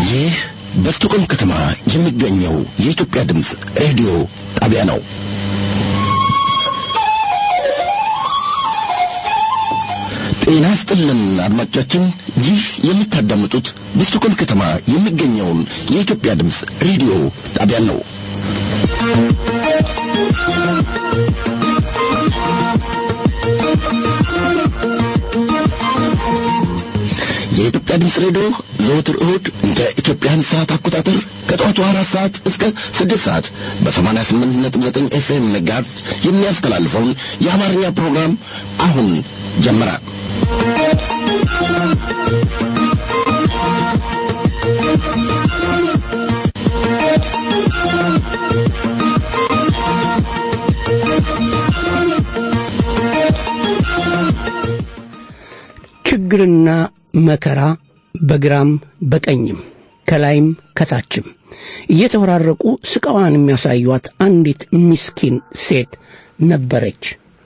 ይህ በስቱቆም ከተማ የሚገኘው የኢትዮጵያ ድምፅ ሬዲዮ ጣቢያ ነው። ጤና ስጥልን አድማጮቻችን፣ ይህ የምታዳምጡት በስቱቆም ከተማ የሚገኘውን የኢትዮጵያ ድምፅ ሬዲዮ ጣቢያ ነው። የኢትዮጵያ ድምፅ ሬዲዮ ዘወትር እሁድ እንደ ኢትዮጵያን ሰዓት አቆጣጠር ከጠዋቱ አራት ሰዓት እስከ ስድስት ሰዓት በሰማንያ ስምንት ነጥብ ዘጠኝ ኤፍኤም ሜጋሄርዝ የሚያስተላልፈውን የአማርኛ ፕሮግራም አሁን ጀመረ። ችግርና መከራ በግራም በቀኝም ከላይም ከታችም እየተወራረቁ ስቃዋን የሚያሳዩት አንዲት ምስኪን ሴት ነበረች።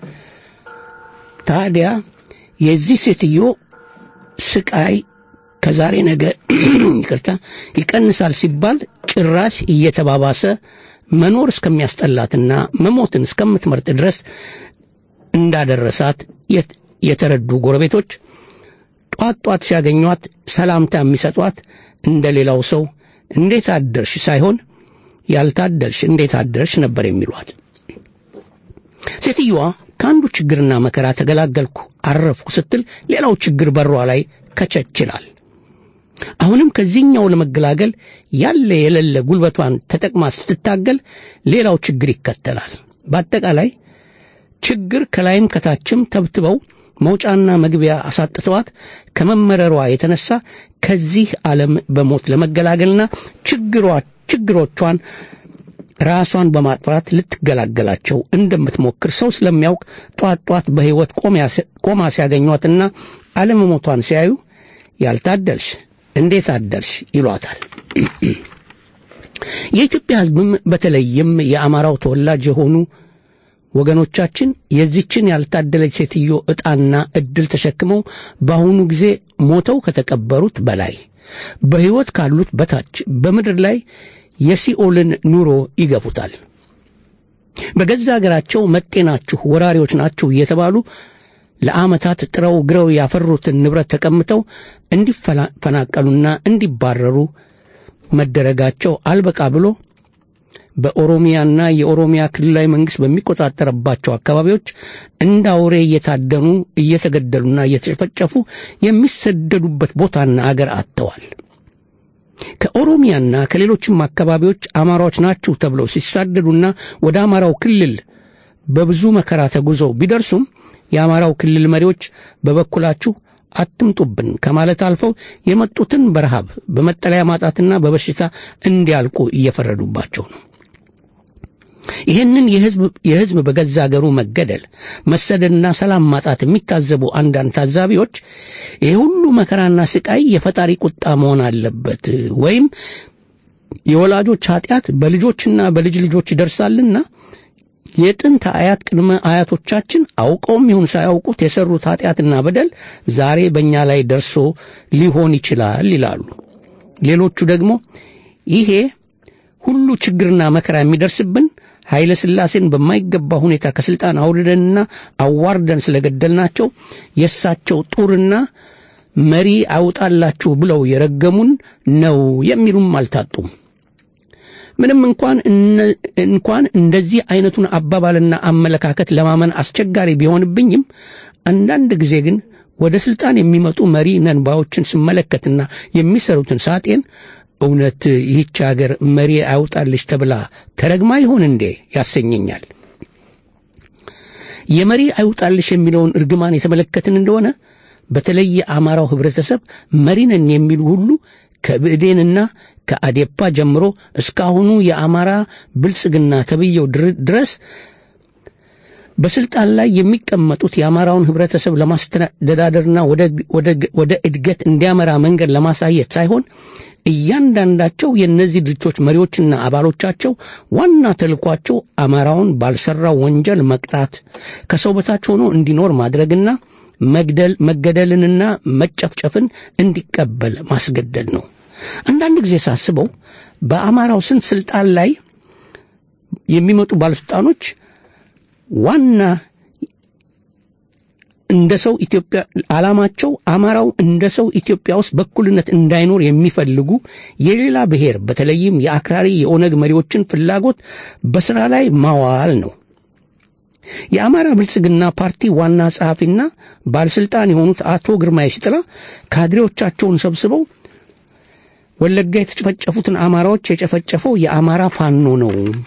ታዲያ የዚህ ሴትዮ ስቃይ ከዛሬ ነገ ይቅርታ ይቀንሳል ሲባል ጭራሽ እየተባባሰ መኖር እስከሚያስጠላትና መሞትን እስከምትመርጥ ድረስ እንዳደረሳት የተረዱ ጎረቤቶች ጧት ጧት ሲያገኟት ሰላምታ የሚሰጧት እንደ ሌላው ሰው እንዴት አደርሽ ሳይሆን ያልታደርሽ እንዴት አደርሽ ነበር የሚሏት። ሴትዮዋ ከአንዱ ችግርና መከራ ተገላገልኩ አረፍኩ ስትል ሌላው ችግር በሯ ላይ ከቸችላል። አሁንም ከዚህኛው ለመገላገል ያለ የሌለ ጉልበቷን ተጠቅማ ስትታገል ሌላው ችግር ይከተላል። በአጠቃላይ ችግር ከላይም ከታችም ተብትበው መውጫና መግቢያ አሳጥተዋት ከመመረሯ የተነሳ ከዚህ ዓለም በሞት ለመገላገልና ችግሮቿን ራሷን በማጥፋት ልትገላገላቸው እንደምትሞክር ሰው ስለሚያውቅ ጧት ጧት በሕይወት ቆማ ሲያገኟትና አለመሞቷን ሲያዩ ያልታደልሽ እንዴት አደርሽ ይሏታል። የኢትዮጵያ ሕዝብም በተለይም የአማራው ተወላጅ የሆኑ ወገኖቻችን የዚችን ያልታደለች ሴትዮ ዕጣና ዕድል ተሸክመው በአሁኑ ጊዜ ሞተው ከተቀበሩት በላይ በሕይወት ካሉት በታች በምድር ላይ የሲኦልን ኑሮ ይገፉታል። በገዛ አገራቸው መጤ ናችሁ፣ ወራሪዎች ናችሁ እየተባሉ ለዓመታት ጥረው ግረው ያፈሩትን ንብረት ተቀምተው እንዲፈናቀሉና እንዲባረሩ መደረጋቸው አልበቃ ብሎ በኦሮሚያና የኦሮሚያ ክልላዊ መንግሥት በሚቆጣጠርባቸው አካባቢዎች እንደ አውሬ እየታደኑ እየተገደሉና እየተጨፈጨፉ የሚሰደዱበት ቦታና አገር አጥተዋል። ከኦሮሚያና ከሌሎችም አካባቢዎች አማራዎች ናችሁ ተብለው ሲሳደዱና ወደ አማራው ክልል በብዙ መከራ ተጉዘው ቢደርሱም የአማራው ክልል መሪዎች በበኩላችሁ አትምጡብን ከማለት አልፈው የመጡትን በረሃብ በመጠለያ ማጣትና በበሽታ እንዲያልቁ እየፈረዱባቸው ነው። ይህንን የሕዝብ በገዛ አገሩ መገደል፣ መሰደድና ሰላም ማጣት የሚታዘቡ አንዳንድ ታዛቢዎች ይህ ሁሉ መከራና ስቃይ የፈጣሪ ቁጣ መሆን አለበት ወይም የወላጆች ኃጢአት በልጆችና በልጅ ልጆች ይደርሳልና የጥንት አያት ቅድመ አያቶቻችን አውቀውም ይሁን ሳያውቁት የሰሩት ኃጢአትና በደል ዛሬ በእኛ ላይ ደርሶ ሊሆን ይችላል ይላሉ። ሌሎቹ ደግሞ ይሄ ሁሉ ችግርና መከራ የሚደርስብን ኃይለ ሥላሴን በማይገባ ሁኔታ ከሥልጣን አውርደንና አዋርደን ስለገደልናቸው የእሳቸው ጡርና መሪ አውጣላችሁ ብለው የረገሙን ነው የሚሉም አልታጡም። ምንም እንኳን እንኳን እንደዚህ አይነቱን አባባልና አመለካከት ለማመን አስቸጋሪ ቢሆንብኝም አንዳንድ ጊዜ ግን ወደ ሥልጣን የሚመጡ መሪ ነንባዎችን ስመለከትና የሚሰሩትን ሳጤን እውነት ይህች አገር መሪ አውጣልሽ ተብላ ተረግማ ይሆን እንዴ ያሰኘኛል። የመሪ አይውጣልሽ የሚለውን እርግማን የተመለከትን እንደሆነ በተለይ የአማራው ኅብረተሰብ መሪ ነን የሚሉ ሁሉ ከብእዴንና ከአዴፓ ጀምሮ እስካሁኑ የአማራ ብልጽግና ተብየው ድረስ በስልጣን ላይ የሚቀመጡት የአማራውን ኅብረተሰብ ለማስተዳደርና ወደ እድገት እንዲያመራ መንገድ ለማሳየት ሳይሆን እያንዳንዳቸው የእነዚህ ድርጅቶች መሪዎችና አባሎቻቸው ዋና ተልኳቸው አማራውን ባልሰራው ወንጀል መቅጣት፣ ከሰው በታች ሆኖ እንዲኖር ማድረግና መግደል መገደልንና መጨፍጨፍን እንዲቀበል ማስገደድ ነው። አንዳንድ ጊዜ ሳስበው በአማራው ስንት ስልጣን ላይ የሚመጡ ባለስልጣኖች ዋና እንደ ሰው ኢትዮጵያ ዓላማቸው አማራው እንደ ሰው ኢትዮጵያ ውስጥ በኩልነት እንዳይኖር የሚፈልጉ የሌላ ብሔር በተለይም የአክራሪ የኦነግ መሪዎችን ፍላጎት በስራ ላይ ማዋል ነው። የአማራ ብልጽግና ፓርቲ ዋና ጸሐፊና ባለስልጣን የሆኑት አቶ ግርማ የሽጥላ ካድሬዎቻቸውን ሰብስበው ወለጋ የተጨፈጨፉትን አማራዎች የጨፈጨፈው የአማራ ፋኖ ነው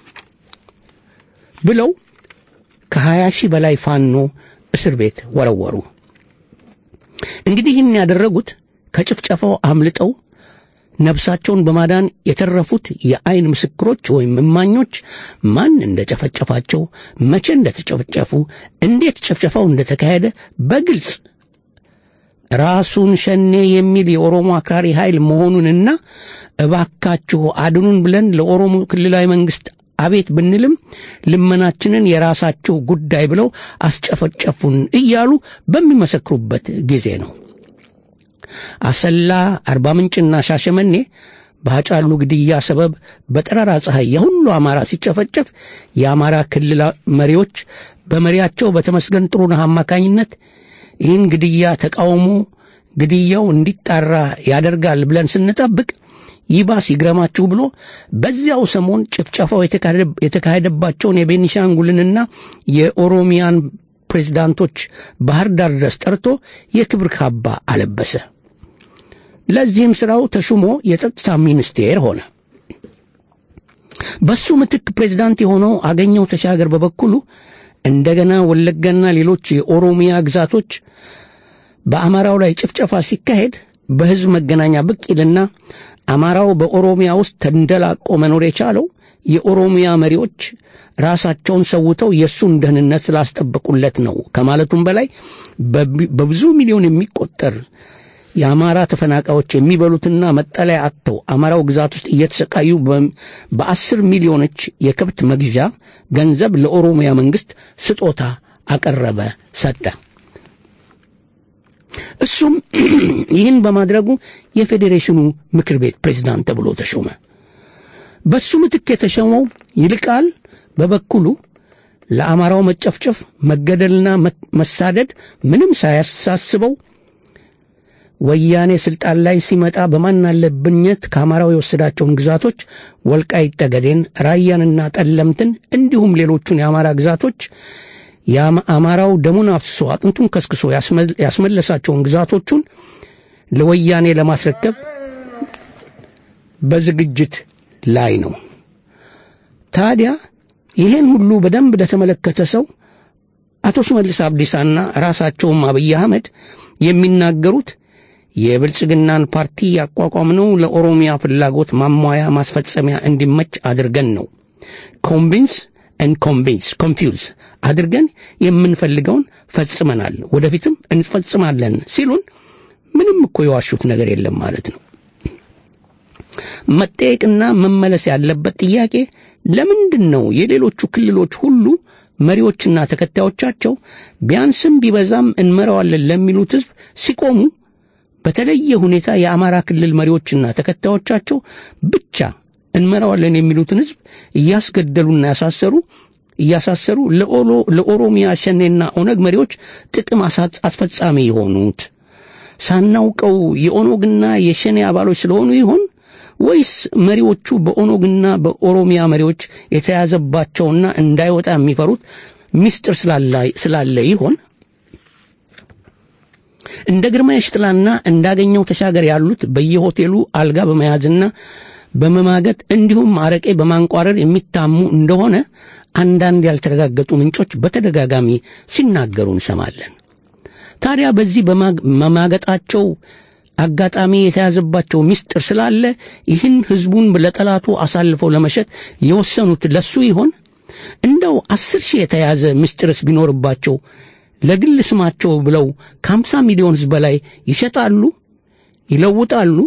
ብለው ከሀያ ሺህ በላይ ፋኖ እስር ቤት ወረወሩ። እንግዲህ ይህን ያደረጉት ከጭፍጨፋው አምልጠው ነፍሳቸውን በማዳን የተረፉት የአይን ምስክሮች ወይም እማኞች ማን እንደጨፈጨፋቸው፣ መቼ እንደተጨፈጨፉ፣ እንዴት ጭፍጨፋው እንደተካሄደ በግልጽ ራሱን ሸኔ የሚል የኦሮሞ አክራሪ ኃይል መሆኑንና እባካችሁ አድኑን ብለን ለኦሮሞ ክልላዊ መንግስት አቤት ብንልም ልመናችንን የራሳቸው ጉዳይ ብለው አስጨፈጨፉን እያሉ በሚመሰክሩበት ጊዜ ነው። አሰላ፣ አርባ ምንጭና ሻሸመኔ በሀጫሉ ግድያ ሰበብ በጠራራ ፀሐይ የሁሉ አማራ ሲጨፈጨፍ የአማራ ክልል መሪዎች በመሪያቸው በተመስገን ጥሩነህ አማካኝነት ይህን ግድያ ተቃውሞ ግድያው እንዲጣራ ያደርጋል ብለን ስንጠብቅ ይባስ ይግረማችሁ ብሎ በዚያው ሰሞን ጭፍጨፋው የተካሄደባቸውን የቤኒሻንጉልንና የኦሮሚያን ፕሬዝዳንቶች ባህር ዳር ድረስ ጠርቶ የክብር ካባ አለበሰ። ለዚህም ሥራው ተሹሞ የጸጥታ ሚኒስቴር ሆነ። በሱ ምትክ ፕሬዝዳንት የሆነው አገኘው ተሻገር በበኩሉ እንደገና ወለጋና ሌሎች የኦሮሚያ ግዛቶች በአማራው ላይ ጭፍጨፋ ሲካሄድ በሕዝብ መገናኛ ብቅ ይልና አማራው በኦሮሚያ ውስጥ ተንደላቆ መኖር የቻለው የኦሮሚያ መሪዎች ራሳቸውን ሰውተው የእሱን ደህንነት ስላስጠበቁለት ነው ከማለቱም በላይ በብዙ ሚሊዮን የሚቆጠር የአማራ ተፈናቃዮች የሚበሉትና መጠለያ አጥተው አማራው ግዛት ውስጥ እየተሰቃዩ በአስር ሚሊዮኖች የከብት መግዣ ገንዘብ ለኦሮሚያ መንግስት ስጦታ አቀረበ፣ ሰጠ። እሱም ይህን በማድረጉ የፌዴሬሽኑ ምክር ቤት ፕሬዝዳንት ተብሎ ተሾመ። በሱ ምትክ የተሾመው ይልቃል በበኩሉ ለአማራው መጨፍጨፍ፣ መገደልና መሳደድ ምንም ሳያሳስበው ወያኔ ስልጣን ላይ ሲመጣ በማናለብኝነት ከአማራው የወሰዳቸውን ግዛቶች ወልቃይት ጠገዴን፣ ራያንና ጠለምትን እንዲሁም ሌሎቹን የአማራ ግዛቶች የአማራው ደሙን አፍስሶ አጥንቱን ከስክሶ ያስመለሳቸውን ግዛቶቹን ለወያኔ ለማስረከብ በዝግጅት ላይ ነው። ታዲያ ይህን ሁሉ በደንብ ለተመለከተ ሰው አቶ ሽመልስ አብዲሳና ራሳቸውም አብይ አህመድ የሚናገሩት የብልጽግናን ፓርቲ ያቋቋምነው ለኦሮሚያ ፍላጎት ማሟያ ማስፈጸሚያ እንዲመች አድርገን ነው። ኮንቪንስ ኤን ኮንቪንስ ኮንፊውዝ አድርገን የምንፈልገውን ፈጽመናል፣ ወደፊትም እንፈጽማለን ሲሉን ምንም እኮ የዋሹት ነገር የለም ማለት ነው። መጠየቅና መመለስ ያለበት ጥያቄ ለምንድን ነው የሌሎቹ ክልሎች ሁሉ መሪዎችና ተከታዮቻቸው ቢያንስም ቢበዛም እንመራዋለን ለሚሉት ሕዝብ ሲቆሙ በተለየ ሁኔታ የአማራ ክልል መሪዎችና ተከታዮቻቸው ብቻ እንመራዋለን የሚሉትን ሕዝብ እያስገደሉና ያሳሰሩ እያሳሰሩ ለኦሮሚያ ሸኔና ኦነግ መሪዎች ጥቅም አስፈጻሚ የሆኑት ሳናውቀው የኦነግና የሸኔ አባሎች ስለሆኑ ይሆን ወይስ መሪዎቹ በኦነግና በኦሮሚያ መሪዎች የተያዘባቸውና እንዳይወጣ የሚፈሩት ምስጢር ስላለ ይሆን? እንደ ግርማ የሽጥላና እንዳገኘው ተሻገር ያሉት በየሆቴሉ አልጋ በመያዝና በመማገጥ እንዲሁም አረቄ በማንቋረር የሚታሙ እንደሆነ አንዳንድ ያልተረጋገጡ ምንጮች በተደጋጋሚ ሲናገሩ እንሰማለን። ታዲያ በዚህ በማገጣቸው አጋጣሚ የተያዘባቸው ምስጢር ስላለ ይህን ሕዝቡን ለጠላቱ አሳልፈው ለመሸጥ የወሰኑት ለሱ ይሆን? እንደው አስር ሺህ የተያዘ ምስጢርስ ቢኖርባቸው ለግል ስማቸው ብለው ከአምሳ ሚሊዮን ሕዝብ በላይ ይሸጣሉ፣ ይለውጣሉ?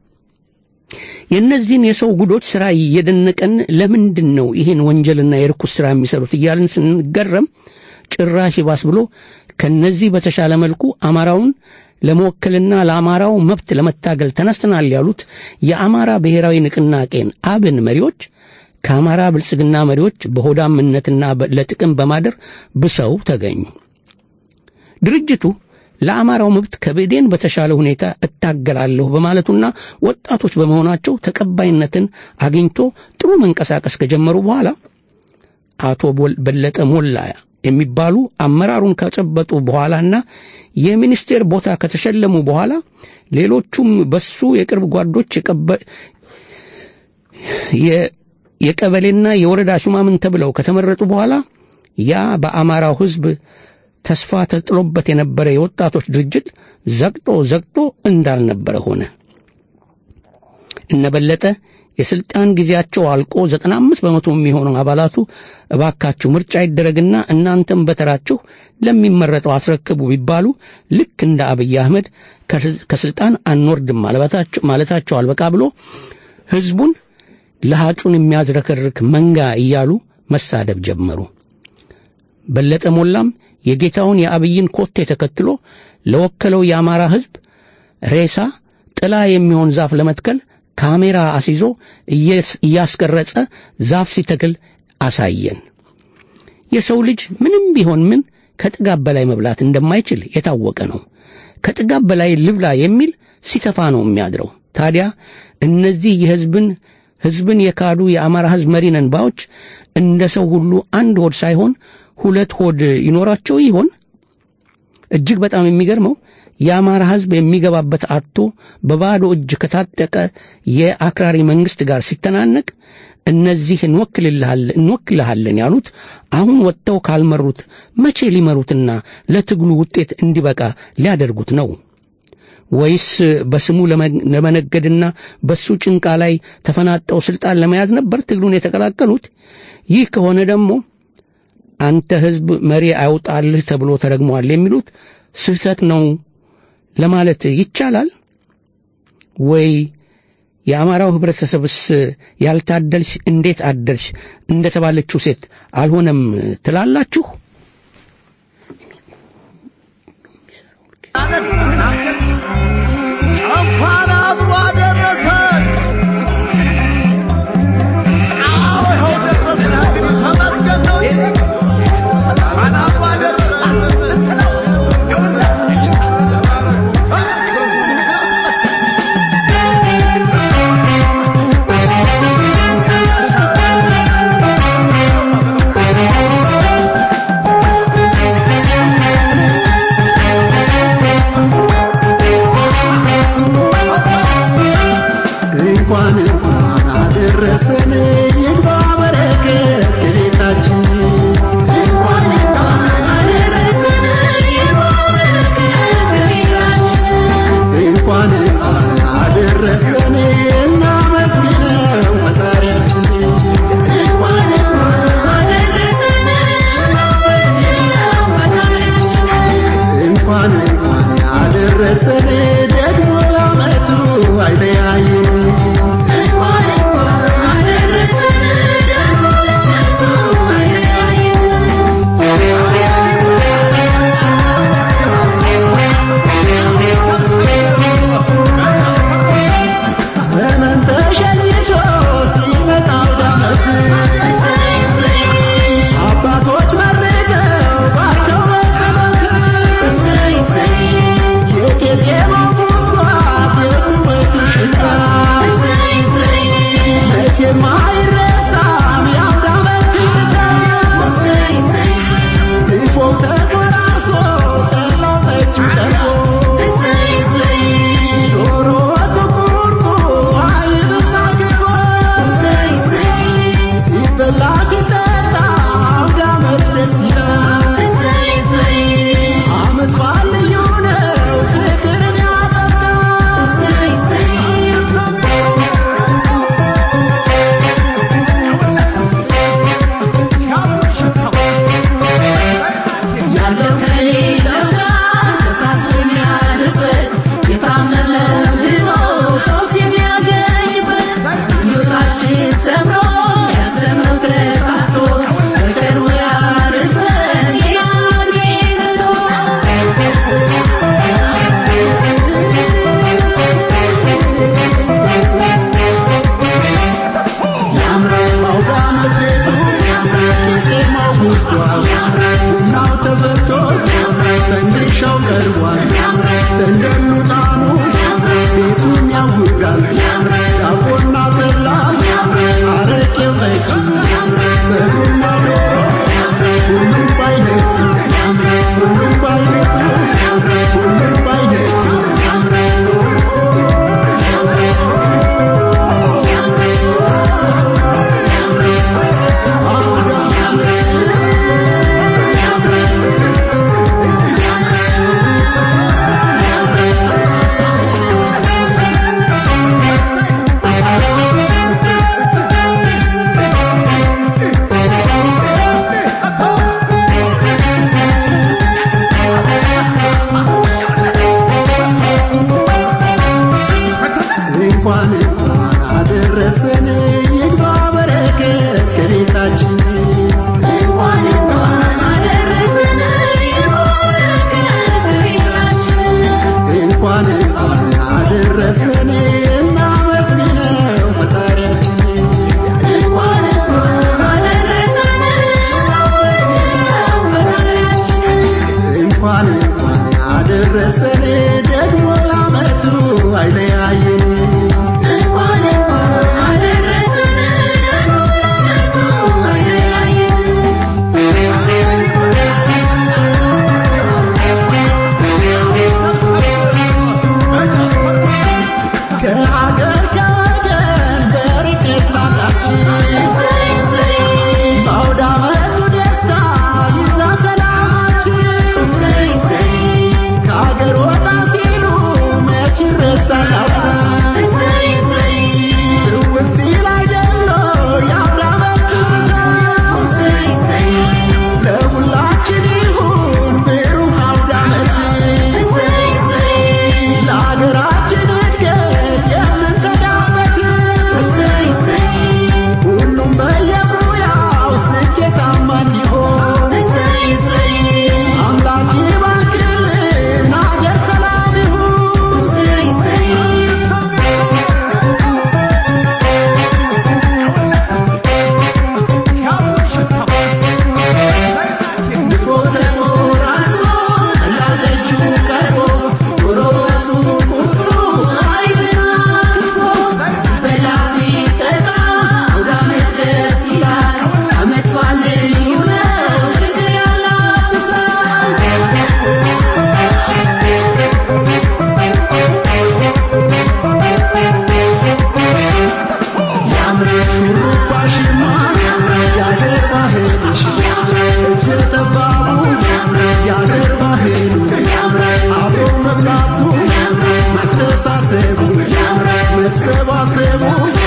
የእነዚህን የሰው ጉዶች ሥራ እየደነቀን ለምንድን ነው ይህን ወንጀልና የርኩስ ሥራ የሚሰሩት እያልን ስንገረም ጭራሽ ይባስ ብሎ ከነዚህ በተሻለ መልኩ አማራውን ለመወከልና ለአማራው መብት ለመታገል ተነስተናል ያሉት የአማራ ብሔራዊ ንቅናቄን አብን መሪዎች ከአማራ ብልጽግና መሪዎች በሆዳምነትና ለጥቅም በማደር ብሰው ተገኙ። ድርጅቱ ለአማራው መብት ከብዴን በተሻለ ሁኔታ እታገላለሁ በማለቱና ወጣቶች በመሆናቸው ተቀባይነትን አግኝቶ ጥሩ መንቀሳቀስ ከጀመሩ በኋላ አቶ በለጠ ሞላ የሚባሉ አመራሩን ከጨበጡ በኋላና የሚኒስቴር ቦታ ከተሸለሙ በኋላ ሌሎቹም በሱ የቅርብ ጓዶች የቀበሌና የወረዳ ሹማምን ተብለው ከተመረጡ በኋላ ያ በአማራው ሕዝብ ተስፋ ተጥሎበት የነበረ የወጣቶች ድርጅት ዘግጦ ዘግጦ እንዳልነበረ ሆነ። እነበለጠ የስልጣን ጊዜያቸው አልቆ ዘጠና አምስት በመቶ የሚሆነው አባላቱ እባካችሁ ምርጫ ይደረግና እናንተም በተራችሁ ለሚመረጠው አስረክቡ ቢባሉ ልክ እንደ አብይ አህመድ ከስልጣን አንወርድም ማለታቸው አልበቃ ብሎ ህዝቡን ለሃጩን የሚያዝረከርክ መንጋ እያሉ መሳደብ ጀመሩ። በለጠ ሞላም የጌታውን የአብይን ኮቴ ተከትሎ ለወከለው የአማራ ህዝብ ሬሳ ጥላ የሚሆን ዛፍ ለመትከል ካሜራ አስይዞ እያስቀረጸ ዛፍ ሲተክል አሳየን። የሰው ልጅ ምንም ቢሆን ምን ከጥጋብ በላይ መብላት እንደማይችል የታወቀ ነው። ከጥጋብ በላይ ልብላ የሚል ሲተፋ ነው የሚያድረው። ታዲያ እነዚህ የህዝብን ህዝብን የካዱ የአማራ ህዝብ መሪ ነን ባዮች እንደ ሰው ሁሉ አንድ ሆድ ሳይሆን ሁለት ሆድ ይኖራቸው ይሆን? እጅግ በጣም የሚገርመው የአማራ ህዝብ የሚገባበት አጥቶ በባዶ እጅ ከታጠቀ የአክራሪ መንግስት ጋር ሲተናነቅ እነዚህ እንወክልሃለን ያሉት አሁን ወጥተው ካልመሩት መቼ ሊመሩትና ለትግሉ ውጤት እንዲበቃ ሊያደርጉት ነው? ወይስ በስሙ ለመነገድና በሱ ጭንቃ ላይ ተፈናጠው ስልጣን ለመያዝ ነበር ትግሉን የተቀላቀሉት? ይህ ከሆነ ደግሞ አንተ ህዝብ መሪ አይውጣልህ ተብሎ ተረግሟል የሚሉት ስህተት ነው ለማለት ይቻላል ወይ? የአማራው ህብረተሰብስ ያልታደልሽ እንዴት አደልሽ እንደተባለችው ሴት አልሆነም ትላላችሁ? እንኳን አብሮ አደረሰን። አዎ ይኸው ደረስን። እንግዲህ ተመስገን ነው። እንኳን አብሮ አደረሰን ልትለው ይኸውልህ እንኳን እንኳን አደረሰን ይግባ በረከት ከቤታችን እንኳን እንኳን አደረሰን እናመስግነው ፈጣሪያችን እንኳን እንኳን አደረሰን ደግሞ ለዓመቱ አይለያየን ዘመን እንኳን እንኳን አደረሰን ይግባ በረከት ከቤታችን እንኳን እንኳን አደረሰን ይባረክ ቤታችን እንኳን እንኳን አደረሰን እናመስግነው ፈጣሪያችን እንኳን እንኳን አደረሰን እናመስግነው ፈጣሪያችን እንኳን እንኳን አደረሰን ደግሞ ለዓመቱ አይለያየን እንኳን እንኳን አደረሰን ደግሞ ለዓመቱ አይለያየን ከሀገር ከወገን በርቀት ላላችን እሰይ እሰይ በአውደ ዓመቱ ደስታ ይዛ ሰላማችን እሰይ እሰይ ከሀገር ወጣ ሲሉ መች ይረሳል እሰይ እሰይ ትውስ ሲል አይደለ የአውደ ዓመት ትዝታ እሰይ እሰይ ለሁላችን ይሁን ብሩህ አውደ ዓመት እሰይ እሰይ ለሀገራችን እድገት የምንቀዳበት እሰይ እሰይ ሁሉም በየሙያው ስኬታማ እንዲሆን እሰይ እሰይ አምላክ ይባርክልን ሀገር ሰላም ይሁን እሰይ እሰይ ድፎ ተቆራርሶ እንዳደጁ ቀርቦ ጎረቤቱ ቁርጡ አይትና ክፎ ሲበላ ሲጠጣ አውደ ዓመት ደስ ይላል ዓመት በዓል ልዩ ነው ፍቅር ያላብሳል ሹሩባሽማ የአገር ባህልሽ እጀ ጠባቡ የአገር ባህሉ አብሮ መብላቱ መተሳሰቡ መሰባሰቡ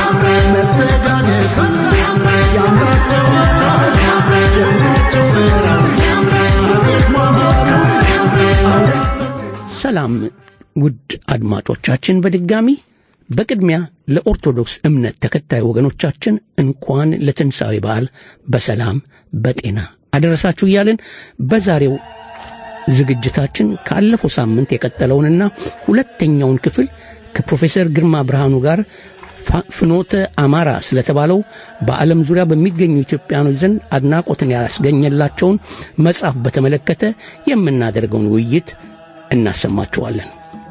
መተጋገፉ ያምራል ጨዋታው ደማቅ ጭፈራው አቤት ማማሩ አውደ ሰላም ውድ አድማጮቻችን በድጋሚ በቅድሚያ ለኦርቶዶክስ እምነት ተከታይ ወገኖቻችን እንኳን ለትንሣኤ በዓል በሰላም በጤና አደረሳችሁ እያልን በዛሬው ዝግጅታችን ካለፈው ሳምንት የቀጠለውንና ሁለተኛውን ክፍል ከፕሮፌሰር ግርማ ብርሃኑ ጋር ፋ- ፍኖተ አማራ ስለተባለው በዓለም ዙሪያ በሚገኙ ኢትዮጵያኖች ዘንድ አድናቆትን ያስገኘላቸውን መጽሐፍ በተመለከተ የምናደርገውን ውይይት እናሰማችኋለን።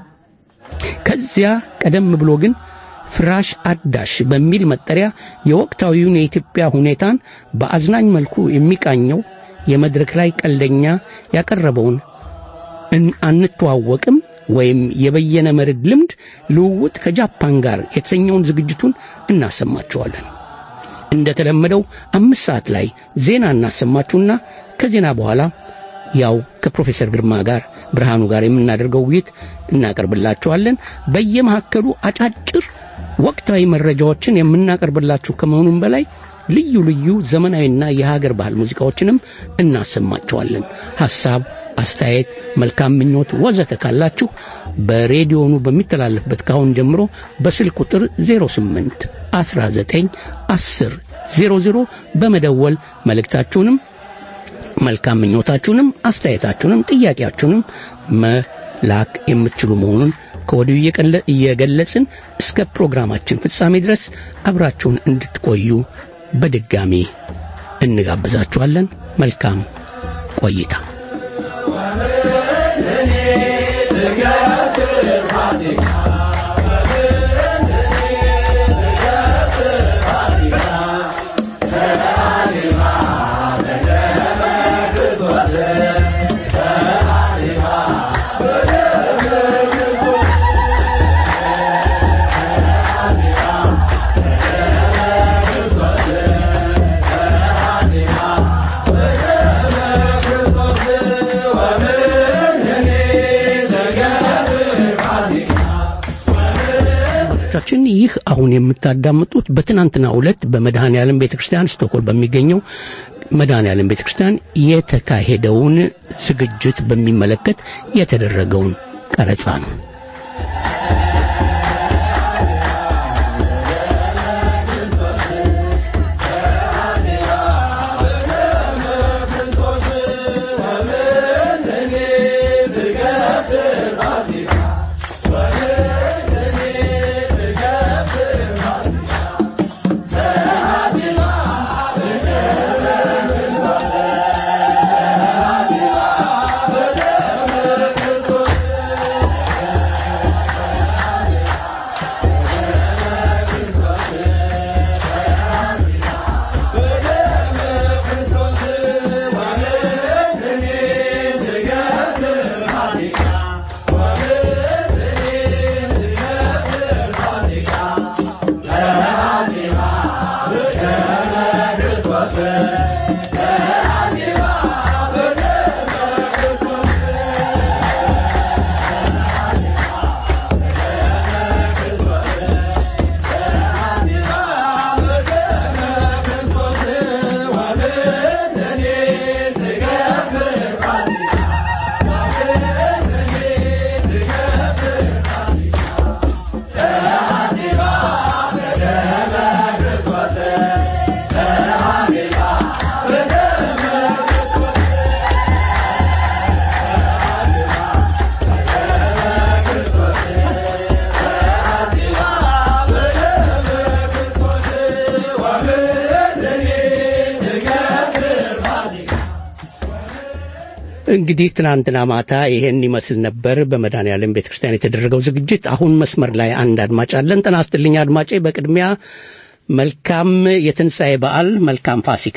ከዚያ ቀደም ብሎ ግን ፍራሽ አዳሽ በሚል መጠሪያ የወቅታዊውን የኢትዮጵያ ሁኔታን በአዝናኝ መልኩ የሚቃኘው የመድረክ ላይ ቀልደኛ ያቀረበውን እን- አንተዋወቅም ወይም የበየነ መርድ ልምድ ልውውጥ ከጃፓን ጋር የተሰኘውን ዝግጅቱን እናሰማችኋለን። እንደተለመደው አምስት ሰዓት ላይ ዜና እናሰማችሁና ከዜና በኋላ ያው ከፕሮፌሰር ግርማ ጋር ብርሃኑ ጋር የምናደርገው ውይይት እናቀርብላችኋለን። በየመካከሉ አጫጭር ወቅታዊ መረጃዎችን የምናቀርብላችሁ ከመሆኑም በላይ ልዩ ልዩ ዘመናዊና የሀገር ባህል ሙዚቃዎችንም እናሰማችኋለን። ሐሳብ፣ አስተያየት፣ መልካም ምኞት ወዘተ ካላችሁ በሬዲዮኑ በሚተላለፍበት ካሁን ጀምሮ በስልክ ቁጥር 08 19 10 00 በመደወል መልእክታችሁንም መልካም ምኞታችሁንም አስተያየታችሁንም ጥያቄያችሁንም መላክ የምትችሉ መሆኑን ከወዲሁ እየቀለ- እየገለጽን እስከ ፕሮግራማችን ፍጻሜ ድረስ አብራችሁን እንድትቆዩ በድጋሚ እንጋብዛችኋለን። መልካም ቆይታ። ቻችን ይህ አሁን የምታዳምጡት በትናንትና ዕለት በመድኃኔ ዓለም ቤተ ክርስቲያን ስቶኮል በሚገኘው መድኃኔ ዓለም ቤተ ክርስቲያን የተካሄደውን ዝግጅት በሚመለከት የተደረገውን ቀረጻ ነው። እንግዲህ ትናንትና ማታ ይሄን ይመስል ነበር በመድኃኔዓለም ቤተ ክርስቲያን የተደረገው ዝግጅት። አሁን መስመር ላይ አንድ አድማጭ አለን። ጤና ይስጥልኝ አድማጬ። በቅድሚያ መልካም የትንሣኤ በዓል፣ መልካም ፋሲካ።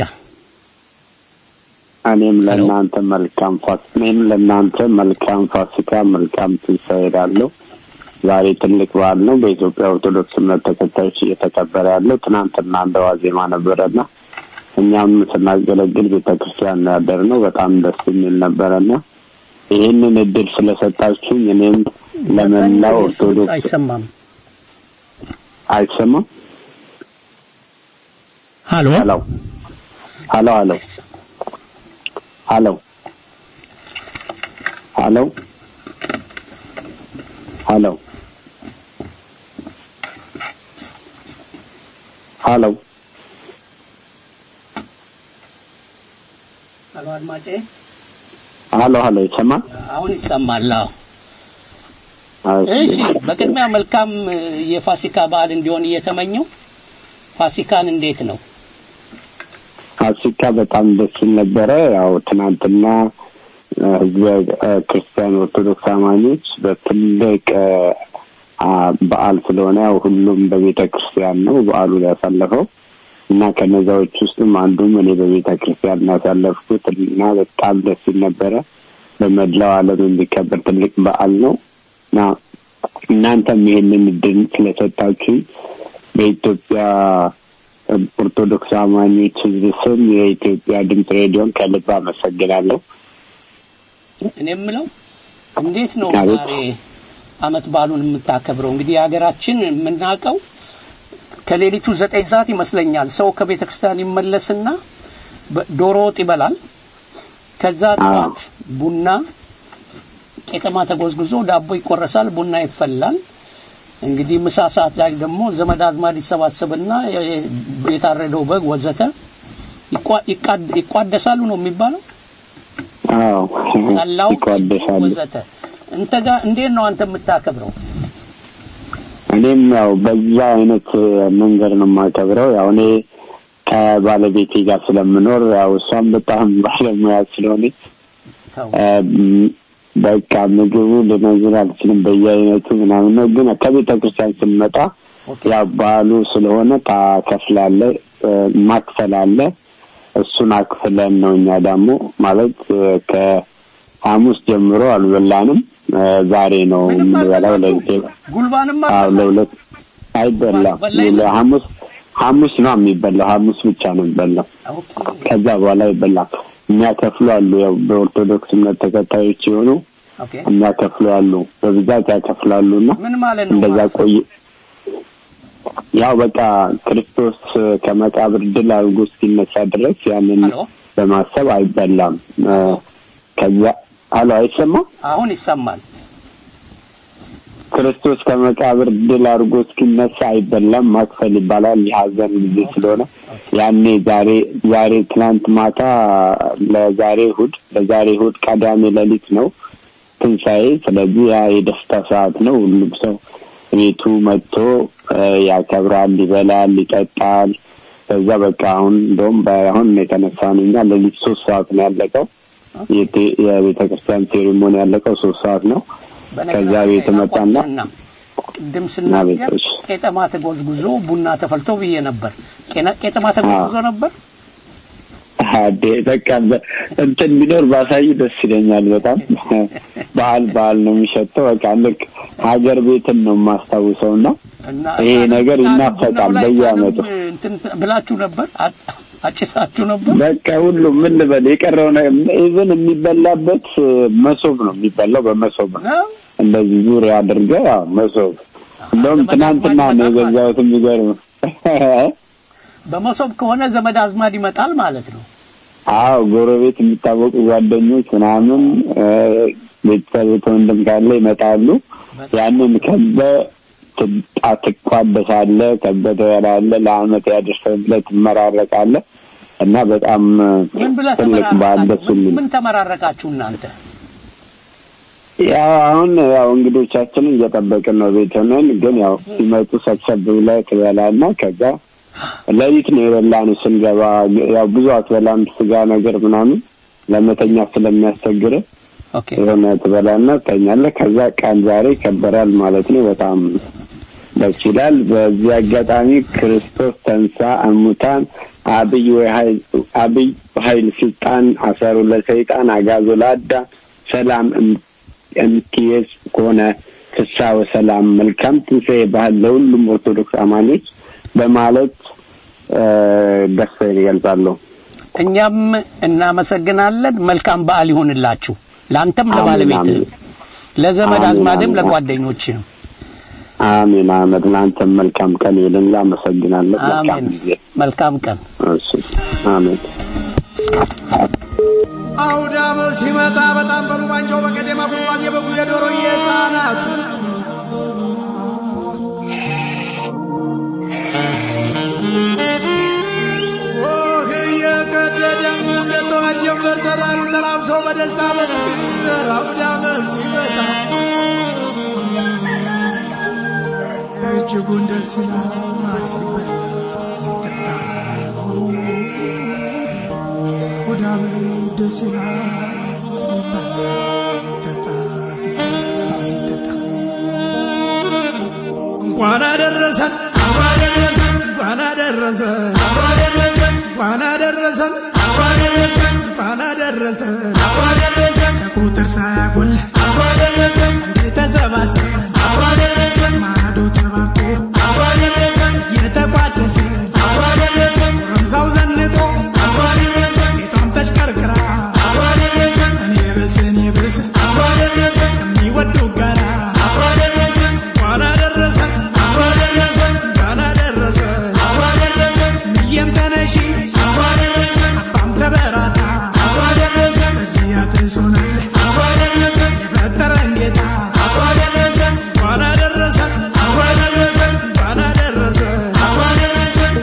እኔም ለእናንተ መልካም ፋሲካ እኔም ለእናንተ መልካም ፋሲካ መልካም ትንሣኤ እላለሁ። ዛሬ ትልቅ በዓል ነው። በኢትዮጵያ ኦርቶዶክስ እምነት ተከታዮች እየተከበረ ያለው ትናንትና እንደ ዋዜማ ነበረና እኛም ስናገለግል ቤተ ክርስቲያን ያደር ነው። በጣም ደስ የሚል ነበረና ይህንን እድል ስለሰጣችሁኝ እኔም ለመላው ኦርቶዶክስ አይሰማም። አይሰማም። ሀሎ ሀሎ ሀሎ ሀሎ ሀሎ ሀሎ ሀሎ ሀሎ ሀሎ አድማጬ፣ ሀሎ ሀሎ ይሰማል? አሁን ይሰማል። አዎ። እሺ። እሺ፣ በቅድሚያ መልካም እ, የፋሲካ በዓል እንዲሆን እየተመኘው ፋሲካን እንዴት ነው? ፋሲካ በጣም ደስ ይል ነበረ። ያው ትናንትና እ፣ ህዝበ እ፣ ክርስቲያን ኦርቶዶክስ አማኞች በትልቅ እ፣ አ፣ በዓል ስለሆነ ያው ሁሉም በቤተ ክርስቲያን ነው በዓሉን ያሳለፈው እና ከነዛዎች ውስጥም አንዱም እኔ በቤተ ክርስቲያን ያሳለፍኩት እና በጣም ደስ ይል ነበረ። በመላው ዓለም የሚከበር ትልቅ በዓል ነው እና እናንተም ይሄንን እድል ስለሰጣችሁ በኢትዮጵያ ኦርቶዶክስ አማኞች ህዝብ ስም የኢትዮጵያ ድምፅ ሬዲዮን ከልብ አመሰግናለሁ። እኔ የምለው እንዴት ነው አቤት። ዛሬ አመት በዓሉን የምታከብረው? እንግዲህ የሀገራችን የምናውቀው ከሌሊቱ ዘጠኝ ሰዓት ይመስለኛል ሰው ከቤተ ክርስቲያን ይመለስና በ- ዶሮ ወጥ ይበላል። ከዛ ጠዋት ቡና ቄጠማ ተጎዝጉዞ ዳቦ ይቆረሳል፣ ቡና ይፈላል። እንግዲህ ምሳ ሰዓት ላይ ደግሞ ዘመድ አዝማድ ይሰባሰብና የ- የ- የታረደው በግ ወዘተ ይቋ- ይቃድ- ይቋደሳሉ ነው የሚባለው አዎ ጠላው ይቋደሳሉ። ወዘተ እንተ ጋር እንዴት ነው አንተ የምታከብረው? እኔም ያው በዛ አይነት መንገድ ነው የማከብረው። ያው እኔ ከባለቤቴ ጋር ስለምኖር ያው እሷም በጣም ባለሙያ ስለሆነች ተው እ፣ በቃ ምግቡ ልነግር አልችልም በየአይነቱ ምናምን ነው። ግን ከቤተ ክርስቲያን ስንመጣ ኦኬ ያው በዓሉ ስለሆነ ታከፍላለ፣ እ፣ ማክፈል አለ። እሱን አክፍለን ነው እኛ ደግሞ ማለት እ፣ ከሐሙስ ጀምሮ አልበላንም። እ፣ ዛሬ ነው ምንም የምንበላው። ለሊት አልበላችሁም? ጉልባንም አዎ አልበላችሁም? ለሁለት አይበላም። በላ የለም? ሐሙስ ሐሙስ ነው የሚበላው። ሐሙስ ብቻ ነው የሚበላው። ኦኬ ከዛ በኋላ አይበላም። የሚያከፍሉ አሉ። ያው በኦርቶዶክስ እምነት ተከታዮች የሆኑ ኦኬ የሚያከፍሉ አሉ። በብዛት ያከፍላሉ እና ምን ማለት ነው? እንደዛ ማለት? ቆይ ያው በቃ ክርስቶስ ከመቃብር ድል አድርጎ እስኪነሳ ድረስ ያንን ሄሎ በማሰብ አይበላም። እ፣ ከዛ አሎ አይሰማም። አሁን ይሰማል። ክርስቶስ ከመቃብር ድል አድርጎ እስኪነሳ አይበላም። ማክፈል ይባላል። የሀዘን ጊዜ ስለሆነ ያኔ ዛሬ ዛሬ ትናንት ማታ ለዛሬ እሑድ ለዛሬ እሑድ ቀዳሜ ሌሊት ነው ትንሣኤ። ስለዚህ ያ የደስታ ሰዓት ነው። ሁሉም ሰው ቤቱ መጥቶ እ፣ ያከብራል፣ ይበላል፣ ይጠጣል። ከዛ በቃ አሁን እንደውም በአሁን የተነሳ ነው እኛ ሌሊት ሶስት ሰዓት ነው ያለቀው። የቤተ ክርስቲያን ሴሪሞኒ ያለቀው ሶስት ሰዓት ነው። ከዛ ቤት መጣና ላቋርጥህና ቅድም ስናገር አቤቶች። ቄጠማ ተጎዝጉዞ ቡና ተፈልቶ ብዬ ነበር። ቄና- ቄጠማ ተጎዝጉዞ ነበር። አዴ በቃ በ- እንትን ቢኖር ባሳይ ደስ ይለኛል። በጣም ባህል ባህል ነው የሚሸተው። በቃ ልክ ሀገር ቤትን ነው የማስታውሰው እና እና ይሄ እና ነገር ቡናው ይናፈቃል ላይ በየዓመቱ። ታንም እንትን ብላችሁ ነበር፣ አ- አጭሳችሁ ነበር። በቃ ሁሉም ምን ልበል የቀረው ኢቭን የሚበላበት መሶብ ነው የሚበላው በመሶብ ነው ነው እንደዚህ ዙሪያ አድርገህ ያው መሶብ እንደውም ዘመድ ትናንትና አዝማድ ነው ይመጣል የገዛሁት የሚገርም በመሶብ ከሆነ ዘመድ አዝማድ ይመጣል ማለት ነው። አዎ ጎረቤት የሚታወቁ ጓደኞች ምናምን እ፣ ቤተሰብ ወንድም ካለ ይመጣሉ። ያንን ከበ ትጣ- ትቋደሳለህ፣ ከበ ትበላለህ፣ ለአመት ያደርሰህ ብለህ ትመራረቃለህ እና በጣም ምን ብለህ ትልቅ በዓል ደስ ተመራረቃችሁ? የሚል ምን ተመራረቃችሁ እናንተ? ያው አሁን ያው እንግዶቻችንን እየጠበቅን ነው ቤት ሆነን፣ ግን ያው ሲመጡ ሰብሰብ ብለህ ትበላለህ። ከዛ ሌሊት ነው የበላነው ስንገባ። ያው ብዙ አትበላም ስጋ ነገር ምናምን ለመተኛ ስለሚያስቸግር ኦኬ የሆነ ትበላና ትተኛለህ። ከዛ ቀን ዛሬ ይከበራል ማለት ነው። በጣም ደስ ይላል። በዚህ አጋጣሚ ክርስቶስ ተንሳ እሙታን አብይ ወኃይል አብይ ኃይል ስልጣን አሰሩ ለሰይጣን አጋዞ ለአዳ ሰላም እም- እምትየዝ ከሆነ ፍሳ ወሰላም መልካም ትንሣኤ ባህል ለሁሉም ኦርቶዶክስ አማኞች በማለት እ፣ ደስታዬን ይገልጻለሁ። እኛም እናመሰግናለን። መልካም በዓል ይሁንላችሁ፣ ለአንተም አሜን፣ ለባለቤትህ፣ አሜን። ለዘመድ አሜን፣ አዝማድም አሜን። ለጓደኞችህም። አሜን አመድ ለአንተም መልካም ቀን ይልን። አመሰግናለሁ። መልካም አሜን። ጊዜ። መልካም ቀን። እሺ፣ አሜን። አውደ ዓመት ሲመጣ በጣም በሉ ባንጃው በቀደማ ጉዝጓዝ የበጉ የዶሮ የህፃናቱ ኦህ እየቀደደ እንደተዋት ጀንበር ሰራሩ ተላብሰው በደስታ በፍቅር አውደ ዓመት ሲመጣ እጅጉን ደስ ይላል ሲበላ ሲጠጣ ሆዳም ደስ ይላል ሲበላ ሲጠጣ ሲጠጣ ሲጠጣ እንኳን አደረሰን አብሮ አደረሰን እንኳን አደረሰን አብሮ አደረሰን እንኳን አደረሰን አብሮ አደረሰን እንኳን አደረሰን አብሮ አደረሰን ከቁጥር ሳያጎል አብሮ አደረሰን እንዴ ተሰባስበን አብሮ አደረሰን ማዶ ተባርኮ አብሮ አደረሰን የተቋደሰ አብሮ አደረሰን ጎረምሳው ዘንጦ አብሮ አደረሰን ሴቷም ተሽከርክራ አብሮ አደረሰን እኔ ብስ እኔ ብስ አብሮ አደረሰን ከሚወዱ ጋራ አብሮ አደረሰን እንኳን አደረሰን አብሮ አደረሰን እንኳን አደረሰን አብሮ አደረሰን ምየም ተነሺ አብሮ አደረሰን አባም ተበራታ አብሮ አደረሰን እዚህ አድርሶናል አብሮ አደረሰን የፈጠረን ጌታ አብሮ አደረሰን እንኳን አደረሰን አብሮ አደረሰን እንኳን አደረሰን አብሮ አደረሰን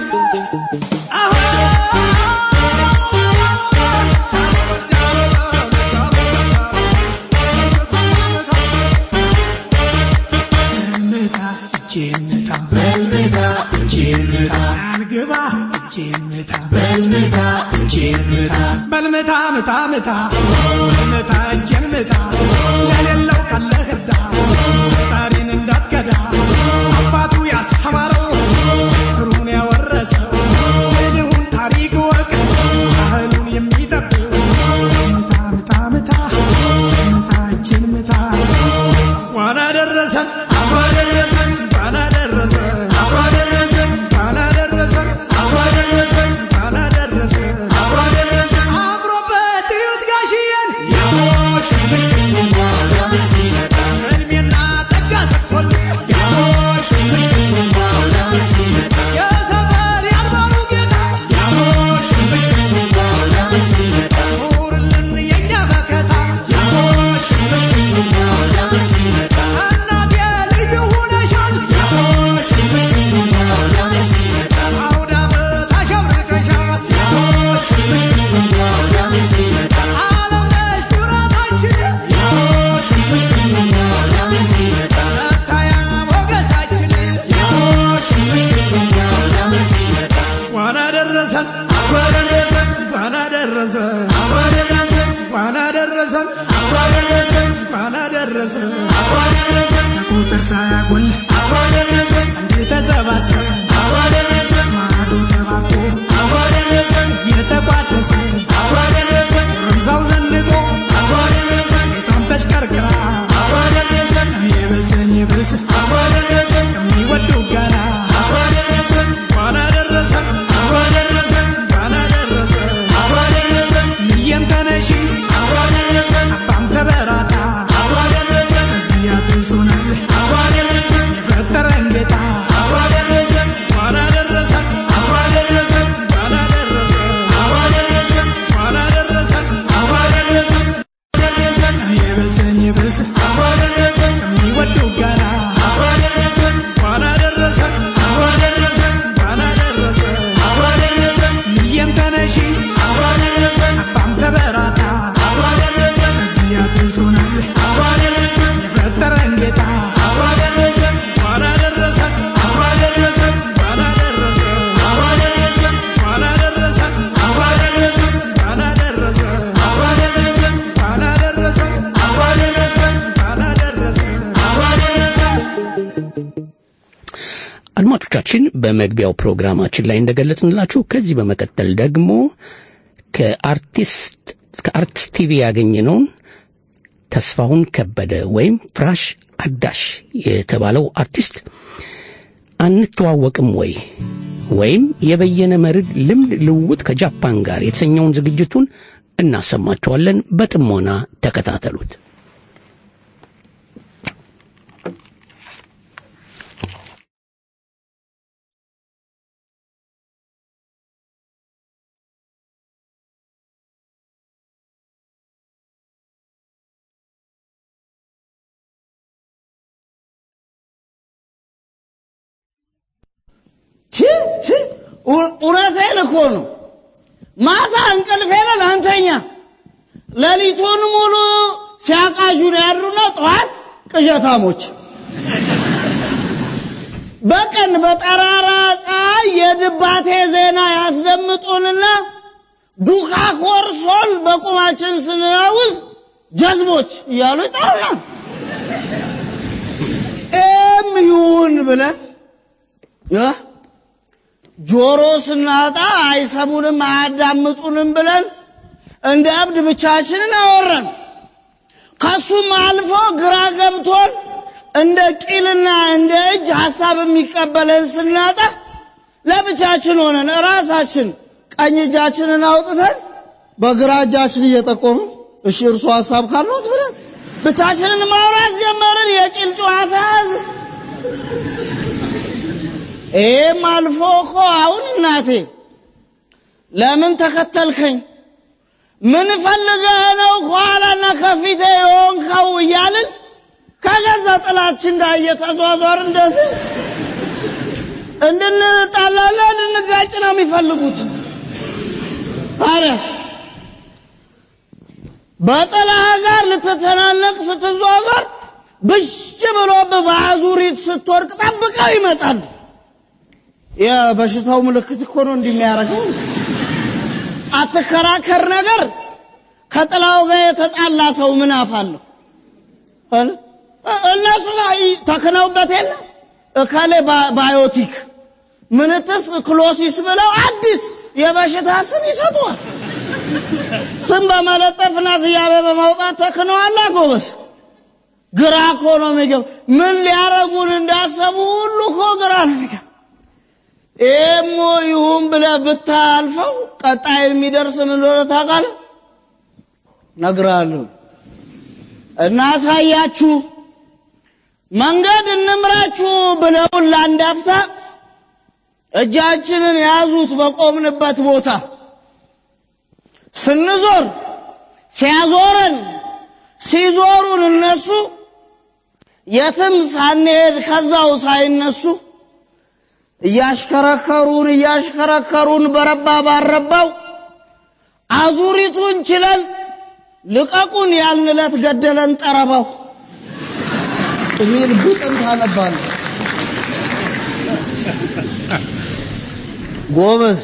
በልምታ እጄን ምታ በልምታ እጄን ምታ አልግባ እጄን ምታ በልምታ እጄን ምታ በልምታ ምታ ምታ በልምታ እጄን ምታ ለሌለው ካለህ እርዳ ፈጣሪን እንዳትከዳ አባቱ ያስተማረው ትሩን ያወረሰው የድሁን ታሪክ ወቅ ባህሉን የሚጠብቅ ምታ ምታ ምታ ምታ እጄን ምታ እንኳን አደረሰን አብሮ አደረሰን እንኳን አደረሰን አብሮ አደረሰን እንኳን አደረሰን አብሮ አደረሰን እንኳን አደረሰን አብሮ አደረሰን አብሮበት እዩት ጋሽዬን እድሜና ጸጋ ሰጥቶልን የሰፈር ያልባሉ ጌታ ኑርልን የእኛ መከታ እናቴ ልዩ ሆነሻል አውደ ዓመት አሸብርቀሻል ዓለም ነሽ ኩራታችን መታያ ሞገሳችን እንኳን አደረሰን አብሮ አደረሰን እንኳን አደረሰን አብሮ አደረሰን እንኳን አደረሰን አብሮ አደረሰን እንኳን አደረሰን አብሮ አደረሰን ከቁጥር ሳያጎል አብሮ አደረሰን እንዴ ተሰባስበን አብሮ አደረሰን ማዶ ተባርኮ አብሮ አደረሰን እየተቋደሰ አብሮ አደረሰን ረምዛው ዘንጦ አብሮ አደረሰን ሴቷም ተሽከርክራ አብሮ አደረሰን እኔ ብስ እኔ ብስ አብሮ አደረሰን ከሚወዱ ጋራ አብሮ አደረሰን እንኳን አደረሰን አብሮ አደረሰን እንኳን አደረሰን አብሮ አደረሰን ምየም ተነሺ አብሮ አደረሰን አባም ተበራታ አብሮ አደረሰን እዚህ አድርሶናል አብሮ አደረሰን የፈጠረን ጌታ አብሮ አደረሰን አድማጮቻችን በመግቢያው ፕሮግራማችን ላይ እንደገለጽንላችሁ ከዚህ በመቀጠል ደግሞ ከአርቲስት ከአርትስ ቲቪ ያገኘነውን ተስፋሁን ከበደ ወይም ፍራሽ አዳሽ የተባለው አርቲስት አንተዋወቅም ወይ ወይም የበየነ መርድ ልምድ ልውውጥ ከጃፓን ጋር የተሰኘውን ዝግጅቱን እናሰማቸዋለን። በጥሞና ተከታተሉት። ቺ ቺ እው- እውነቴን እኮ ነው። ማታ እንቅልፍ የለን አንተኛ ሌሊቱን ሙሉ ሲያቃዡን ያድሩና ጠዋት ቅዠታሞች በቀን በጠራራ ፀሐይ የድባቴ ዜና ያስደምጡንና ዱካ ኮርሶን በቁማችን ስንናውዝ ጀዝቦች እያሉ ይጠሩናል። ኤም ይሁን ብለን እ ጆሮ ስናጣ አይሰሙንም አያዳምጡንም ብለን እንደ እብድ ብቻችንን አወራን። ከሱም አልፎ ግራ ገብቶን እንደ ቂልና እንደ እጅ ሀሳብ የሚቀበለን ስናጣ ለብቻችን ሆነን ራሳችን ቀኝ እጃችንን አውጥተን በግራ እጃችን እየጠቆሙ እሺ እርሱ ሀሳብ ካሉት ብለን ብቻችንን ማውራት ጀመርን። የቂል ጨዋታ ያዝ ይህም አልፎ እኮ አሁን እናቴ ለምን ተከተልከኝ? ምን ፈልገህ ነው ከኋላና ከፊቴ የሆንከው? እያልን ከገዛ ጥላችን ጋር እየተዟዟር እንደዚህ እንድንጣላና እንድንጋጭ ነው የሚፈልጉት። ታዲያስ በጥላህ ጋር ልትተናነቅ ስትዟዟር ብሽ ብሎብህ በአዙሪት ስትወድቅ ጠብቀው ይመጣሉ። የበሽታው ምልክት እኮ ነው እንዲህ የሚያደርገው። አትከራከር ነገር ከጥላው ጋር የተጣላ ሰው ምን አፋለሁ? አለ። እነሱ ላይ ተክነውበት የለ እከሌ ባ- ባዮቲክ ምንትስ ክሎሲስ ብለው አዲስ የበሽታ ስም ይሰጡዋል። ስም በመለጠፍና ስያሜ በማውጣት ተክነዋላ ጎበዝ። ግራ እኮ ነው የሚገባ። ምን ሊያረጉን እንዳሰቡ ሁሉ እኮ ግራ ነው የሚገባ። ኤሞ ይሁን ብለህ ብታልፈው ቀጣይ የሚደርስ ምን እንደሆነ ታውቃለህ? እነግርሃለሁ። እናሳያችሁ፣ መንገድ እንምራችሁ ብለውን ለአንድ አፍታ እጃችንን ያዙት በቆምንበት ቦታ ስንዞር ሲያዞረን ሲዞሩን እነሱ የትም ሳንሄድ ከዛው ሳይነሱ እያሽከረከሩን እያሽከረከሩን በረባ ባረባው አዙሪቱን ችለን ልቀቁን ያልንለት ገደለን ጠረባው የሚል ግጥም ታነባለህ። ጎበዝ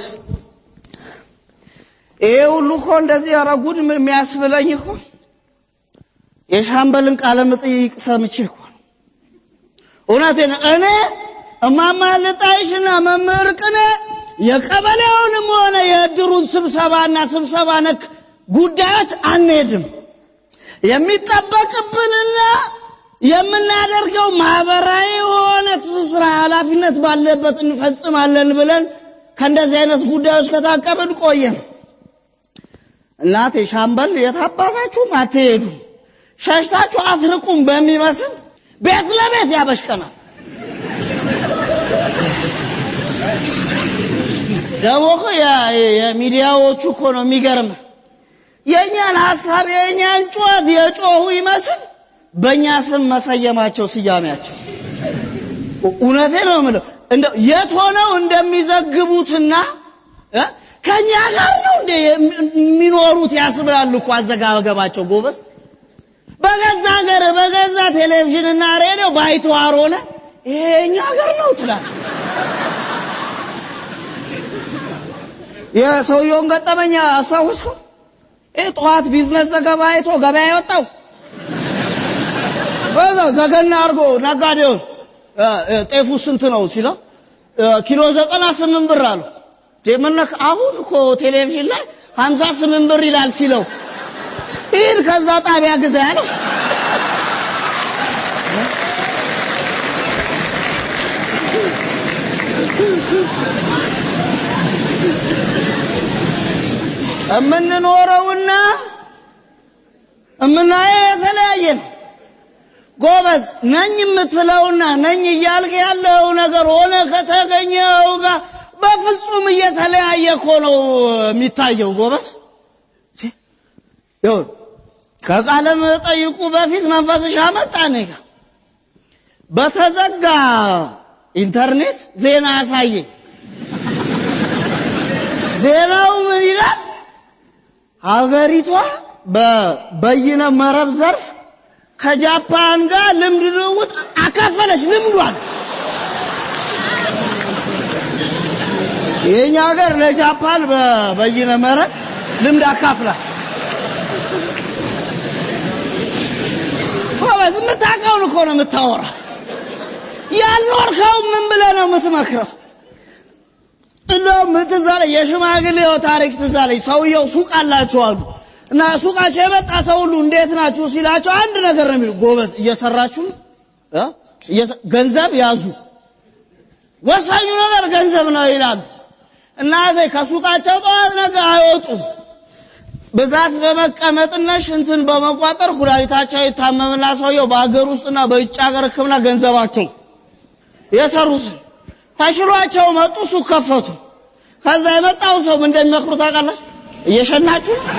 ይሄ ሁሉ እኮ እንደዚህ ኧረ ጉድ የሚያስብለኝ እኮ የሻምበልን ቃለ መጠይቅ ሰምቼ እኮ ነው። እውነቴን ነው። እኔ እማማ ልጣይሽና መምህር ቅኔ የቀበሌውንም ሆነ የእድሩን ስብሰባና ስብሰባ ነክ ጉዳዮች አንሄድም። የሚጠበቅብንና የምናደርገው ማህበራዊ የሆነ ትስስር ኃላፊነት ባለበት እንፈጽማለን ብለን ከእንደዚህ አይነት ጉዳዮች ከታቀብን ቆየን። እናቴ ሻምበል የታባታችሁም አትሄዱ ሸሽታችሁ አትርቁም በሚመስል ቤት ለቤት ያበሽቀናል። ደግሞ እኮ የ- የሚዲያዎቹ እኮ ነው የሚገርም። የእኛን ሀሳብ የእኛን ጩኸት የጮሁ ይመስል በእኛ ስም መሰየማቸው ስያሜያቸው። እውነቴ ነው የምለው እንደው የት ሆነው እንደሚዘግቡትና እ ከእኛ ጋር ነው እንደ የሚኖሩት ያስብላሉ እኮ አዘጋገባቸው ጎበዝ። በገዛ ሀገር በገዛ ቴሌቪዥንና ሬዲዮ ባይተዋር ሆነ ይሄ የእኛ ሀገር ነው ትላል። የሰውየውን ገጠመኛ አስታውስኩ። ይህ ጠዋት ቢዝነስ ዘገባ አይቶ ገበያ የወጣው በዛ ዘገና አድርጎ ነጋዴውን እ፣ እ፣ ጤፉ ስንት ነው ሲለው ኪሎ ዘጠና ስምንት ብር አሉ። ደምነክ አሁን እኮ ቴሌቪዥን ላይ ሀምሳ ስምንት ብር ይላል ሲለው ይህን ከዛ ጣቢያ ግዛ ያለው የምንኖረውና የምናየው የተለያየ ነው። ጎበዝ ነኝ የምትለውና ነኝ እያልክ ያለው ነገር ሆነ ከተገኘው ጋር በፍጹም እየተለያየ እኮ ነው የሚታየው። ጎበዝ ይሁን ከቃለ መጠይቁ በፊት መንፈስሽ አመጣ እኔ ጋ በተዘጋ ኢንተርኔት ዜና ያሳየኝ። ዜናው ምን ይላል? ሀገሪቷ በበይነ መረብ ዘርፍ ከጃፓን ጋር ልምድ ልውውጥ አካፈለች። ልምዷል የኛ ሀገር ለጃፓን በበይነ መረብ ልምድ አካፍላል። ጎበዝ የምታውቀውን እኮ ነው የምታወራ። ያልኖርከው ምን ብለህ ነው የምትመክረው? እንደውም ትዝ አለኝ የሽማግሌው ታሪክ ትዝ አለኝ። ሰውየው ሱቅ አላቸው አሉ እና ሱቃቸው የመጣ ሰው ሁሉ እንዴት ናችሁ ሲላቸው አንድ ነገር ነው የሚሉ፣ ጎበዝ እየሰራችሁ ነው እ? እየሰ- ገንዘብ ያዙ፣ ወሳኙ ነገር ገንዘብ ነው ይላሉ። እና ከሱቃቸው ጠዋት ነገ አይወጡም። ብዛት በመቀመጥና ሽንትን በመቋጠር ኩላሊታቸው የታመምና ሰውየው በሀገር ውስጥና በውጭ ሀገር ሕክምና ገንዘባቸው የሰሩትን ተሽሏቸው መጡ። ሱቅ ከፈቱ። ከዛ የመጣው ሰው ምን እንደሚመክሩ ታውቃላችሁ? እየሸናችሁ ነው?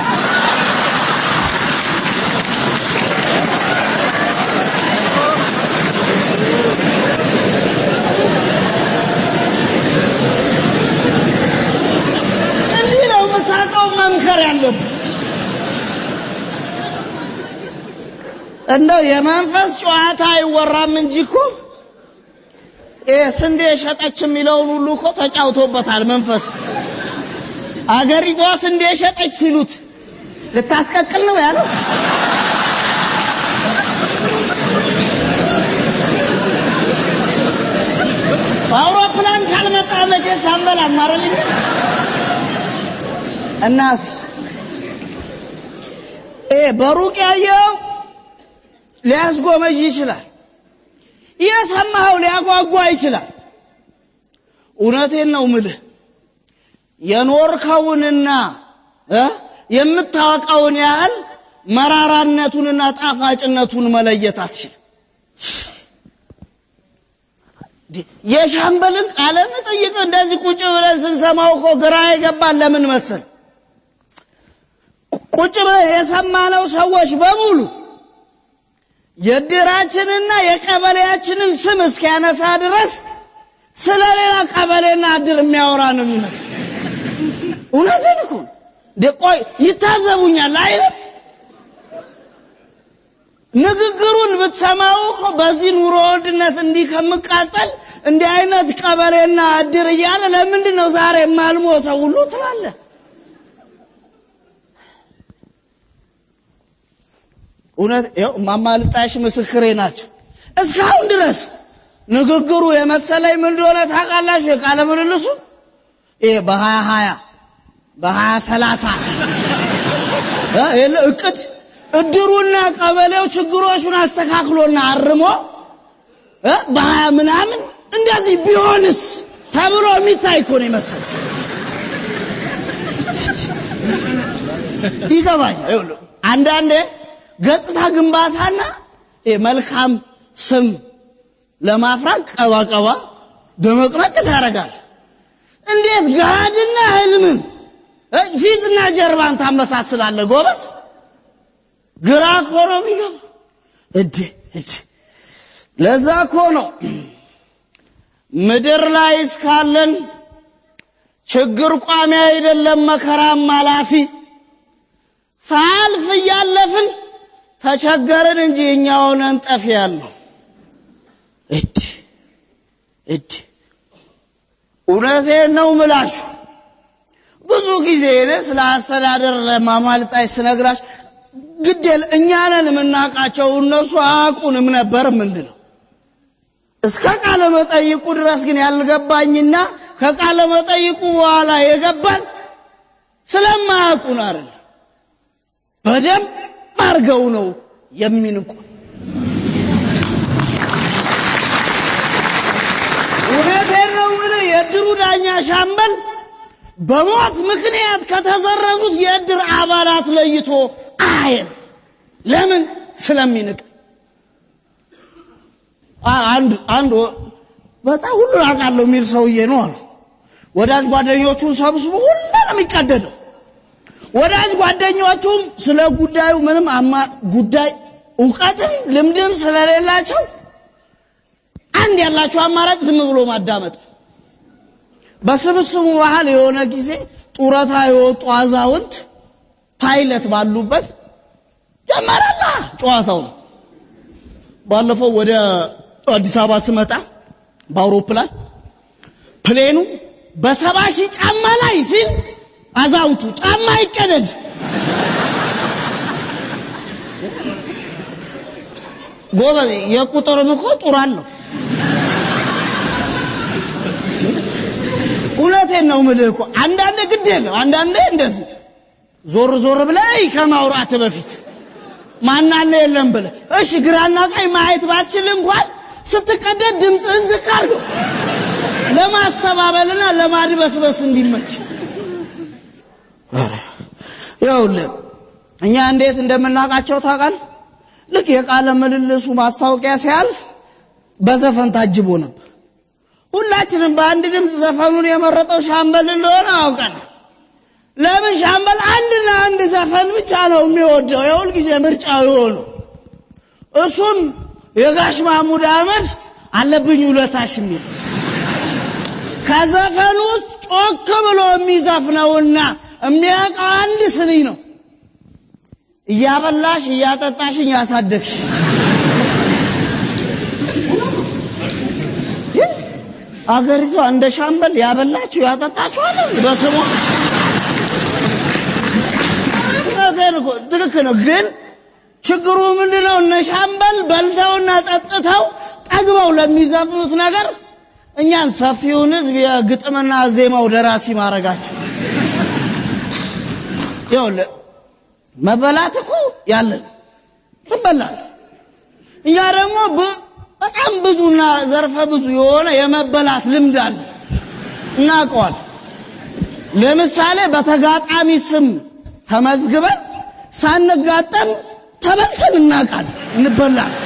እንዲህ ነው የምታውቀው መምከር ያለብን። እንደው የመንፈስ ጨዋታ አይወራም እንጂ እኮ ይሄ ስንዴ ሸጠች የሚለውን ሁሉ እኮ ተጫውቶበታል መንፈስ። አገሪቷ ስንዴ ሸጠች ሲሉት ልታስቀቅል ነው ያለው። በአውሮፕላን ካልመጣ መቼስ አንበላም አይደል? እናት ይሄ በሩቅ ያየው ሊያስጎመዥ ይችላል። የሰማኸው ሊያጓጓ ይችላል። እውነቴን ነው ምልህ የኖርከውንና እ የምታወቀውን ያህል መራራነቱንና ጣፋጭነቱን መለየት አትችልም። የሻምበልን ቃለ መጠይቅ እንደዚህ ቁጭ ብለን ስንሰማው እኮ ግራ የገባን ለምን መሰል? ቁጭ ብለን የሰማነው ሰዎች በሙሉ የእድራችንና የቀበሌያችንን ስም እስኪያነሳ ድረስ ስለ ሌላ ቀበሌና እድር የሚያወራ ነው የሚመስል። እውነትን እኮ ነው። እንደ ቆይ ይታዘቡኛል አይደል? ንግግሩን ብትሰማው እኮ በዚህ ኑሮ ውድነት እንዲህ ከምቃጠል እንዲህ አይነት ቀበሌና እድር እያለ ለምንድን ነው ዛሬ የማልሞተው ሁሉ ትላለህ። እውነት ይኸው እማማ ልጣሽ ምስክሬ ናቸው። እስካሁን ድረስ ንግግሩ የመሰለኝ ምን እንደሆነ ታውቃላችሁ? የቃለ ምልልሱ ይሄ በሀያ ሀያ በሀያ ሰላሳ የለ እቅድ እድሩና ቀበሌው ችግሮቹን አስተካክሎና አርሞ እ በሀያ ምናምን እንደዚህ ቢሆንስ ተብሎ የሚታይ እኮ ነው የመሰለኝ። ይገባኛል። ይኸውልህ አንዳንዴ ገጽታ ግንባታና መልካም ስም ለማፍራት ቀባቀባ ደመቅረቅ ታደርጋል። እንዴት ጋድና ህልምን እ ፊትና ጀርባን ታመሳስላለህ? ጎበዝ ግራ እኮ ነው የሚገባ። እድ እድ ለዛ እኮ ነው ምድር ላይ እስካለን ችግር ቋሚ አይደለም መከራም አላፊ ሳልፍ እያለፍን ተቸገርን እንጂ እኛ ሆነን ጠፊ ያለው እድ እድ እውነቴን ነው ምላችሁ። ብዙ ጊዜ እኔ ስለ አስተዳደር ለማማልጣች ስነግራች ግዴል እኛ ነን የምናውቃቸው እነሱ አያውቁንም ነበር የምንለው። እስከ ቃለ መጠይቁ ድረስ ግን ያልገባኝና ከቃለ መጠይቁ በኋላ የገባን ስለማያውቁን አይደለም፣ በደንብ አድርገው ነው የሚንቁ። እውነቴን ነው የምልህ የእድሩ ዳኛ ሻምበል በሞት ምክንያት ከተዘረዙት የእድር አባላት ለይቶ አየን። ለምን? ስለሚንቅ። አ- አንድ አንድ ወ- በጣም ሁሉን አውቃለሁ የሚል ሰውዬ ነው አሉ። ወዳጅ ጓደኞቹን ሰብስቦ ሁሉ ነው የሚቀደደው። ወዳጅ ጓደኞቹም ስለ ጉዳዩ ምንም አማ ጉዳይ እውቀትም ልምድም ስለሌላቸው አንድ ያላቸው አማራጭ ዝም ብሎ ማዳመጥ። በስብስቡ መሃል የሆነ ጊዜ ጡረታ የወጡ አዛውንት ፓይለት ባሉበት ጀመረላ ጨዋታው ነው። ባለፈው ወደ አዲስ አበባ ስመጣ በአውሮፕላን ፕሌኑ በሰባ ሺህ ጫማ ላይ ሲል አዛውንቱ ጫማ ይቀደድ ጎበዝ፣ የቁጥርም እኮ ጡር አለው። እውነቴን ነው ምልህ እኮ አንዳንዴ ግድ የለው አንዳንዴ እንደዚህ ዞር ዞር ብለህ ከማውራት በፊት ማናለ የለም ብለህ እሺ፣ ግራና ቀኝ ማየት ባትችል እንኳን ስትቀደድ ድምፅህን ዝቅ አድርገው ለማስተባበልና ለማድበስበስ እንዲመች። ይኸውልህ እኛ እንዴት እንደምናውቃቸው ታውቃለህ? ልክ የቃለ ምልልሱ ማስታወቂያ ሲያልፍ በዘፈን ታጅቦ ነበር። ሁላችንም በአንድ ድምፅ ዘፈኑን የመረጠው ሻምበል እንደሆነ አውቀናል። ለምን ሻምበል አንድና አንድ ዘፈን ብቻ ነው የሚወደው፣ የሁል ጊዜ ምርጫው የሆነው እሱም የጋሽ ማሙድ አህመድ አለብኝ ውለታሽ የሚል ከዘፈኑ ውስጥ ጮክ ብሎ የሚዘፍነውና የሚያውቀው አንድ ስንኝ ነው። እያበላሽ እያጠጣሽኝ ያሳደግሽ አገሪቷ እንደ ሻምበል ያበላችሁ ያጠጣችሁ አለ በስሟ እውነቴን እኮ ትክክል ነው። ግን ችግሩ ምንድን ነው? እነ ሻምበል በልተውና ጠጥተው ጠግበው ለሚዘፍኑት ነገር እኛን ሰፊውን ሕዝብ የግጥምና ዜማው ደራሲ ማድረጋቸው ይኸውልህ መበላት እኮ ያለን ትበላል። እኛ ደግሞ ብ- በጣም ብዙና ዘርፈ ብዙ የሆነ የመበላት ልምድ አለ፣ እናውቀዋል። ለምሳሌ በተጋጣሚ ስም ተመዝግበን ሳንጋጠም ተበልተን እናውቃለን፣ እንበላለን።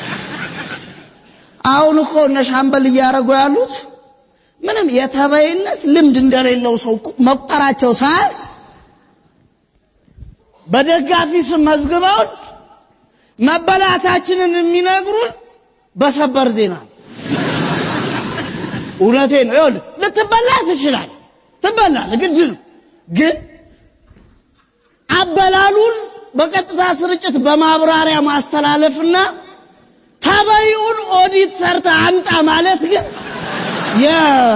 አሁን እኮ እነ ሻምበል እያደረጉ ያሉት ምንም የተበይነት ልምድ እንደሌለው ሰው መቁጠራቸው ሳያንስ በደጋፊ ስም መዝግበውን መበላታችንን የሚነግሩን በሰበር ዜና ነው። እውነቴ ነው። ይኸውልህ ልትበላ ትችላል፣ ትበላል፣ ግድ ነው። ግን አበላሉን በቀጥታ ስርጭት በማብራሪያ ማስተላለፍና ተበይውን ኦዲት ሰርተ አምጣ ማለት ግን የ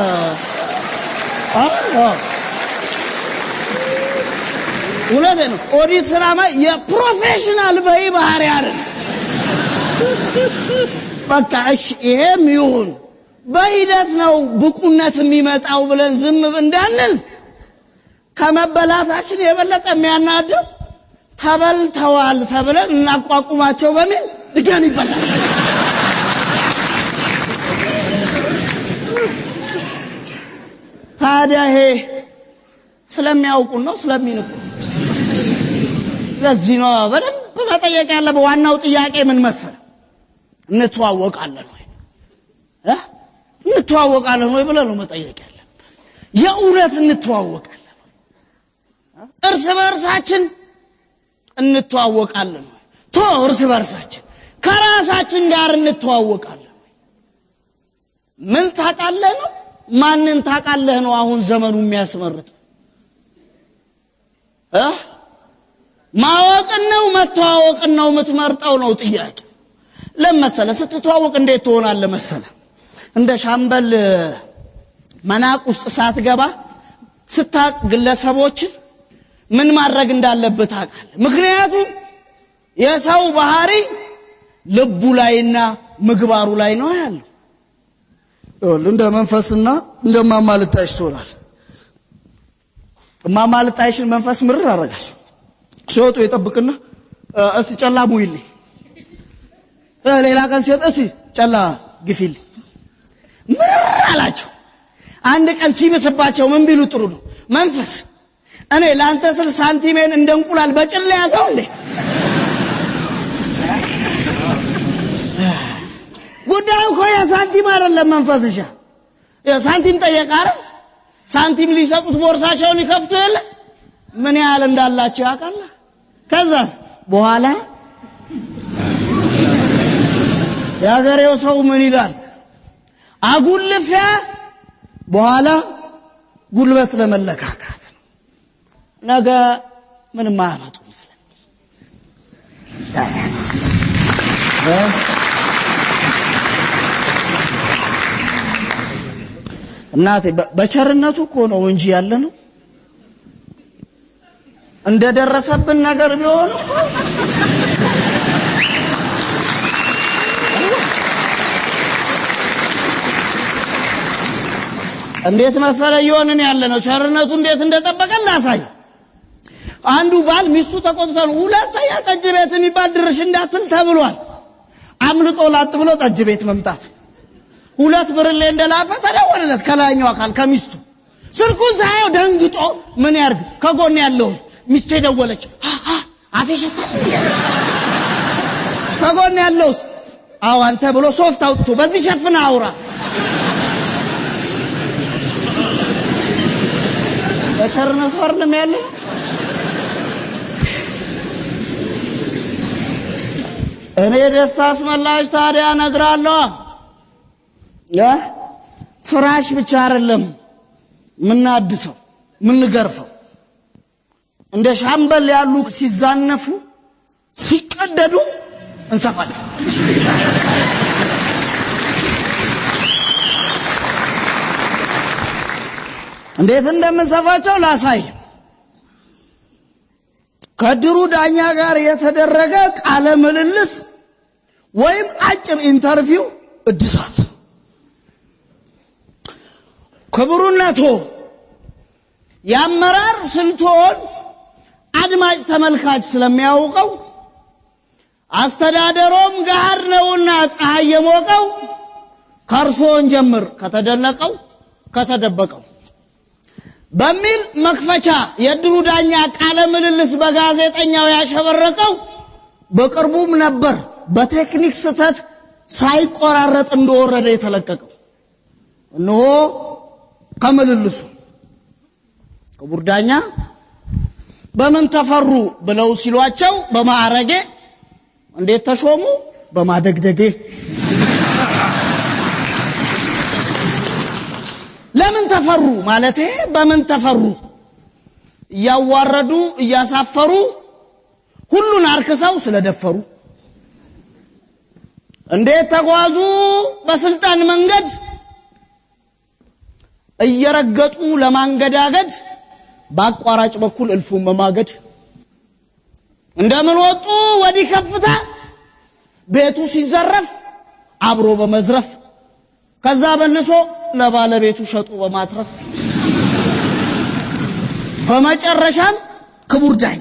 አ- አ- እውነቴ ነው። ኦዲት ስራ ማለት የፕሮፌሽናል በይ ባህሪ አይደል። በቃ እሺ ይሄም ይሁን በሂደት ነው ብቁነት የሚመጣው ብለን ዝም እንዳንል ከመበላታችን የበለጠ የሚያናደው ተበልተዋል ተብለን እናቋቁማቸው በሚል ድጋሚ ይበላል። ታዲያ ይሄ ስለሚያውቁን ነው ስለሚንቁ ለዚህ ነው በደንብ መጠየቅ ያለብህ። ዋናው ጥያቄ ምን መሰለህ? እንተዋወቃለን ወይ እ? እንተዋወቃለን ወይ ብለህ ነው መጠየቅ ያለብህ። የእውነት እንተዋወቃለን ወይ? እርስ በእርሳችን እንተዋወቃለን ወይ? ቶ እርስ በእርሳችን ከራሳችን ጋር እንተዋወቃለን ወይ? ምን ታውቃለህ ነው ማንን ታውቃለህ ነው አሁን ዘመኑ የሚያስመርጥ እ? ማወቅን ነው መተዋወቅን ነው የምትመርጠው ነው ጥያቄ። ለመሰለ ስትተዋወቅ እንዴት ትሆናለህ መሰለ እንደ ሻምበል መናቅ ውስጥ ሳትገባ ስታቅ ግለሰቦችን ምን ማድረግ እንዳለብህ ታውቃለህ። ምክንያቱም የሰው ባህሪ ልቡ ላይና ምግባሩ ላይ ነው ያለው። ይኸውልህ እንደ መንፈስና እንደ ማማልጣይሽ ትሆናል። ማማልጣይሽን መንፈስ ምርር አረጋል። ሲወጡ ይጠብቅና እ፣ እስቲ ጨላ ሙይልኝ፣ እ፣ ሌላ ቀን ሲወጥ እስቲ ጨላ ግፊልኝ። ምርር አላቸው። አንድ ቀን ሲብስባቸው ምን ቢሉ ጥሩ ነው? መንፈስ እኔ ለአንተ ስል ሳንቲሜን እንደ እንቁላል በጭላ ያዘው እንዴ? ጉዳዩ እኮ የሳንቲም አይደለም። መንፈስሻ ሳንቲም ጠየቀ አይደል? ሳንቲም ሊሰጡት ቦርሳቸውን ይከፍቱ የለ ምን ያህል እንዳላቸው ያውቃል። ከዛ በኋላ የሀገሬው ሰው ምን ይላል? አጉልፊያ በኋላ ጉልበት ለመለካካት ነው። ነገ ምንም አያመጡም ስለሚል እ? እናቴ በ- በቸርነቱ እኮ ነው እንጂ ያለ ነው። እንደደረሰብን ነገር ቢሆን እኮ እንዴት መሰለ እየሆንን ያለ ነው። ቸርነቱ እንዴት እንደጠበቀን ላሳይ። አንዱ ባል ሚስቱ ተቆጥታ ነው ሁለተኛ ጠጅ ቤት የሚባል ድርሽ እንዳትል ተብሏል። አምልጦ ላጥ ብሎ ጠጅ ቤት መምጣት ሁለት ብርሌ እንደላፈ ተደወለለት ከላይኛው አካል ከሚስቱ ስልኩን ሳየው ደንግጦ ምን ያርግ ከጎን ያለውን ሚስቴ ደወለች አ- አ- አፌ ሸታል ከጎን ያለውስ አዎ አንተ ብሎ ሶፍት አውጥቶ በዚህ ሸፍነ አውራ በቸርነቱ አይደለም ያለ እኔ ደስታ አስመላሽ ታዲያ እነግራለሁ እ? ፍራሽ ብቻ አይደለም ምናድሰው ምንገርፈው እንደ ሻምበል ያሉ ሲዛነፉ ሲቀደዱ እንሰፋለን። እንዴት እንደምንሰፋቸው ላሳይ። ከድሩ ዳኛ ጋር የተደረገ ቃለ ምልልስ ወይም አጭር ኢንተርቪው እድሳት ክቡርነቶ የአመራር ስልቶን አድማጭ ተመልካች ስለሚያውቀው አስተዳደሮም ጋር ነውና ፀሐይ የሞቀው ከእርሶን ጀምር ከተደነቀው ከተደበቀው በሚል መክፈቻ የድሩ ዳኛ ቃለ ምልልስ በጋዜጠኛው ያሸበረቀው በቅርቡም ነበር በቴክኒክ ስህተት ሳይቆራረጥ እንደወረደ የተለቀቀው። እነሆ ከምልልሱ ክቡር ዳኛ በምን ተፈሩ ብለው ሲሏቸው በማዕረጌ እንዴት ተሾሙ በማደግደጌ ለምን ተፈሩ ማለቴ በምን ተፈሩ እያዋረዱ እያሳፈሩ ሁሉን አርክሰው ስለደፈሩ እንዴት ተጓዙ በስልጣን መንገድ እየረገጡ ለማንገዳገድ በአቋራጭ በኩል እልፉን መማገድ እንደምን ወጡ ወዲህ ከፍታ ቤቱ ሲዘረፍ አብሮ በመዝረፍ ከዛ መልሶ ለባለቤቱ ሸጡ በማትረፍ በመጨረሻም ክቡር ዳኛ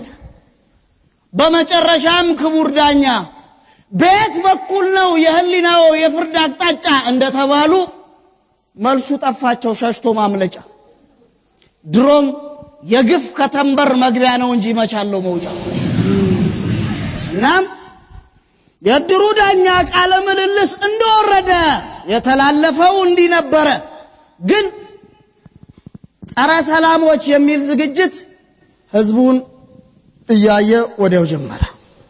በመጨረሻም ክቡር ዳኛ ቤት በኩል ነው የህሊናው የፍርድ አቅጣጫ እንደተባሉ መልሱ ጠፋቸው ሸሽቶ ማምለጫ ድሮም የግፍ ከተንበር መግቢያ ነው እንጂ መቻለው መውጫ እናም የድሩ ዳኛ ቃለ ምልልስ እንደወረደ የተላለፈው እንዲህ ነበረ ግን ጸረ ሰላሞች የሚል ዝግጅት ህዝቡን እያየ ወዲያው ጀመረ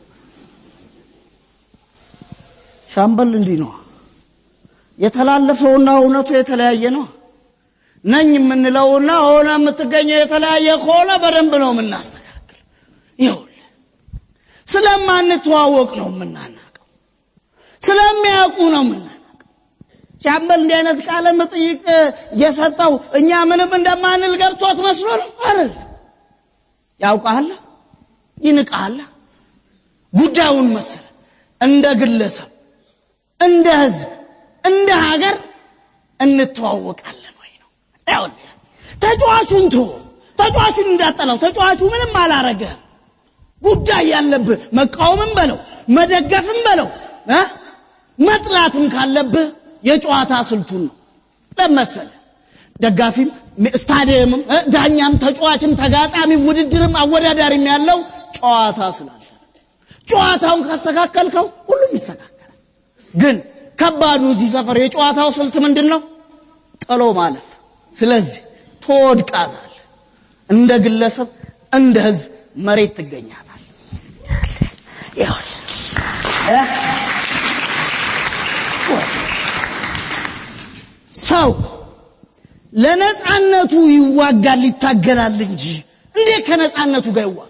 ሻምበል እንዲህ ነው የተላለፈውና እውነቱ የተለያየ ነው ነኝ የምንለውና ሆነ የምትገኘው የተለያየ ከሆነ በደንብ ነው የምናስተካክል ይሁል ስለማንተዋወቅ ነው የምናናቀው ስለሚያውቁ ነው የምናናቀው ሻምበል እንዲህ አይነት ቃለ መጠይቅ የሰጠው እኛ ምንም እንደማንል ገብቶት መስሎ ነው አይደል ያውቃል ይንቃል ጉዳዩን መሰለ እንደ ግለሰብ እንደ ህዝብ እንደ ሀገር እንተዋወቃለን ወይ ነው። ይኸውልህ ተጫዋቹን ቶ ተጫዋቹን እንዳጠላው ተጫዋቹ ምንም አላረገ ጉዳይ ያለብህ መቃወምም በለው መደገፍም በለው እ መጥላትም ካለብህ የጨዋታ ስልቱን ነው ለመሰለ ደጋፊም ስታዲየምም እ ዳኛም ተጫዋችም ተጋጣሚም ውድድርም አወዳዳሪም ያለው ጨዋታ ስላለ ጨዋታውን ካስተካከልከው ሁሉም ይስተካከላል። ግን ከባዱ እዚህ ሰፈር የጨዋታው ስልት ምንድን ነው? ጥሎ ማለፍ። ስለዚህ ትወድቃታል። እንደ ግለሰብ እንደ ህዝብ መሬት ትገኛታል። ይኸውልህ እ ሰው ለነፃነቱ ይዋጋል ይታገላል እንጂ እንዴት ከነፃነቱ ጋር ይዋጋል?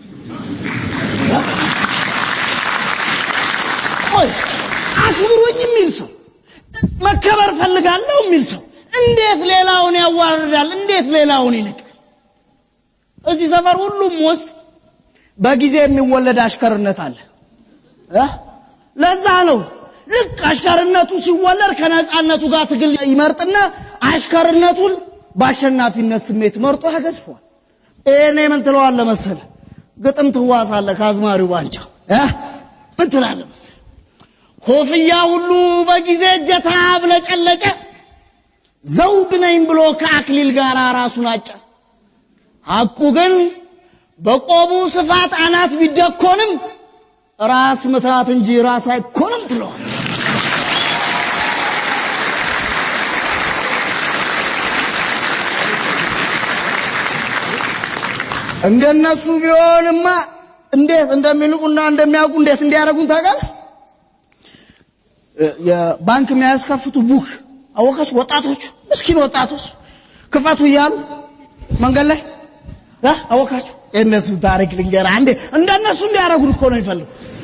ቆይ አክብሩኝ የሚል ሰው መከበር ፈልጋለሁ የሚል ሰው እንዴት ሌላውን ያዋርዳል? እንዴት ሌላውን ይንቃል? እዚህ ሰፈር ሁሉም ውስጥ በጊዜ የሚወለድ አሽከርነት አለ እ ለዛ ነው ልክ አሽከርነቱ ሲወለድ ከነፃነቱ ጋር ትግል ይመርጥና አሽከርነቱን በአሸናፊነት ስሜት መርጦ ያገዝፈዋል። ይሄኔ ምን ትለዋለህ መሰለህ? ግጥም ትዋሳለህ ከአዝማሪው ባንጫ እ ምን ትላለህ መሰለህ? ኮፍያ ሁሉ በጊዜ እጀታ ብለጨለጨ ዘውድ ነኝ ብሎ ከአክሊል ጋር ራሱን አጨ። ሐቁ ግን በቆቡ ስፋት አናት ቢደኮንም ራስ ምታት እንጂ ራስ አይኮንም ትለዋል። እንደነሱ ቢሆንማ እንዴት እንደሚልቁና እንደሚያውቁ እንዴት እንዲያደርጉን ታውቃለህ? የባንክ የሚያስከፍቱ ቡክ አወቃች ወጣቶች ምስኪን ወጣቶች ክፈቱ እያሉ መንገድ ላይ እ አወቃችሁ የእነሱ ታሪክ ልንገርህ አንዴ እንደነሱ እንዲያደርጉን እኮ ነው የሚፈልጉ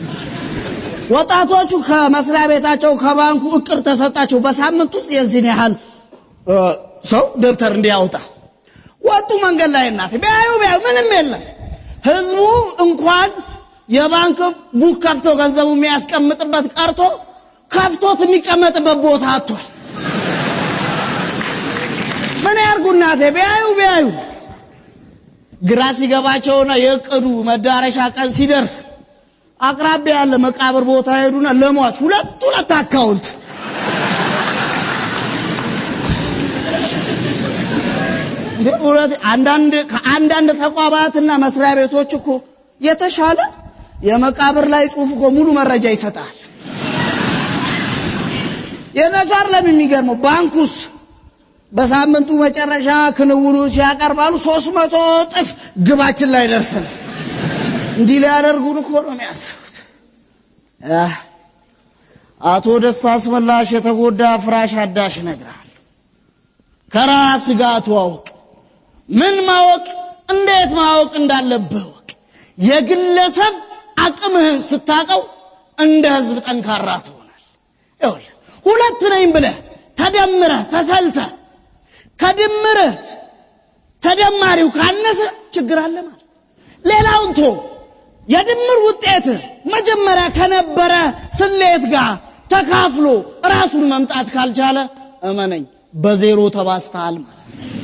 ወጣቶቹ ከመስሪያ ቤታቸው ከባንኩ እቅድ ተሰጣቸው በሳምንት ውስጥ የዚህን ያህል እ ሰው ደብተር እንዲያወጣ ወጡ መንገድ ላይ እናት ቢያዩ ቢያዩ ምንም የለም ህዝቡ እንኳን የባንክ ቡክ ከፍቶ ገንዘቡ የሚያስቀምጥበት ቀርቶ ከፍቶት የሚቀመጥበት ቦታ አጥቷል ምን ያርጉ እናቴ ቢያዩ ቢያዩ ግራ ሲገባቸውና የእቅዱ መዳረሻ ቀን ሲደርስ አቅራቢያ ያለ መቃብር ቦታ ሄዱና ለሟች ሁለት ሁለት አካውንት እንደ እውነት አንዳንድ ከአንዳንድ ተቋማትና መስሪያ ቤቶች እኮ የተሻለ የመቃብር ላይ ጽሁፍ እኮ ሙሉ መረጃ ይሰጣል። የነሳር ለምን የሚገርመው ባንኩስ በሳምንቱ መጨረሻ ክንውኑ ሲያቀርባሉ ሶስት መቶ እጥፍ ግባችን ላይ ደርሰን እንዲህ ሊያደርጉን እኮ ነው የሚያስቡት። አህ፣ አቶ ደስታ አስመላሽ የተጎዳ ፍራሽ አዳሽ ይነግራል። ከራስ ጋር ተዋወቅ። ምን ማወቅ እንዴት ማወቅ እንዳለብህ ወቅ። የግለሰብ አቅምህን ስታቀው እንደ ህዝብ ጠንካራ ትሆናል። ይኸውልህ ሁለት ነኝ ብለህ ተደምረህ ተሰልተህ ከድምርህ ተደማሪው ካነሰ ችግር አለ ማለት። ሌላውን ቶ የድምር ውጤት መጀመሪያ ከነበረ ስሌት ጋር ተካፍሎ ራሱን መምጣት ካልቻለ እመነኝ በዜሮ ተባስተሃል ማለት።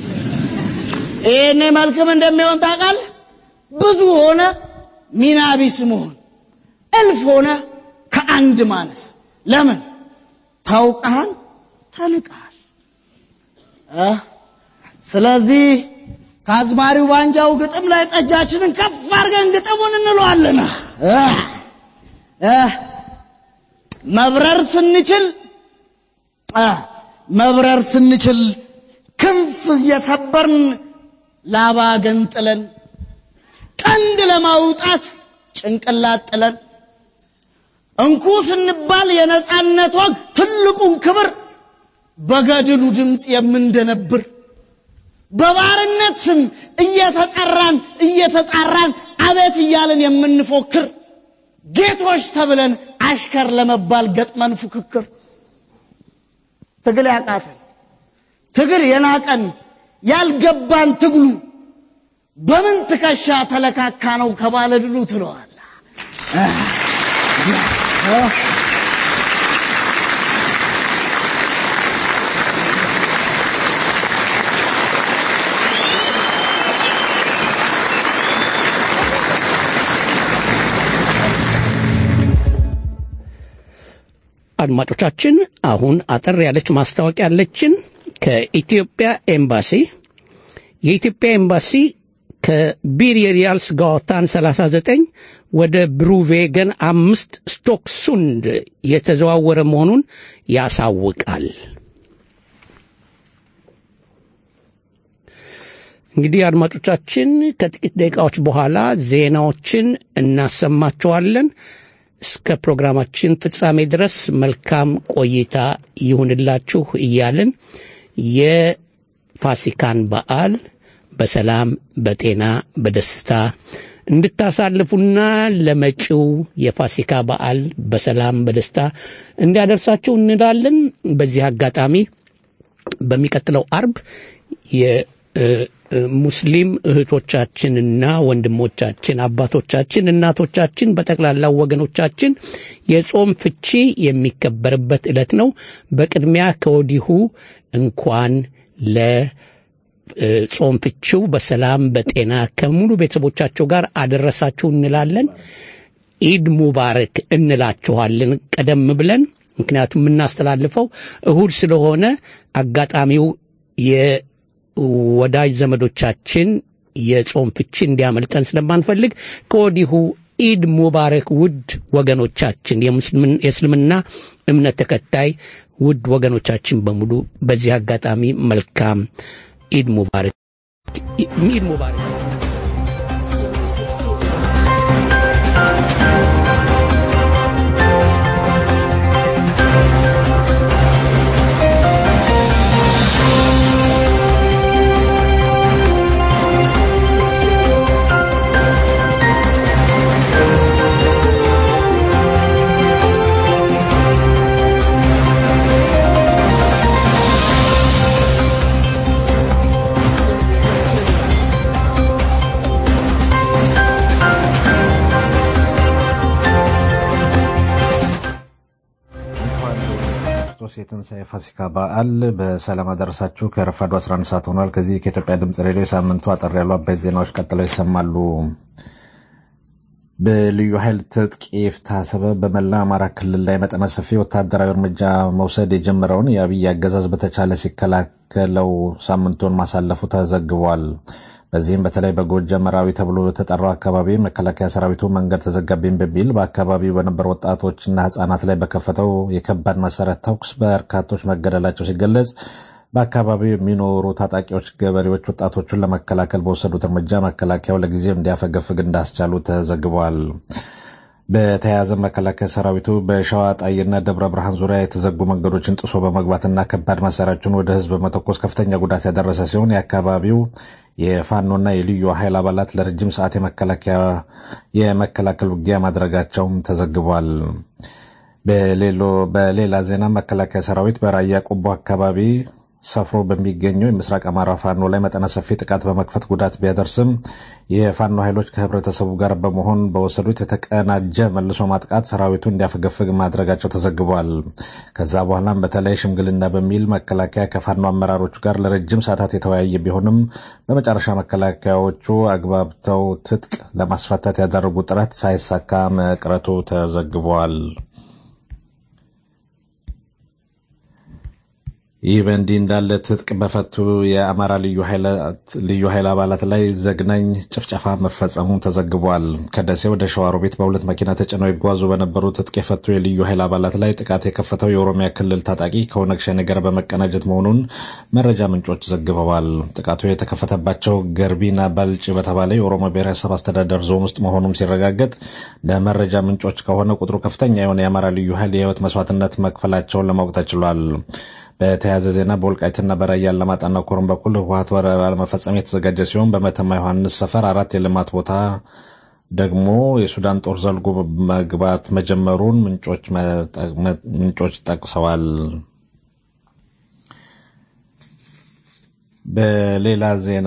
ይህኔ መልክም እንደሚሆን ታውቃለህ። ብዙ ሆነ ሚና ቢስ መሆን፣ እልፍ ሆነ ከአንድ ማነስ። ለምን ታውቀሃል፣ ተንቀሃል። እ ስለዚህ ከአዝማሪው ባንጃው ግጥም ላይ ጠጃችንን ከፍ አድርገን ግጥሙን እንለዋለን። እ እ መብረር ስንችል እ መብረር ስንችል ክንፍ እየሰበርን ላባ ገንጥለን ቀንድ ለማውጣት ጭንቅላት ጥለን እንኩ ስንባል የነፃነት ወግ ትልቁን ክብር በገድሉ ድምፅ የምንደነብር በባርነት ስም እየተጠራን እየተጣራን አቤት እያለን የምንፎክር ጌቶች ተብለን አሽከር ለመባል ገጥመን ፉክክር ትግል ያቃተን ትግል የናቀን ያልገባን ትግሉ በምን ትከሻ ተለካካ ነው ከባለ ድሉ ትለዋል። አድማጮቻችን አሁን አጠር ያለች ማስታወቂያ ያለችን ከኢትዮጵያ ኤምባሲ የኢትዮጵያ ኤምባሲ ከቢሪሪያልስ ጋዋታን 39 ወደ ብሩቬገን አምስት ስቶክሱንድ የተዘዋወረ መሆኑን ያሳውቃል። እንግዲህ አድማጮቻችን ከጥቂት ደቂቃዎች በኋላ ዜናዎችን እናሰማቸዋለን። እስከ ፕሮግራማችን ፍጻሜ ድረስ መልካም ቆይታ ይሁንላችሁ እያልን የፋሲካን በዓል በሰላም በጤና በደስታ እንድታሳልፉና ለመጪው የፋሲካ በዓል በሰላም በደስታ እንዲያደርሳችሁ እንላለን። በዚህ አጋጣሚ በሚቀጥለው አርብ የሙስሊም እህቶቻችንና ወንድሞቻችን፣ አባቶቻችን፣ እናቶቻችን፣ በጠቅላላው ወገኖቻችን የጾም ፍቺ የሚከበርበት ዕለት ነው። በቅድሚያ ከወዲሁ እንኳን ለ ጾም ፍቺው በሰላም በጤና ከሙሉ ቤተሰቦቻቸው ጋር አደረሳችሁ እንላለን። ኢድ ሙባረክ እንላችኋለን ቀደም ብለን ምክንያቱም የምናስተላልፈው እሁድ ስለሆነ አጋጣሚው የወዳጅ ዘመዶቻችን የጾም ፍቺ እንዲያመልጠን ስለማንፈልግ ከወዲሁ ኢድ ሙባረክ ውድ ወገኖቻችን የእስልምና እምነት ተከታይ ውድ ወገኖቻችን በሙሉ በዚህ አጋጣሚ መልካም ኢድ ሙባረክ ኢድ ሙባረክ ክርስቶስ የትንሣኤ ፋሲካ በዓል በሰላም አደረሳችሁ። ከረፋዱ 11 ሰዓት ሆኗል። ከዚህ ከኢትዮጵያ ድምፅ ሬዲዮ የሳምንቱ አጠር ያሉ አበይት ዜናዎች ቀጥለው ይሰማሉ። በልዩ ኃይል ትጥቅ ይፍታ ሰበብ በመላ አማራ ክልል ላይ መጠነ ሰፊ ወታደራዊ እርምጃ መውሰድ የጀመረውን የአብይ አገዛዝ በተቻለ ሲከላከለው ሳምንቱን ማሳለፉ ተዘግቧል። በዚህም በተለይ በጎጃም መራዊ ተብሎ በተጠራው አካባቢ መከላከያ ሰራዊቱ መንገድ ተዘጋብኝ በሚል በአካባቢው በነበሩ ወጣቶችና ሕጻናት ላይ በከፈተው የከባድ መሳሪያ ተኩስ በርካቶች መገደላቸው ሲገለጽ በአካባቢው የሚኖሩ ታጣቂዎች ገበሬዎች ወጣቶቹን ለመከላከል በወሰዱት እርምጃ መከላከያው ለጊዜው እንዲያፈገፍግ እንዳስቻሉ ተዘግቧል። በተያያዘ መከላከያ ሰራዊቱ በሸዋ ጣይና ደብረ ብርሃን ዙሪያ የተዘጉ መንገዶችን ጥሶ በመግባትና ከባድ መሳሪያዎችን ወደ ህዝብ በመተኮስ ከፍተኛ ጉዳት ያደረሰ ሲሆን የአካባቢው የፋኖና የልዩ ኃይል አባላት ለረጅም ሰዓት የመከላከል ውጊያ ማድረጋቸውም ተዘግቧል። በሌላ ዜና መከላከያ ሰራዊት በራያ ቆቦ አካባቢ ሰፍሮ በሚገኘው የምስራቅ አማራ ፋኖ ላይ መጠነ ሰፊ ጥቃት በመክፈት ጉዳት ቢያደርስም የፋኖ ኃይሎች ከህብረተሰቡ ጋር በመሆን በወሰዱት የተቀናጀ መልሶ ማጥቃት ሰራዊቱ እንዲያፈገፍግ ማድረጋቸው ተዘግቧል። ከዛ በኋላም በተለይ ሽምግልና በሚል መከላከያ ከፋኖ አመራሮቹ ጋር ለረጅም ሰዓታት የተወያየ ቢሆንም በመጨረሻ መከላከያዎቹ አግባብተው ትጥቅ ለማስፈታት ያደረጉ ጥረት ሳይሳካ መቅረቱ ተዘግቧል። ይህ በእንዲህ እንዳለ ትጥቅ በፈቱ የአማራ ልዩ ኃይል አባላት ላይ ዘግናኝ ጭፍጨፋ መፈጸሙ ተዘግቧል። ከደሴ ወደ ሸዋሮቢት በሁለት መኪና ተጭነው ይጓዙ በነበሩ ትጥቅ የፈቱ የልዩ ኃይል አባላት ላይ ጥቃት የከፈተው የኦሮሚያ ክልል ታጣቂ ከኦነግ ሸኔ ጋር በመቀናጀት መሆኑን መረጃ ምንጮች ዘግበዋል። ጥቃቱ የተከፈተባቸው ገርቢና ባልጭ በተባለ የኦሮሞ ብሔረሰብ አስተዳደር ዞን ውስጥ መሆኑም ሲረጋገጥ ለመረጃ ምንጮች ከሆነ ቁጥሩ ከፍተኛ የሆነ የአማራ ልዩ ኃይል የህይወት መስዋዕትነት መክፈላቸውን ለማወቅ ተችሏል። በተያያዘ ዜና በወልቃይትና በራያ አላማጣና ኮረም በኩል ህወሀት ወረራ ለመፈጸም የተዘጋጀ ሲሆን በመተማ ዮሐንስ ሰፈር አራት የልማት ቦታ ደግሞ የሱዳን ጦር ዘልጎ መግባት መጀመሩን ምንጮች ጠቅሰዋል። በሌላ ዜና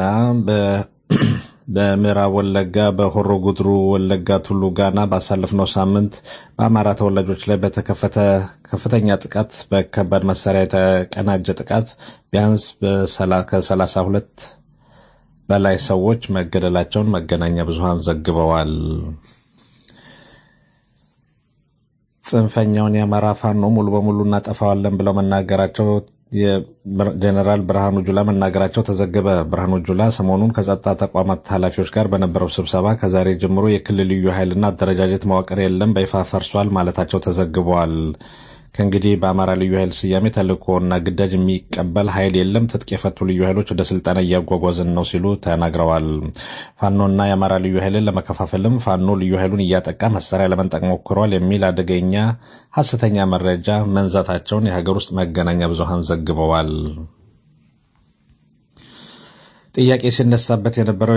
በምዕራብ ወለጋ በሆሮ ጉድሩ ወለጋ ቱሉ ጋና ባሳለፍነው ሳምንት በአማራ ተወላጆች ላይ በተከፈተ ከፍተኛ ጥቃት በከባድ መሳሪያ የተቀናጀ ጥቃት ቢያንስ ከሰላሳ ሁለት በላይ ሰዎች መገደላቸውን መገናኛ ብዙሃን ዘግበዋል። ጽንፈኛውን የአማራ ፋኖ ሙሉ በሙሉ እናጠፋዋለን ብለው መናገራቸው የጀኔራል ብርሃኑ ጁላ መናገራቸው ተዘገበ። ብርሃኑ ጁላ ሰሞኑን ከጸጥታ ተቋማት ኃላፊዎች ጋር በነበረው ስብሰባ ከዛሬ ጀምሮ የክልል ልዩ ኃይልና አደረጃጀት መዋቅር የለም፣ በይፋ ፈርሷል ማለታቸው ተዘግበዋል። ከእንግዲህ በአማራ ልዩ ኃይል ስያሜ ተልእኮና ግዳጅ የሚቀበል ኃይል የለም፣ ትጥቅ የፈቱ ልዩ ኃይሎች ወደ ስልጠና እያጓጓዝን ነው ሲሉ ተናግረዋል። ፋኖና የአማራ ልዩ ኃይልን ለመከፋፈልም ፋኖ ልዩ ኃይሉን እያጠቃ መሳሪያ ለመንጠቅ ሞክሯል የሚል አደገኛ ሐሰተኛ መረጃ መንዛታቸውን የሀገር ውስጥ መገናኛ ብዙሃን ዘግበዋል። ጥያቄ ሲነሳበት የነበረው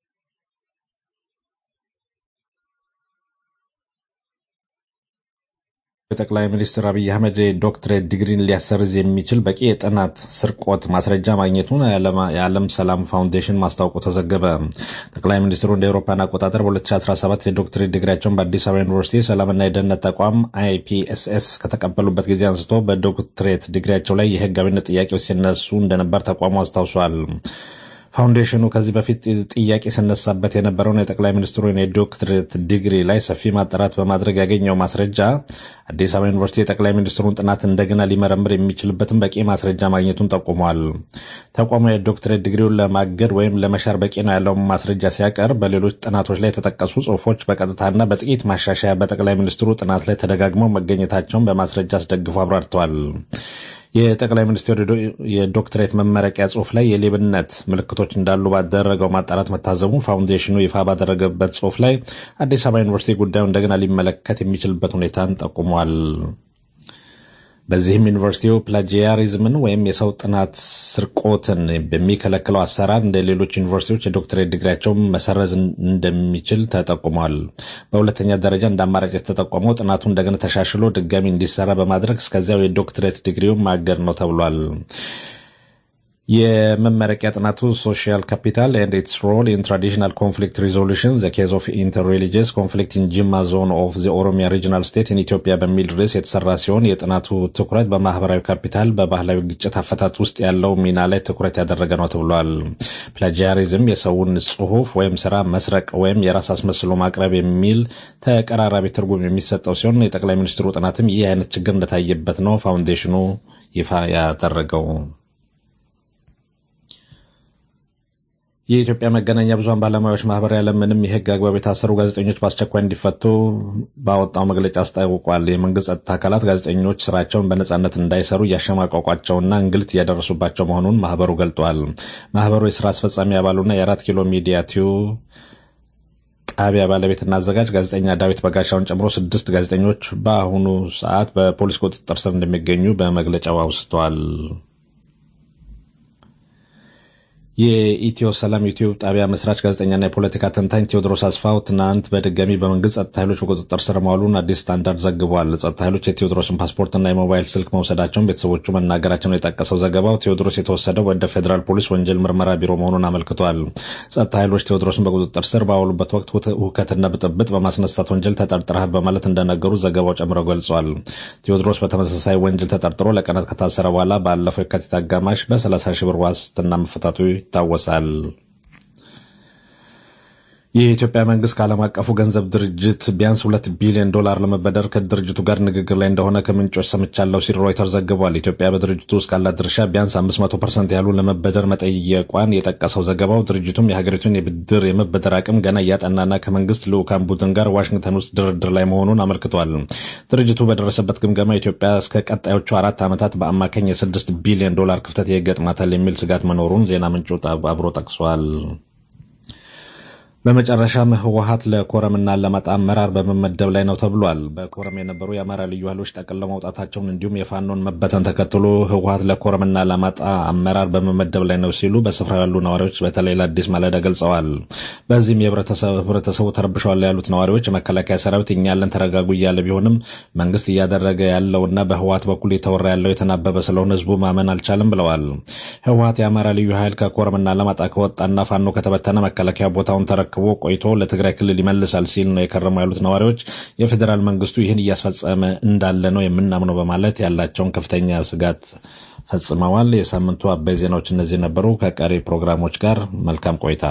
የጠቅላይ ሚኒስትር አብይ አህመድ ዶክትሬት ዲግሪን ሊያሰርዝ የሚችል በቂ የጥናት ስርቆት ማስረጃ ማግኘቱን የዓለም ሰላም ፋውንዴሽን ማስታወቁ ተዘገበ። ጠቅላይ ሚኒስትሩ እንደ አውሮፓውያን አቆጣጠር በ2017 የዶክትሬት ዲግሪያቸውን በአዲስ አበባ ዩኒቨርሲቲ የሰላምና የደህንነት ተቋም አይፒኤስኤስ ከተቀበሉበት ጊዜ አንስቶ በዶክትሬት ዲግሪያቸው ላይ የህጋዊነት ጥያቄዎች ሲነሱ እንደነበር ተቋሙ አስታውሷል። ፋውንዴሽኑ ከዚህ በፊት ጥያቄ ሲነሳበት የነበረውን የጠቅላይ ሚኒስትሩን የዶክትሬት ዲግሪ ላይ ሰፊ ማጣራት በማድረግ ያገኘው ማስረጃ አዲስ አበባ ዩኒቨርሲቲ የጠቅላይ ሚኒስትሩን ጥናት እንደገና ሊመረምር የሚችልበትን በቂ ማስረጃ ማግኘቱን ጠቁሟል። ተቋሙ የዶክትሬት ዲግሪውን ለማገድ ወይም ለመሻር በቂ ነው ያለውን ማስረጃ ሲያቀርብ በሌሎች ጥናቶች ላይ የተጠቀሱ ጽሑፎች በቀጥታና በጥቂት ማሻሻያ በጠቅላይ ሚኒስትሩ ጥናት ላይ ተደጋግመው መገኘታቸውን በማስረጃ አስደግፎ አብራርተዋል። የጠቅላይ ሚኒስትሩ የዶክትሬት መመረቂያ ጽሑፍ ላይ የሌብነት ምልክቶች እንዳሉ ባደረገው ማጣራት መታዘቡ ፋውንዴሽኑ ይፋ ባደረገበት ጽሑፍ ላይ አዲስ አበባ ዩኒቨርሲቲ ጉዳዩ እንደገና ሊመለከት የሚችልበት ሁኔታን ጠቁሟል። በዚህም ዩኒቨርሲቲው ፕላጂያሪዝምን ወይም የሰው ጥናት ስርቆትን በሚከለክለው አሰራር እንደ ሌሎች ዩኒቨርሲቲዎች የዶክትሬት ዲግሪያቸውን መሰረዝ እንደሚችል ተጠቁሟል። በሁለተኛ ደረጃ እንደ አማራጭ የተጠቆመው ጥናቱ እንደገና ተሻሽሎ ድጋሚ እንዲሰራ በማድረግ እስከዚያው የዶክትሬት ዲግሪውን ማገድ ነው ተብሏል። የመመረቂያ ጥናቱ ሶሻል ካፒታል ኤንድ ኢትስ ሮል ኢን ትራዲሽናል ኮንፍሊክት ሪዞሉሽን ዘ ኬዝ ኦፍ ኢንተር ሪሊጂየስ ኮንፍሊክት ኢን ጂማ ዞን ኦፍ ዘ ኦሮሚያ ሪጂናል ስቴት ኢን ኢትዮጵያ በሚል ርዕስ የተሰራ ሲሆን የጥናቱ ትኩረት በማህበራዊ ካፒታል በባህላዊ ግጭት አፈታት ውስጥ ያለው ሚና ላይ ትኩረት ያደረገ ነው ተብሏል። ፕላጂያሪዝም የሰውን ጽሁፍ ወይም ስራ መስረቅ ወይም የራስ አስመስሎ ማቅረብ የሚል ተቀራራቢ ትርጉም የሚሰጠው ሲሆን የጠቅላይ ሚኒስትሩ ጥናትም ይህ አይነት ችግር እንደታየበት ነው ፋውንዴሽኑ ይፋ ያደረገው። የኢትዮጵያ መገናኛ ብዙኃን ባለሙያዎች ማህበር ያለምንም የህግ አግባብ የታሰሩ ጋዜጠኞች በአስቸኳይ እንዲፈቱ ባወጣው መግለጫ አስታውቋል። የመንግስት ጸጥታ አካላት ጋዜጠኞች ስራቸውን በነጻነት እንዳይሰሩ እያሸማቀቋቸውና እንግልት እያደረሱባቸው መሆኑን ማህበሩ ገልጧል። ማህበሩ የስራ አስፈጻሚ አባሉና የአራት ኪሎ ሚዲያ ቲዩ ጣቢያ ባለቤትና አዘጋጅ ጋዜጠኛ ዳዊት በጋሻውን ጨምሮ ስድስት ጋዜጠኞች በአሁኑ ሰዓት በፖሊስ ቁጥጥር ስር እንደሚገኙ በመግለጫው አውስተዋል። የኢትዮ ሰላም ዩቲዩብ ጣቢያ መስራች ጋዜጠኛና የፖለቲካ ተንታኝ ቴዎድሮስ አስፋው ትናንት በድጋሚ በመንግስት ጸጥታ ኃይሎች በቁጥጥር ስር መዋሉን አዲስ ስታንዳርድ ዘግቧል። ጸጥታ ኃይሎች የቴዎድሮስን ፓስፖርትና የሞባይል ስልክ መውሰዳቸውን ቤተሰቦቹ መናገራቸውን የጠቀሰው ዘገባው ቴዎድሮስ የተወሰደው ወደ ፌዴራል ፖሊስ ወንጀል ምርመራ ቢሮ መሆኑን አመልክቷል። ጸጥታ ኃይሎች ቴዎድሮስን በቁጥጥር ስር ባዋሉበት ወቅት ሁከትና ብጥብጥ በማስነሳት ወንጀል ተጠርጥረሃል በማለት እንደነገሩ ዘገባው ጨምሮ ገልጿል። ቴዎድሮስ በተመሳሳይ ወንጀል ተጠርጥሮ ለቀናት ከታሰረ በኋላ ባለፈው የካቲት አጋማሽ በ30 ሺህ ብር ዋስትና መፈታቱ ይታወሳል። የኢትዮጵያ መንግስት ከዓለም አቀፉ ገንዘብ ድርጅት ቢያንስ ሁለት ቢሊዮን ዶላር ለመበደር ከድርጅቱ ጋር ንግግር ላይ እንደሆነ ከምንጮች ሰምቻለሁ ሲል ሮይተር ዘግቧል። ኢትዮጵያ በድርጅቱ ውስጥ ካላት ድርሻ ቢያንስ 500 ፐርሰንት ያህሉ ለመበደር መጠየቋን የጠቀሰው ዘገባው ድርጅቱም የሀገሪቱን የብድር የመበደር አቅም ገና እያጠናና ከመንግስት ልዑካን ቡድን ጋር ዋሽንግተን ውስጥ ድርድር ላይ መሆኑን አመልክቷል። ድርጅቱ በደረሰበት ግምገማ ኢትዮጵያ እስከ ቀጣዮቹ አራት ዓመታት በአማካኝ የስድስት ቢሊዮን ዶላር ክፍተት ይገጥማታል የሚል ስጋት መኖሩን ዜና ምንጩ አብሮ ጠቅሷል። በመጨረሻም ህወሀት ለኮረምና ለማጣ አመራር በመመደብ ላይ ነው ተብሏል። በኮረም የነበሩ የአማራ ልዩ ኃይሎች ጠቅልለው መውጣታቸውን እንዲሁም የፋኖን መበተን ተከትሎ ህወሀት ለኮረምና ለማጣ አመራር በመመደብ ላይ ነው ሲሉ በስፍራው ያሉ ነዋሪዎች በተለይ ለአዲስ ማለዳ ገልጸዋል። በዚህም ህብረተሰቡ ተረብሸዋል ያሉት ነዋሪዎች የመከላከያ ሰራዊት እኛ ያለን ተረጋጉ እያለ ቢሆንም መንግስት እያደረገ ያለውና በህወሀት በኩል የተወራ ያለው የተናበበ ስለሆነ ህዝቡ ማመን አልቻለም ብለዋል። ህወሀት የአማራ ልዩ ኃይል ከኮረምና ለማጣ ከወጣና ፋኖ ከተበተነ መከላከያ ቦታውን ተረክ ተረክቦ ቆይቶ ለትግራይ ክልል ይመልሳል ሲል ነው የከረሙ ያሉት ነዋሪዎች የፌዴራል መንግስቱ ይህን እያስፈጸመ እንዳለ ነው የምናምነው በማለት ያላቸውን ከፍተኛ ስጋት ፈጽመዋል። የሳምንቱ አበይ ዜናዎች እነዚህ ነበሩ። ከቀሪ ፕሮግራሞች ጋር መልካም ቆይታ።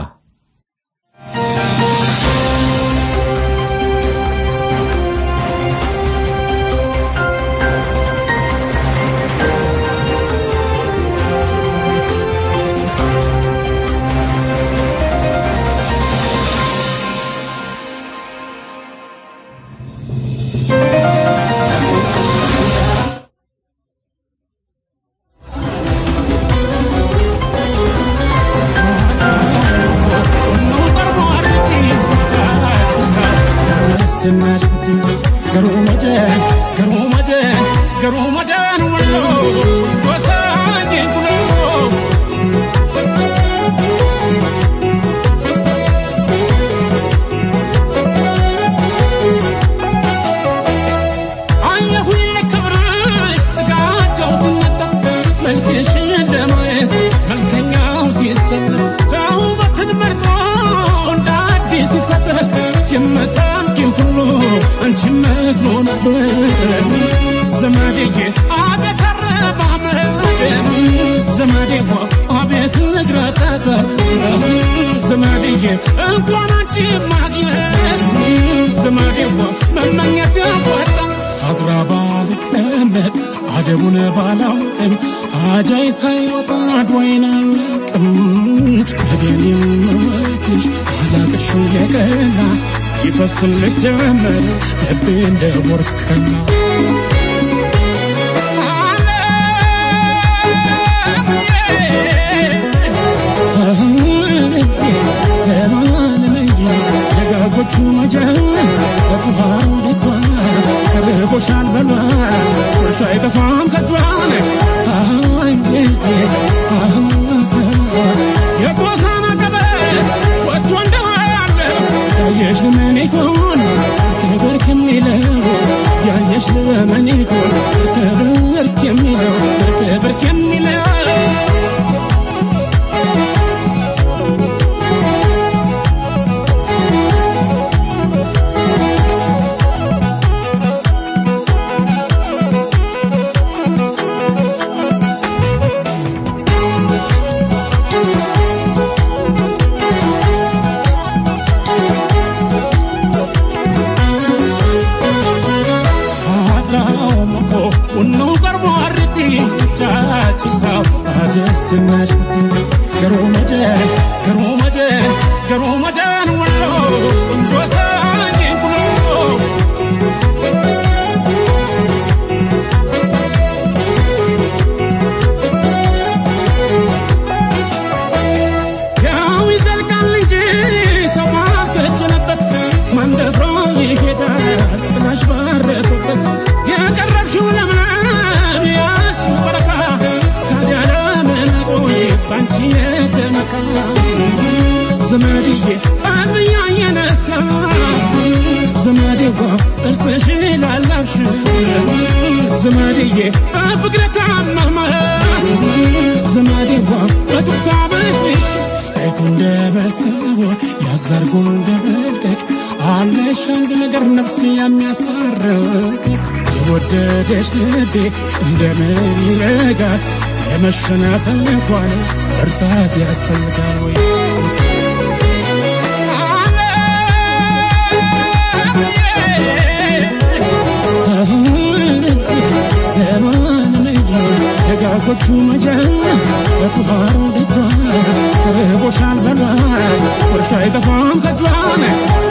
አደስናሽ ፍቲ ገሩ መጀን ገሩ መጀን ገሩ መጀን ወሎ ወሳኝ ኩሎ አየሁኝ ክብርሽ ስጋቸው ሲነጠፍ መልክሽን ለማየት መልከኛው ሲሰለፍ ሰው ውበትን መርጦ እንደ አዲስ ሲፈጠር የምታምቂው ሁሉ አንቺ መስሎ ነበር ዘመዴዬ አቤት አረማመድ ዘመዴዋ አቤት ንግረጠጠ ዘመዴዬ እንኳን አንቺ ማግኘት ዘመዴዋ መመኘት ወጣ ሳድራ ባልቀመጥ አደቡን ባላውቅም አጃይ ሳይወጣ አድዋይን አላቅም እኔን የምወድሽ አላቅሽ የቀና ይፈስልሽ ጀመር ልቤ እንደ ቦርከና ደጋጎቹ መጀን በቁሃሩ ልቷ ከርቦሻል በሏ ቁርሻ አይጠፋም ከጇን የቆሳና ቀበት ወጥቶ እንደዋለ ያየሽ ምን ይሆን ክብር ከሚለው ያየሽ ምን ይሆን ክብር ከሚለው ክብር ከሚለው አድራውምኮ ቁኖ ቀርቦ አርቲ ጫጭሳው አደስናሽ ፍቲ ገሮ መጀን ገሮ መጀን ገሮ መጀን ወሎ ወሳኝ ኩሎ ያው ይዘልቃል እንጂ ሰው ባልከጀለበት መንደፍሮ ይሄዳል ጥላሽ ባረፈበት የቀረብሽው ለምለም ያሱ በረካ ታዲያ ለምን ቆይ ባንቺ የተመካ ዘመድዬ ቀብያ የነሳ ዘመዴዋ ጥርስሽ ላላብሽ ዘመድዬ በፍቅር ታመመ ዘመዴዋ በጡፍታ በሽሽ አይቶ እንደበሰበ ያዛርጎ እንደመልቀቅ አለሽ አንድ ነገር ነፍስ የሚያስታርቅ የወደደች ልቤ እንደምን ይረጋል ለመሸናፈል እንኳን ብርታት ያስፈልጋል ወይ ደጋጎቹ መጀን በኩባሩ ልጇ ርቦሻል በሏል ቁርሻ አይጠፋም ከጇን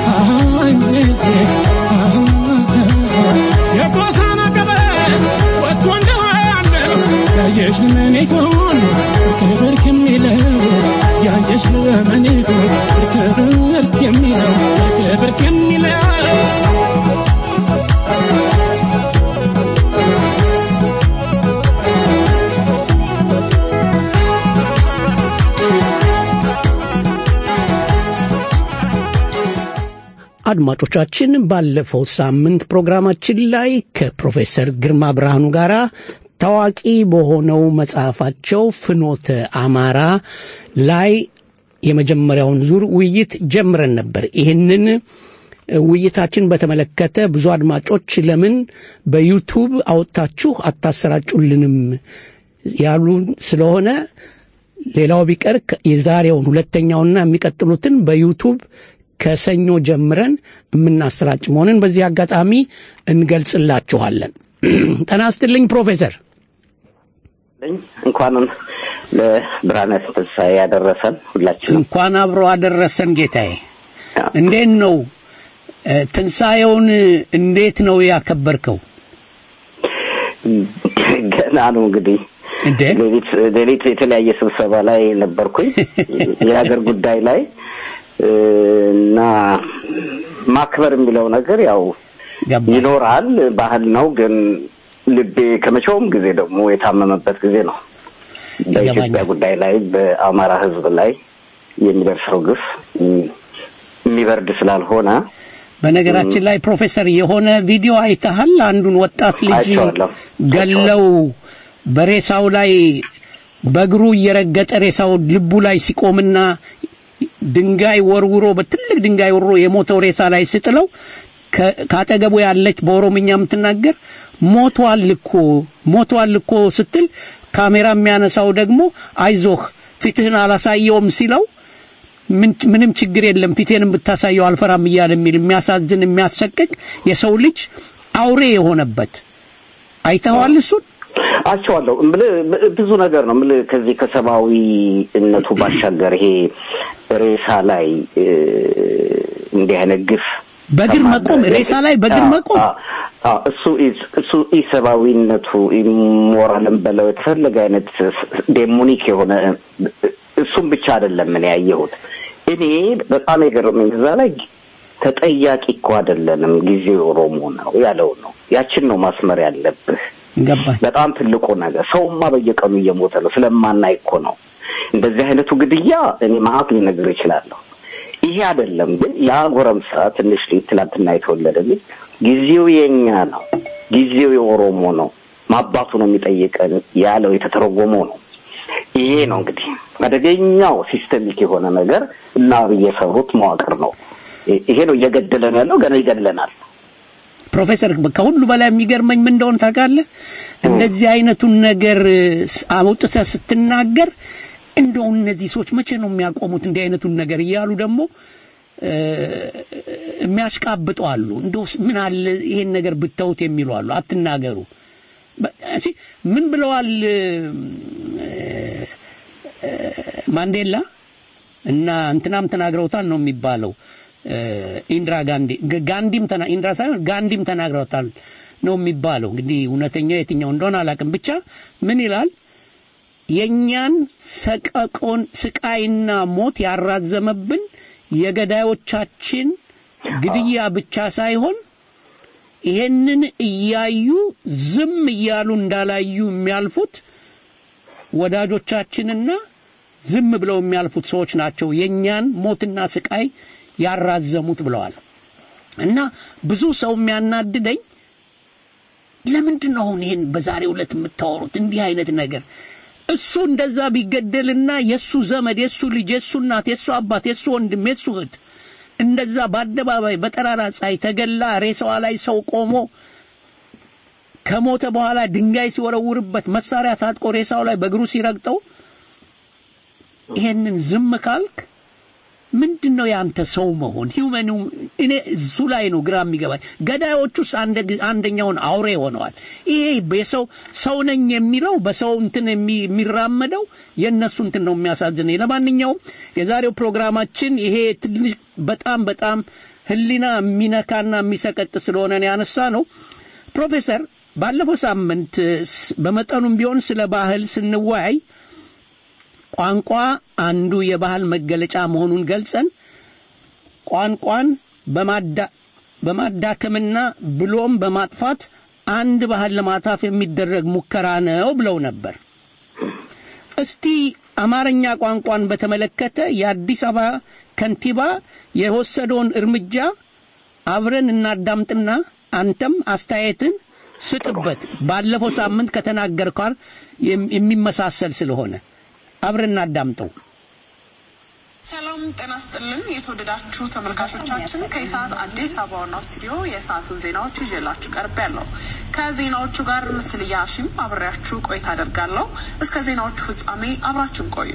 የቆሳና ቀበት ወጥቶ እንደዋለ ያየሽ ምን ይሆን ክብር ከሚለው ያየሽ ምን ይሆን ክብር ከሚለው ክብር ከሚለው አድማጮቻችን ባለፈው ሳምንት ፕሮግራማችን ላይ ከፕሮፌሰር ግርማ ብርሃኑ ጋር ታዋቂ በሆነው መጽሐፋቸው ፍኖተ አማራ ላይ የመጀመሪያውን ዙር ውይይት ጀምረን ነበር። ይህንን ውይይታችን በተመለከተ ብዙ አድማጮች ለምን በዩቱብ አወጥታችሁ አታሰራጩልንም ያሉ ስለሆነ ሌላው ቢቀር የዛሬውን ሁለተኛውና የሚቀጥሉትን በዩቱብ ከሰኞ ጀምረን የምናሰራጭ መሆንን በዚህ አጋጣሚ እንገልጽላችኋለን። ጤና ይስጥልኝ ፕሮፌሰር። እንኳንም ለብርሃነ ትንሣኤ ያደረሰን ሁላችንም እንኳን አብሮ አደረሰን ጌታዬ። እንዴት ነው ትንሣኤውን እንዴት ነው ያከበርከው? ገና ነው እንግዲህ እንዴ ሌሊት የተለያየ ስብሰባ ላይ ነበርኩኝ የሀገር ጉዳይ ላይ እና ማክበር የሚለው ነገር ያው ገባኝ። ይኖራል፣ ባህል ነው። ግን ልቤ ከመቼውም ጊዜ ደግሞ የታመመበት ጊዜ ነው። በኢትዮጵያ ይገባኛል። ጉዳይ ላይ በአማራ ሕዝብ ላይ የሚደርሰው ግፍ እም፣ የሚበርድ ስላልሆነ በነገራችን ላይ ፕሮፌሰር የሆነ ቪዲዮ አይተሃል? አንዱን ወጣት ልጅ አይቼዋለሁ። ገለው በሬሳው ላይ በእግሩ እየረገጠ ሬሳው ልቡ ላይ ሲቆምና ድንጋይ ወርውሮ በትልቅ ድንጋይ ወርውሮ የሞተው ሬሳ ላይ ስጥለው ከ- ካጠገቡ ያለች በኦሮምኛ የምትናገር ሞቷል እኮ ሞቷል እኮ ስትል ካሜራ የሚያነሳው ደግሞ አይዞህ ፊትህን አላሳየውም ሲለው ምን- ምንም ችግር የለም ፊቴንም ብታሳየው አልፈራም እያለ የሚል የሚያሳዝን የሚያሰቅቅ የሰው ልጅ አውሬ የሆነበት አይተኸዋል እሱን አቸዋለሁ እምልህ ብዙ ነገር ነው እምልህ ከዚህ ከሰብአዊነቱ ባሻገር ይሄ ሬሳ ላይ እ፣ እንዲህ አይነት ግፍ በእግር መቆም ሬሳ ላይ በእግር አዎ፣ መቆም አዎ፣ አዎ፣ እሱ ኢዝ- እሱ ኢሰብአዊነቱ ኢሞራልን በለው የተፈለገ አይነት ዴሞኒክ የሆነ እሱም ብቻ አይደለም እኔ ያየሁት እኔ በጣም የገረመኝ እዛ ላይ ተጠያቂ እኮ አይደለንም ጊዜው ኦሮሞ ነው ያለው ነው ያችን ነው ማስመር ያለብህ ገባኝ በጣም ትልቁ ነገር ሰውማ በየቀኑ እየሞተ ነው ስለማናይ እኮ ነው እንደዚህ አይነቱ ግድያ እኔ ማአት ልነግር እችላለሁ ይሄ አይደለም ግን ያ ጎረምሳ ትንሽ ልጅ ትናንትና የተወለደ ልጅ ጊዜው የኛ ነው ጊዜው የኦሮሞ ነው ማባቱ ነው የሚጠይቀን ያለው የተተረጎመው ነው ይሄ ነው እንግዲህ አደገኛው ሲስተሚክ የሆነ ነገር እና የሰሩት መዋቅር ነው ይሄ ነው እየገደለን ያለው ገና ይገድለናል ፕሮፌሰር ከሁሉ በላይ የሚገርመኝ ምን እንደሆነ ታውቃለህ? እንደዚህ አይነቱን ነገር ስ- አውጥተህ ስትናገር እንደው እነዚህ ሰዎች መቼ ነው የሚያቆሙት እንዲህ አይነቱን ነገር እያሉ ደግሞ እ፣ የሚያሽቃብጡ አሉ። እንደው ምን አለ ይሄን ነገር ብተውት የሚሉ አሉ። አትናገሩ። በ- እሺ፣ ምን ብለዋል እ፣ እ፣ ማንዴላ እና እንትናም ተናግረውታል ነው የሚባለው እ፣ ኢንድራ ጋንዲ ግ- ጋንዲም ተና ኢንድራ ሳይሆን ጋንዲም ተናግረውታል ነው የሚባለው። እንግዲህ እውነተኛው የትኛው እንደሆነ አላውቅም። ብቻ ምን ይላል የእኛን ሰቀቆን ስቃይና ሞት ያራዘመብን የገዳዮቻችን ግድያ ብቻ ሳይሆን ይሄንን እያዩ ዝም እያሉ እንዳላዩ የሚያልፉት ወዳጆቻችንና ዝም ብለው የሚያልፉት ሰዎች ናቸው የእኛን ሞትና ስቃይ ያራዘሙት ብለዋል። እና ብዙ ሰው የሚያናድደኝ ለምንድን ነው አሁን ይሄን በዛሬው ዕለት የምታወሩት እንዲህ አይነት ነገር? እሱ እንደዛ ቢገደልና የእሱ ዘመድ፣ የእሱ ልጅ፣ የእሱ እናት፣ የእሱ አባት፣ የእሱ ወንድም፣ የእሱ እህት እንደዛ በአደባባይ በጠራራ ፀሐይ ተገላ ሬሳዋ ላይ ሰው ቆሞ ከሞተ በኋላ ድንጋይ ሲወረውርበት መሳሪያ ታጥቆ ሬሳው ላይ በእግሩ ሲረግጠው ይሄንን ዝም ካልክ ምንድን ነው ያንተ ሰው መሆን ሂውመን እኔ እሱ ላይ ነው ግራ የሚገባኝ ገዳዮቹስ አንደ- አንደኛውን አውሬ ሆነዋል ይሄ የሰው ሰው ነኝ የሚለው በሰው እንትን የሚ- የሚራመደው የእነሱ እንትን ነው የሚያሳዝነኝ ለማንኛውም የዛሬው ፕሮግራማችን ይሄ ትንሽ በጣም በጣም ህሊና የሚነካና የሚሰቀጥ ስለሆነ ነው ያነሳ ነው ፕሮፌሰር ባለፈው ሳምንት ስ- በመጠኑም ቢሆን ስለ ባህል ስንወያይ ቋንቋ አንዱ የባህል መገለጫ መሆኑን ገልጸን ቋንቋን በማዳ- በማዳከምና ብሎም በማጥፋት አንድ ባህል ለማታፍ የሚደረግ ሙከራ ነው ብለው ነበር። እስቲ አማርኛ ቋንቋን በተመለከተ የአዲስ አበባ ከንቲባ የወሰደውን እርምጃ አብረን እናዳምጥና አንተም አስተያየትን ስጥበት። ባለፈው ሳምንት ከተናገርከው የም- የሚመሳሰል ስለሆነ አብረን እናዳምጠው። ሰላም ጤና ስጥልን። የተወደዳችሁ ተመልካቾቻችን ከኢሳት አዲስ አበባ ዋናው ስቱዲዮ የሰዓቱን ዜናዎች ይዤላችሁ ቀርብ ያለው ከዜናዎቹ ጋር ምስልያ ሺም አብሬያችሁ ቆይታ አደርጋለሁ። እስከ ዜናዎቹ ፍጻሜ አብራችሁን ቆዩ።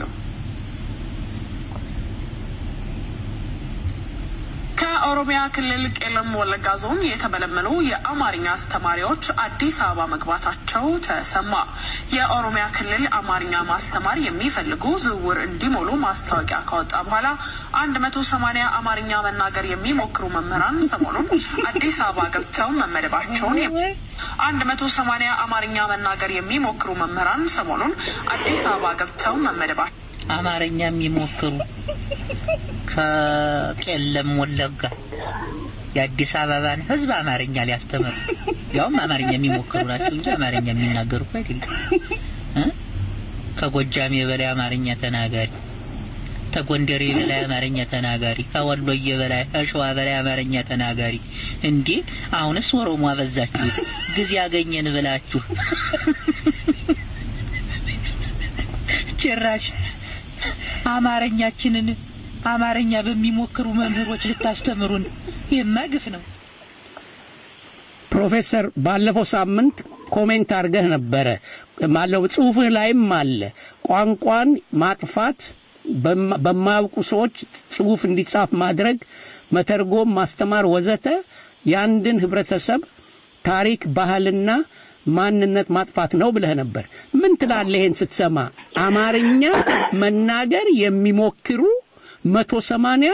ከኦሮሚያ ክልል ቄለም ወለጋ ዞን የተመለመሉ የአማርኛ አስተማሪዎች አዲስ አበባ መግባታቸው ተሰማ። የኦሮሚያ ክልል አማርኛ ማስተማር የሚፈልጉ ዝውውር እንዲሞሉ ማስታወቂያ ካወጣ በኋላ አንድ መቶ ሰማኒያ አማርኛ መናገር የሚሞክሩ መምህራን ሰሞኑን አዲስ አበባ ገብተው መመደባቸውን አንድ መቶ ሰማኒያ አማርኛ መናገር የሚሞክሩ መምህራን ሰሞኑን አዲስ አበባ ገብተው መመደባቸው አማርኛ የሚሞክሩ ከቄለም ወለጋ የአዲስ አበባን ህዝብ አማርኛ ሊያስተምሩ ያውም አማርኛ የሚሞክሩ ናቸው እንጂ አማርኛ የሚናገሩ እኮ አይደለም እ? ከጎጃም የበላይ አማርኛ ተናጋሪ ከጎንደር የበላይ አማርኛ ተናጋሪ ከወሎዬ በላይ ከሸዋ በላይ አማርኛ ተናጋሪ እንዴ አሁንስ ኦሮሞ አበዛችሁ ጊዜ ያገኘን ብላችሁ ጭራሽ አማርኛችንን አማርኛ በሚሞክሩ መምህሮች ልታስተምሩን ይህማ ግፍ ነው ፕሮፌሰር ባለፈው ሳምንት ኮሜንት አድርገህ ነበረ ማለው ጽሁፍህ ላይም አለ ቋንቋን ማጥፋት በማ- በማያውቁ ሰዎች ጽሁፍ እንዲጻፍ ማድረግ መተርጎም ማስተማር ወዘተ የአንድን ህብረተሰብ ታሪክ ባህልና ማንነት ማጥፋት ነው ብለህ ነበር ምን ትላለህ ይሄን ስትሰማ አማርኛ መናገር የሚሞክሩ መቶ ሰማንያ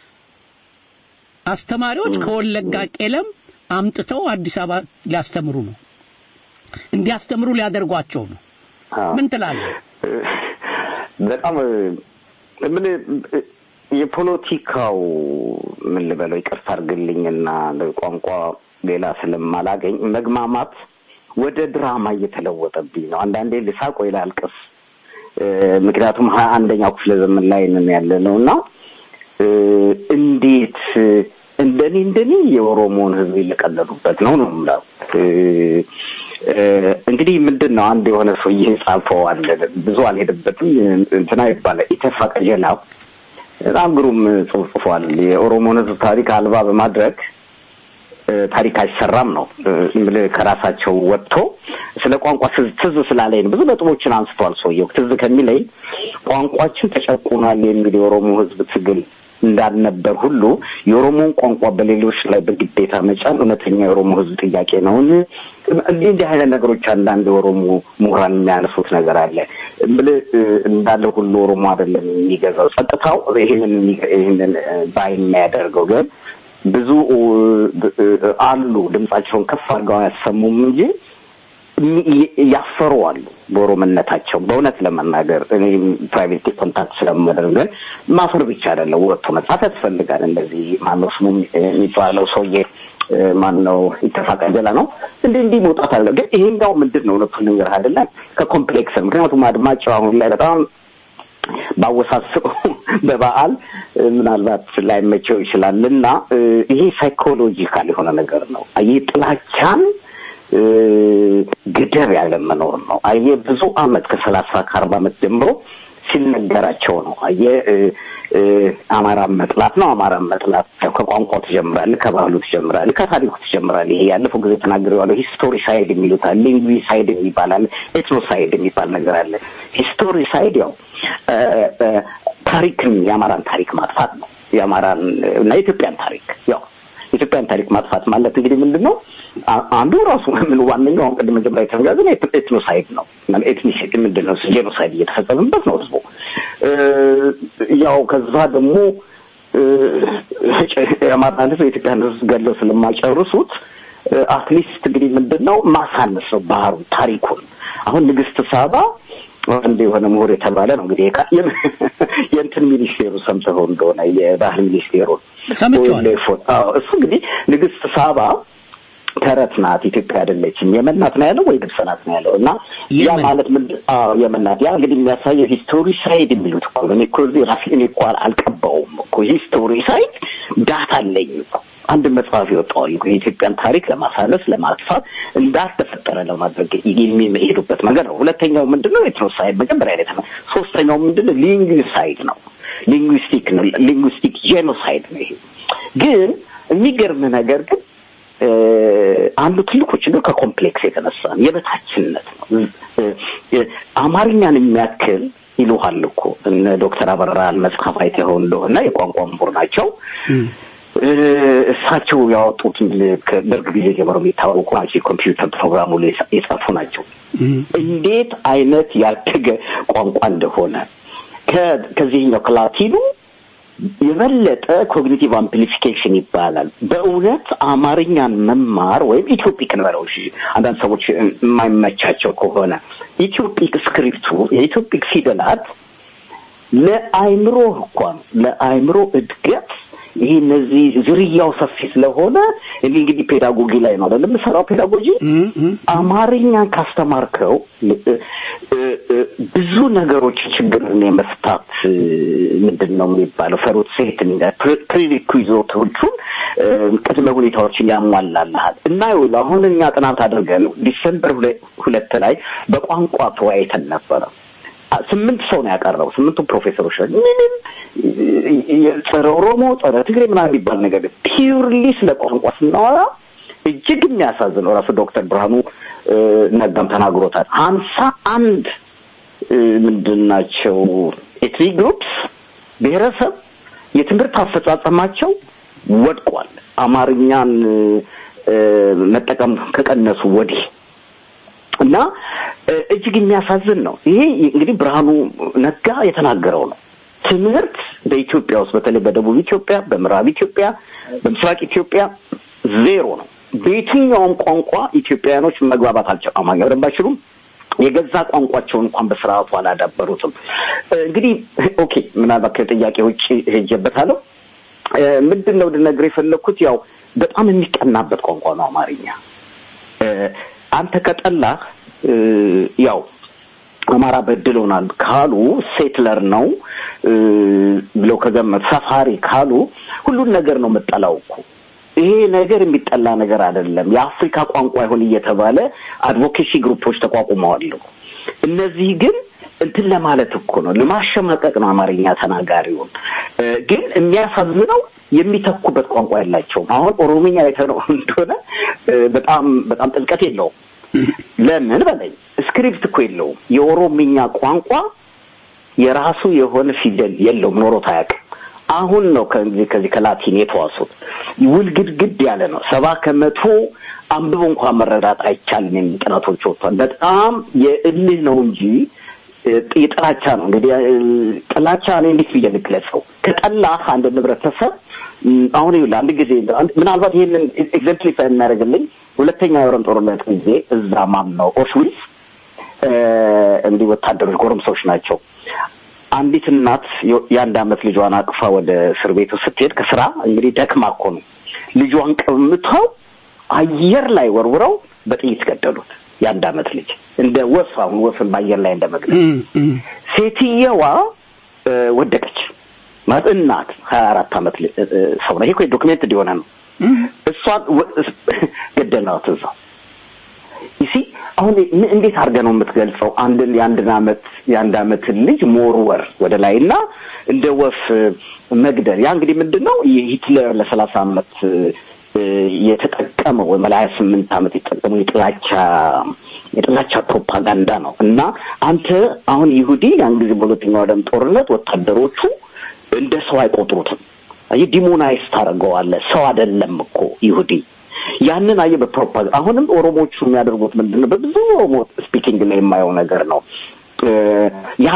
አስተማሪዎች ከወለጋ ቄለም አምጥተው አዲስ አበባ ሊያስተምሩ ነው እንዲያስተምሩ ሊያደርጓቸው ነው ምን ትላለህ በጣም ምን የፖለቲካው ምን ልበለው ይቅርታ አድርግልኝና ቋንቋ ሌላ ስለማላገኝ መግማማት ወደ ድራማ እየተለወጠብኝ ነው። አንዳንዴ ልሳቅ ወይ ላልቅስ። እ፣ ምክንያቱም ሀያ አንደኛው ክፍለ ዘመን ላይ ነን ያለ ነው እና እ፣ እንዴት እንደኔ እንደኔ የኦሮሞን ህዝብ እየቀለዱበት ነው ነው የምለው። እ፣ እ፣ እንግዲህ ምንድን ነው አንድ የሆነ ሰውዬ ጻፈው አለ ብዙ አልሄድበትም እንትና ይባላል ኢተፋ ቀጀላ በጣም ግሩም ጽሑፍ ጽፏል። የኦሮሞን ህዝብ ታሪክ አልባ በማድረግ እ፣ ታሪክ አይሰራም ነው እ፣ የምልህ ከራሳቸው ወጥቶ ስለ ቋንቋ ትዝ ትዝ ስላለኝ ነው። ብዙ ነጥቦችን አንስቷል ሰውየው። ትዝ ከሚለኝ ቋንቋችን ተጨቁኗል የሚል የኦሮሞ ህዝብ ትግል እንዳልነበር ሁሉ የኦሮሞን ቋንቋ በሌሎች ላይ በግዴታ መጫን እውነተኛ የኦሮሞ ህዝብ ጥያቄ ነው። እንዲህ እንዲህ አይነት ነገሮች አንዳንድ የኦሮሞ ምሁራን የሚያነሱት ነገር አለ። ብልህ እንዳለ ሁሉ ኦሮሞ አይደለም የሚገዛው ጸጥታው ይህንን ይህንን ባይ የሚያደርገው ግን ብዙ እ፣ አሉ ድምጻቸውን ከፍ አድርገው አያሰሙም እንጂ ያፈሩ አሉ በኦሮምነታቸው። በእውነት ለመናገር እኔ ፕራይቬት ኮንታክት ስለማደርግ ማፈር ብቻ አይደለም፣ ወጥቶ መጻፍ ያስፈልጋል። እንደዚህ ማነው ስሙ የሚባለው ሰውዬ ማነው ይተፋቀ ጀላ ነው እንዲህ እንዲህ መውጣት አለ። ግን ይሄኛው ምንድን ነው እውነቱን ነገር አይደለም ከኮምፕሌክስ ምክንያቱም አድማጭ አሁን ላይ በጣም ባወሳስበው በበዓል ምናልባት ላይመቸው ይችላል እና ይሄ ሳይኮሎጂካል የሆነ ነገር ነው። ይህ ጥላቻን ገደብ ያለ መኖር ነው። አየ ብዙ አመት ከሰላሳ ከአርባ አመት ጀምሮ ሲነገራቸው ነው። አየ አማራን መጥላት ነው። አማራን መጥላት ከቋንቋው ትጀምራለህ፣ ከባህሉ ትጀምራለህ፣ ከታሪኩ ትጀምራለህ። ይሄ ያለፈው ጊዜ ተናግሬዋለሁ። ሂስቶሪ ሳይድ የሚሉት አለ፣ ሊንጉዊ ሳይድ የሚባል አለ፣ ኤትኖ ሳይድ የሚባል ነገር አለ። ሂስቶሪ ሳይድ ያው ታሪክን የአማራን ታሪክ ማጥፋት ነው። የአማራን እና የኢትዮጵያን ታሪክ ያው የኢትዮጵያን ታሪክ ማጥፋት ማለት እንግዲህ ምንድን ነው? አንዱ ራሱ ምን ዋነኛው አሁን ቅድም መጀመሪያ የተነጋገርን ኤትኖሳይድ ነው። ኤትኒሲቲ ምንድን ነው? ጄኖሳይድ እየተፈጸመበት ነው ህዝቡ። ያው ከዛ ደግሞ የአማራን ህዝብ የኢትዮጵያን ህዝብ ገለው ስለማይጨርሱት አትሊስት እንግዲህ ምንድን ነው ማሳነስ ነው ባህሩ ታሪኩን። አሁን ንግስት ሳባ አንድ የሆነ ምሁር የተባለ ነው እንግዲህ የእንትን ሚኒስቴሩ ሰምተኸው እንደሆነ የባህል ሚኒስቴሩን ሰምቼዋለሁ። እሱ እንግዲህ ንግስት ሳባ ተረት ናት፣ ኢትዮጵያ አይደለችም፣ የመን ናት ነው ያለው ወይ ግብጽ ናት ነው ያለው። እና ያ ማለት ምንድን አዎ የመን ናት። ያ እንግዲህ የሚያሳየው ሂስቶሪ ሳይድ የሚሉት እኮ ነው። እኔ እኮ እዚህ ራሴ እኔ እኮ አልቀባውም እኮ ሂስቶሪ ሳይድ ዳታ አለኝ እኮ አንድ መጽሐፍ ይወጣዋል እኮ የኢትዮጵያን ታሪክ ለማሳነስ ለማጥፋት እንዳልተፈጠረ ለማድረግ የሚሄዱበት መንገድ ነው። ሁለተኛው ምንድን ነው? ኤትኖሳይድ መጀመሪያ ላይ ነው። ሶስተኛው ምንድን ነው? ሊንጉሳይድ ነው። ሊንጉስቲክ ነው። ሊንጉስቲክ ጄኖሳይድ ነው። ይሄ ግን የሚገርም ነገር ግን አንዱ ትልቁ ችግር ከኮምፕሌክስ የተነሳ ነው። የበታችነት ነው። አማርኛን የሚያክል ይሉሃል እኮ እነ ዶክተር አበራን መጽሐፍ አይተኸው እንደሆነ የቋንቋ ምሁር ናቸው። እሳቸው ያወጡት ከደርግ ጊዜ ጀምሮ የሚታወቁ ናቸው። የኮምፒውተር ፕሮግራሙ ላይ የጻፉ ናቸው። እንዴት አይነት ያደገ ቋንቋ እንደሆነ ከዚህኛው ከላቲኑ የበለጠ ኮግኒቲቭ አምፕሊፊኬሽን ይባላል። በእውነት አማርኛን መማር ወይም ኢትዮፒክ እንበለው እሺ፣ አንዳንድ ሰዎች የማይመቻቸው ከሆነ ኢትዮፒክ ስክሪፕቱ የኢትዮፒክ ፊደላት ለአይምሮ እንኳን ለአይምሮ እድገት ይሄ እነዚህ ዝርያው ሰፊ ስለሆነ እኔ እንግዲህ ፔዳጎጊ ላይ ነው አይደለም የምሰራው ፔዳጎጂ አማርኛን ካስተማርከው እ- እ- እ- ብዙ ነገሮች ችግርን የመፍታት እ፣ ምንድን ነው የሚባለው ፈሩት ሴት ፕሪሪኩዞቶቹን እ፣ ቅድመ ሁኔታዎችን ያሟላልሃል እና ይኸውልህ አሁን እኛ ጥናት አድርገን ዲሰምበር ሁለ- ሁለት ላይ በቋንቋ ተወያይተን ነበረ አ- ስምንት ሰው ነው ያቀረበው ስምንቱ ፕሮፌሰሮች ናቸው ምንም እ- እ- ጸረ ኦሮሞ ጸረ ትግሬ ምናምን የሚባል ነገር ፒውርሊ ስለ ቋንቋ ስናወራ እጅግ የሚያሳዝነው ራሱ ዶክተር ብርሃኑ እ፣ ነጋም ተናግሮታል ሀምሳ አንድ እ፣ ምንድን ናቸው ኤትኒክ ግሩፕስ ብሔረሰብ የትምህርት አፈጻጸማቸው ወድቋል አማርኛን እ፣ እ፣ መጠቀም ከቀነሱ ወዲህ እና እ፣ እጅግ የሚያሳዝን ነው። ይሄ እንግዲህ ብርሃኑ ነጋ የተናገረው ነው። ትምህርት በኢትዮጵያ ውስጥ በተለይ በደቡብ ኢትዮጵያ፣ በምዕራብ ኢትዮጵያ፣ በምስራቅ ኢትዮጵያ ዜሮ ነው። በየትኛውም ቋንቋ ኢትዮጵያውያኖች መግባባት አልቻሉም። አማርኛ በደንብ አይችሉም። የገዛ ቋንቋቸውን እንኳን በስርዓቱ አላዳበሩትም። እ፣ እንግዲህ ኦኬ፣ ምናልባት ከጥያቄ ውጭ ሄጀበታለሁ። እ፣ ምንድን ነው ልነግርህ የፈለግኩት ያው በጣም የሚቀናበት ቋንቋ ነው አማርኛ። እ፣ አንተ ከጠላህ እ፣ ያው አማራ በድሎናል ካሉ ሴትለር ነው እ፣ ብለው ከገመት ሰፋሪ ካሉ ሁሉን ነገር ነው የምጠላው እኮ ይሄ ነገር የሚጠላ ነገር አይደለም። የአፍሪካ ቋንቋ ይሁን እየተባለ አድቮኬሲ ግሩፖች ተቋቁመዋል። እነዚህ ግን እንትን ለማለት እኮ ነው ለማሸማቀቅ ነው አማርኛ ተናጋሪውን። እ፣ ግን የሚያሳዝነው የሚተኩበት ቋንቋ የላቸውም። አሁን ኦሮምኛ የተነው እንደሆነ እ፣ በጣም በጣም ጥልቀት የለውም። ለምን በለኝ ስክሪፕት እኮ የለውም። የኦሮምኛ ቋንቋ የራሱ የሆነ ፊደል የለውም፣ ኖሮት አያውቅም። አሁን ነው ከዚህ ከዚህ ከላቲን የተዋሱት። ውልግድግድ ያለ ነው። ሰባ ከመቶ አንብቦ እንኳን መረዳት አይቻልም የሚል ጥናቶች ወጥቷል። በጣም የእልህ ነው እንጂ እ፣ የጥላቻ ነው። እንግዲህ እ፣ ጥላቻ እኔ እንዴት ብዬ ልግለጸው? ከጠላህ አንድ ህብረተሰብ እም፣ አሁን ይኸውልህ አንድ ጊዜ አንድ- ምናልባት ይህንን ኤግዘምፕሊፋይ የሚያደርግልኝ ሁለተኛ የዓለም ጦርነት ጊዜ እዛ ማን ነው ኦሽዊዝ እ፣ እንዲህ ወታደሮች ጎረምሶች ናቸው። አንዲት እናት የ- የአንድ አመት ልጇን አቅፋ ወደ እስር ቤቱ ስትሄድ ከስራ እንግዲህ ደክማ እኮ ነው ልጇን ቀምተው አየር ላይ ወርውረው በጥይት ገደሉት። የአንድ አመት ልጅ እንደ ወፍ አሁን ወፍን በአየር ላይ እንደ መግደል ሴትየዋ እ፣ ወደቀች ማለት እናት ሀያ አራት አመት ል- እ፣ እ፣ ሰው ነው። ይሄ እኮ ዶክሜንት እንዲሆነ ነው። እሷን ወ- ገደሏት እዛው ይሲ አሁን ምን- እንዴት አድርገህ ነው የምትገልጸው? አንድን የአንድን አመት የአንድ አመትን ልጅ ሞርወር ወደ ላይ እና እንደ ወፍ እ፣ መግደል ያ እንግዲህ ምንድን ነው የሂትለር ለሰላሳ አመት እ፣ እ፣ የተጠቀመው ወይም ለሀያ ስምንት አመት የተጠቀመው የጥላቻ የጥላቻ ፕሮፓጋንዳ ነው እና አንተ አሁን ይሁዲ ያን ጊዜ በሁለተኛው ዓለም ጦርነት ወታደሮቹ እንደ ሰው አይቆጥሩትም። አየህ ዲሞናይዝ ታደርገዋለህ። ሰው አይደለም እኮ ይሁዲ። ያንን አየህ በፕሮፓጋንዳ አሁንም ኦሮሞቹ የሚያደርጉት ምንድን ነው? በብዙ ኦሮሞ ስፒኪንግ ላይ የማየው ነገር ነው። እ፣ ያ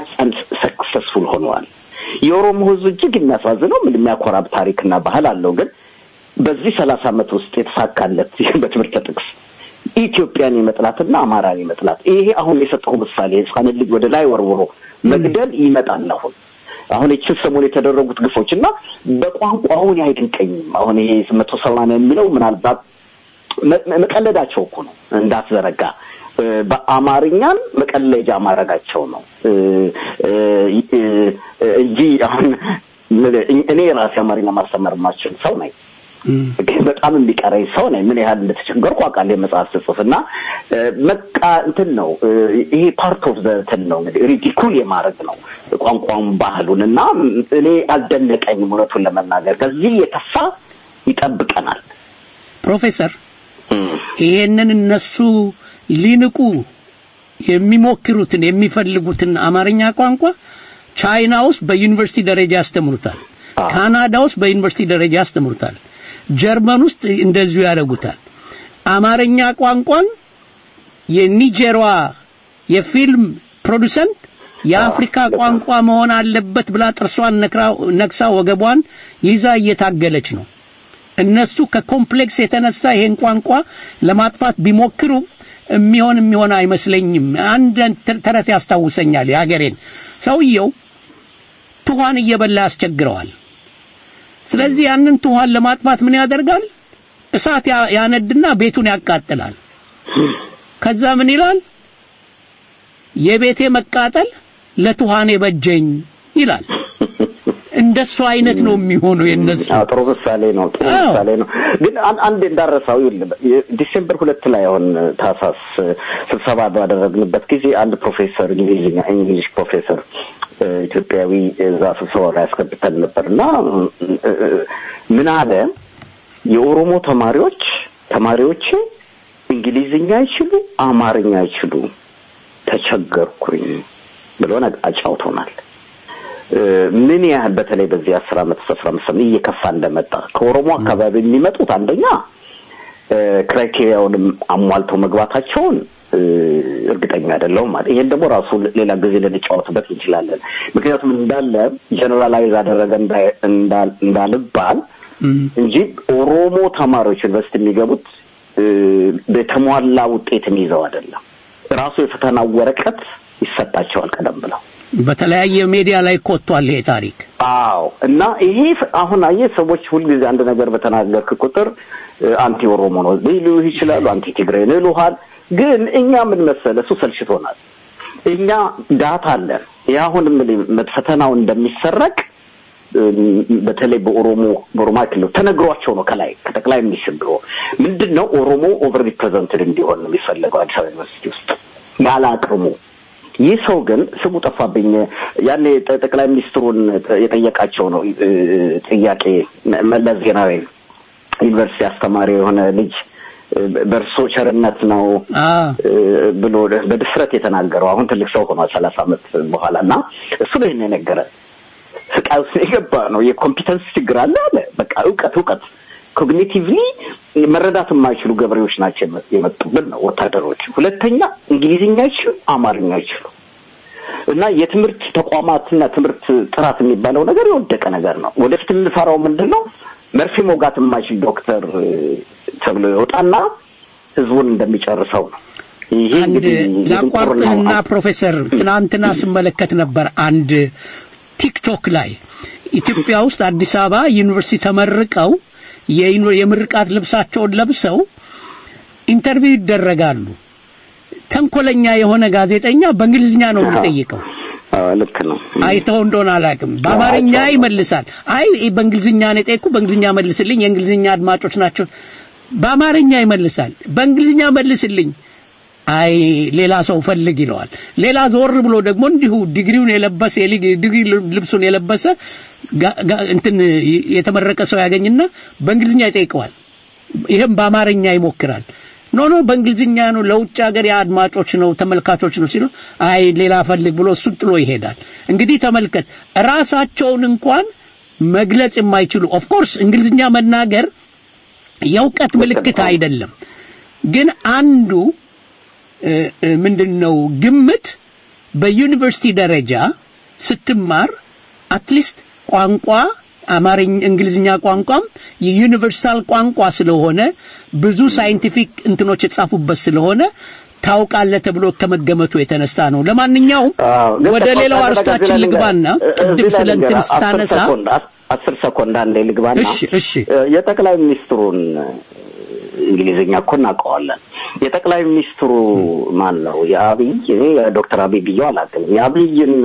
ሰክሰስፉል ሆነዋል። የኦሮሞ ህዝብ እጅግ የሚያሳዝነው ምን የሚያኮራ ታሪክና ባህል አለው ግን በዚህ ሰላሳ አመት ውስጥ የተሳካለት በትምህርት ጥቅስ ኢትዮጵያን የመጥላትና አማራን የመጥላት ይሄ አሁን የሰጠው ምሳሌ ህፃንን ልጅ ወደ ላይ ወርውሮ መግደል ይመጣል። አሁን አሁን ይችን ሰሞን የተደረጉት ግፎች እና በቋንቋውን አይደንቀኝም። አሁን ይሄ መቶ ሰማንያ የሚለው ምናልባት መ- መቀለዳቸው እኮ ነው እንዳትዘነጋ እ፣ በአማርኛን መቀለጃ ማድረጋቸው ነው እ፣ እ፣ እ፣ እንጂ አሁን እኔ ራሴ አማርኛ ማስተማር የማልችል ሰው ነኝ። ግን በጣም የሚቀረኝ ሰው ነኝ። ምን ያህል እንደተቸገርኩ አውቃለሁ። የመጽሐፍ ስጽፍ እና እ፣ በቃ እንትን ነው እ፣ ይሄ ፓርት ኦፍ ዘ እንትን ነው እንግዲህ ሪዲኩል የማድረግ ነው ቋንቋውን ባህሉን እና እኔ አልደነቀኝም እውነቱን ለመናገር ከዚህ የተፋ ይጠብቀናል። ፕሮፌሰር ይሄንን እነሱ ሊንቁ የሚሞክሩትን የሚፈልጉትን አማርኛ ቋንቋ ቻይና ውስጥ በዩኒቨርሲቲ ደረጃ ያስተምሩታል። ካናዳ ውስጥ በዩኒቨርሲቲ ደረጃ ያስተምሩታል። ጀርመን ውስጥ እንደዚሁ ያደርጉታል። አማርኛ ቋንቋን የኒጀሯ የፊልም ፕሮዱሰንት የአፍሪካ ቋንቋ መሆን አለበት ብላ ጥርሷን ነክራ- ነክሳ ወገቧን ይዛ እየታገለች ነው። እነሱ ከኮምፕሌክስ የተነሳ ይሄን ቋንቋ ለማጥፋት ቢሞክሩም የሚሆን የሚሆን አይመስለኝም። አንድ ተ- ተረት ያስታውሰኛል የሀገሬን። ሰውየው ትኋን እየበላ ያስቸግረዋል። ስለዚህ ያንን ትኋን ለማጥፋት ምን ያደርጋል? እሳት ያ- ያነድና ቤቱን ያቃጥላል። ከዛ ምን ይላል? የቤቴ መቃጠል ለትኋኔ በጀኝ ይላል። እንደሱ አይነት ነው የሚሆነው የነሱ አዎ፣ ጥሩ ምሳሌ ነው። ጥሩ አዎ። ምሳሌ ነው። ግን አን- አንድ እንዳረሳው ይኸውልህ፣ ዲሴምበር ሁለት ላይ አሁን ታህሳስ ስብሰባ ባደረግንበት ጊዜ አንድ ፕሮፌሰር እንግሊዝኛ እንግሊሽ ፕሮፌሰር እ፣ ኢትዮጵያዊ እዛ ስብሰባ ላይ ያስገብተን ነበር እና እ፣ እ፣ ምን አለ የኦሮሞ ተማሪዎች ተማሪዎቼ እንግሊዝኛ አይችሉ፣ አማርኛ አይችሉ፣ ተቸገርኩኝ ብሎ ነገ- አጫውቶናል። እ፣ ምን ያህል በተለይ በዚህ አስር አመት አስራ አምስት ዓመት እየከፋ እንደመጣ ከኦሮሞ አካባቢ የሚመጡት አንደኛ እ፣ ክራይቴሪያውንም አሟልተው መግባታቸውን እ፣ እርግጠኛ አይደለሁም ማለት ይሄን ደግሞ ራሱ ሌላ ጊዜ ልንጫወትበት እንችላለን። ምክንያቱም እንዳለ ጀነራላይዝ አደረገ እንዳ- እንዳ- እንዳልባል እንጂ ኦሮሞ ተማሪዎች ዩኒቨርሲቲ የሚገቡት እ፣ በተሟላ ውጤትን ይዘው አይደለም። ራሱ የፈተና ወረቀት ይሰጣቸዋል ቀደም ብለው በተለያየ ሚዲያ ላይ እኮ ወጥቷል ይሄ ታሪክ። አዎ እና ይሄ ፍ- አሁን አየህ ሰዎች ሁልጊዜ አንድ ነገር በተናገርክ ቁጥር እ፣ አንቲ ኦሮሞ ነው ሊሉህ ይችላሉ፣ አንቲ ትግሬ ነው ይሉሃል። ግን እኛ ምን መሰለህ እሱ ሰልችቶናል። እኛ ዳታ አለን። ይህ አሁን የምልህ ፈተናው እንደሚሰረቅ እ፣ በተለይ በኦሮሞ በኦሮማ ክልል ተነግሯቸው ነው ከላይ ከጠቅላይ ሚኒስትር ቢሮ ምንድን ነው ኦሮሞ ኦቨር ሪፕሬዘንትድ እንዲሆን ነው የሚፈለገው አዲስ አበባ ዩኒቨርሲቲ ውስጥ ያለ አቅሙ ይህ ሰው ግን ስሙ ጠፋብኝ። ያኔ ጠ- ጠቅላይ ሚኒስትሩን ጥ- የጠየቃቸው ነው እ፣ ጥያቄ መ- መለስ ዜናዊ ዩኒቨርሲቲ አስተማሪ የሆነ ልጅ እ፣ በእርሶ ቸርነት ነው እ፣ ብሎ በድፍረት የተናገረው አሁን ትልቅ ሰው ሆኗል ሰላሳ ዓመት በኋላ እና እሱ ነው ይህን የነገረ ስቃይ ውስጥ የገባ ነው። የኮምፒተንስ ችግር አለ አለ በቃ እውቀት እውቀት ኮግኒቲቭሊ መረዳት የማይችሉ ገበሬዎች ናቸው የመ- የመጡብን ነው ወታደሮች። ሁለተኛ እንግሊዝኛ አይችሉ፣ አማርኛ አይችሉ እና የትምህርት ተቋማትና ትምህርት ጥራት የሚባለው ነገር የወደቀ ነገር ነው። ወደፊት የምንፈራው ምንድን ነው? መርፌ መውጋት የማይችል ዶክተር እ፣ ተብሎ ይወጣና ህዝቡን እንደሚጨርሰው ነው። ይሄ አንድ እንግዲህ ላቋርጥህና የድንቁርናው ፕሮፌሰር ትናንትና ስመለከት ነበር አንድ ቲክቶክ ላይ ኢትዮጵያ ውስጥ አዲስ አበባ ዩኒቨርሲቲ ተመርቀው የዩኒ- የምርቃት ልብሳቸውን ለብሰው ኢንተርቪው ይደረጋሉ። ተንኮለኛ የሆነ ጋዜጠኛ በእንግሊዝኛ ነው የሚጠይቀው። አዎ፣ ልክ ነው። አይተው እንደሆነ አላውቅም። በአማርኛ ይመልሳል። አይ ይህ በእንግሊዝኛ ነው የጠየቅኩ፣ በእንግሊዝኛ መልስልኝ፣ የእንግሊዝኛ አድማጮች ናቸው። በአማርኛ ይመልሳል። በእንግሊዝኛ መልስልኝ፣ አይ ሌላ ሰው ፈልግ ይለዋል። ሌላ ዞር ብሎ ደግሞ እንዲሁ ዲግሪውን የለበሰ የሊግ- ዲግሪ ልብሱን የለበሰ ጋ- ጋ- እንትን የተመረቀ ሰው ያገኝና በእንግሊዝኛ ይጠይቀዋል። ይህም በአማርኛ ይሞክራል። ኖ ኖ በእንግሊዝኛ ነው ለውጭ ሀገር የአድማጮች ነው ተመልካቾች ነው ሲሉ አይ ሌላ ፈልግ ብሎ እሱን ጥሎ ይሄዳል። እንግዲህ ተመልከት ራሳቸውን እንኳን መግለጽ የማይችሉ ኦፍኮርስ እንግሊዝኛ መናገር የእውቀት ምልክት አይደለም። ግን አንዱ እ፣ እ፣ ምንድን ነው ግምት በዩኒቨርሲቲ ደረጃ ስትማር አትሊስት ቋንቋ አማርኛ እንግሊዝኛ ቋንቋም የዩኒቨርሳል ቋንቋ ስለሆነ ብዙ ሳይንቲፊክ እንትኖች የተጻፉበት ስለሆነ ታውቃለህ ተብሎ ከመገመቱ የተነሳ ነው። ለማንኛውም ግን ወደ ተቆጣ- ሌላው ተረጋጋ፣ አርስታችን እዚህ ላይ ልግባና ልንገር፣ ቅድም እዚህ ላይ ስለ እንትን ልንገር፣ አስር ስታነሳ ሰኮንድ፣ አስ- አስር ሰኮንድ አንዴ ልግባና እሺ እሺ እ፣ የጠቅላይ ሚኒስትሩን እ፣ እንግሊዝኛ እኮ እናውቀዋለን። የጠቅላይ ሚኒስትሩ ማን ነው? የአብይ እኔ ዶክተር አብይ ብዬው አላውቅም። የአብይን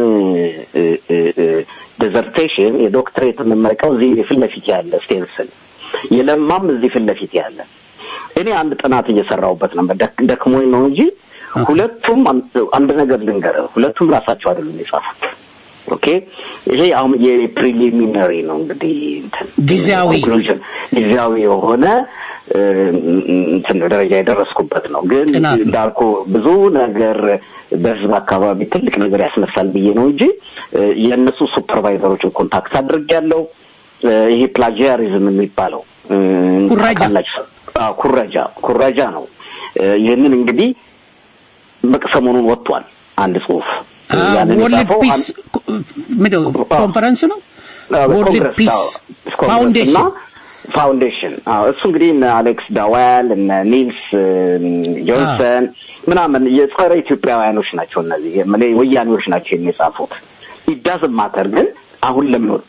ዲዘርቴሽን የዶክትሬት የምመርቀው እዚህ ፊት ለፊት ያለ ስቴንስል የለማም እዚህ ፊት ለፊት ያለ እኔ አንድ ጥናት እየሰራሁበት ነበር። ደክ- ደክሞኝ ነው እንጂ ሁለቱም አንድ- አንድ ነገር ልንገርህ፣ ሁለቱም ራሳቸው አይደሉም የጻፉት። ኦኬ ይሄ አሁን የፕሪሊሚነሪ ነው እንግዲህ እንትን ጊዜያዊ ኮንክሉዥን ጊዜያዊ የሆነ እ፣ እንትን ደረጃ የደረስኩበት ነው። ግን ጥናት ነው። እንዳልኩ ብዙ ነገር በህዝብ አካባቢ ትልቅ ነገር ያስነሳል ብዬ ነው እንጂ እ፣ የእነሱ ሱፐርቫይዘሮችን ኮንታክት አድርጌያለሁ። እ፣ ይሄ ፕላጂያሪዝም የሚባለው እ፣ ኩረጃ። ታውቃላችሁ? አዎ፣ ኩረጃ ኩረጃ ነው። እ፣ ይህንን እንግዲህ በቃ ሰሞኑን ወጥቷል አንድ ጽሁፍ እ፣ ያንን ወርልድ የጻፈው ፒስ አንድ- ምንድን ነው ኮንፈረንስ ነው አዎ፣ ወርልድ ኮንግረስ፣ ፒስ አዎ፣ ኮንግረስ ፋውንዴሽን እና ፋውንዴሽን አዎ፣ እሱ እንግዲህ እነ አሌክስ ዳዋል እነ ኒልስ እም፣ ጆንሰን ምናምን የጸረ ኢትዮጵያውያኖች ናቸው። እነዚህ የምልህ ወያኔዎች ናቸው የሚጻፉት። ኢዳዝ ማተር ግን አሁን ለምን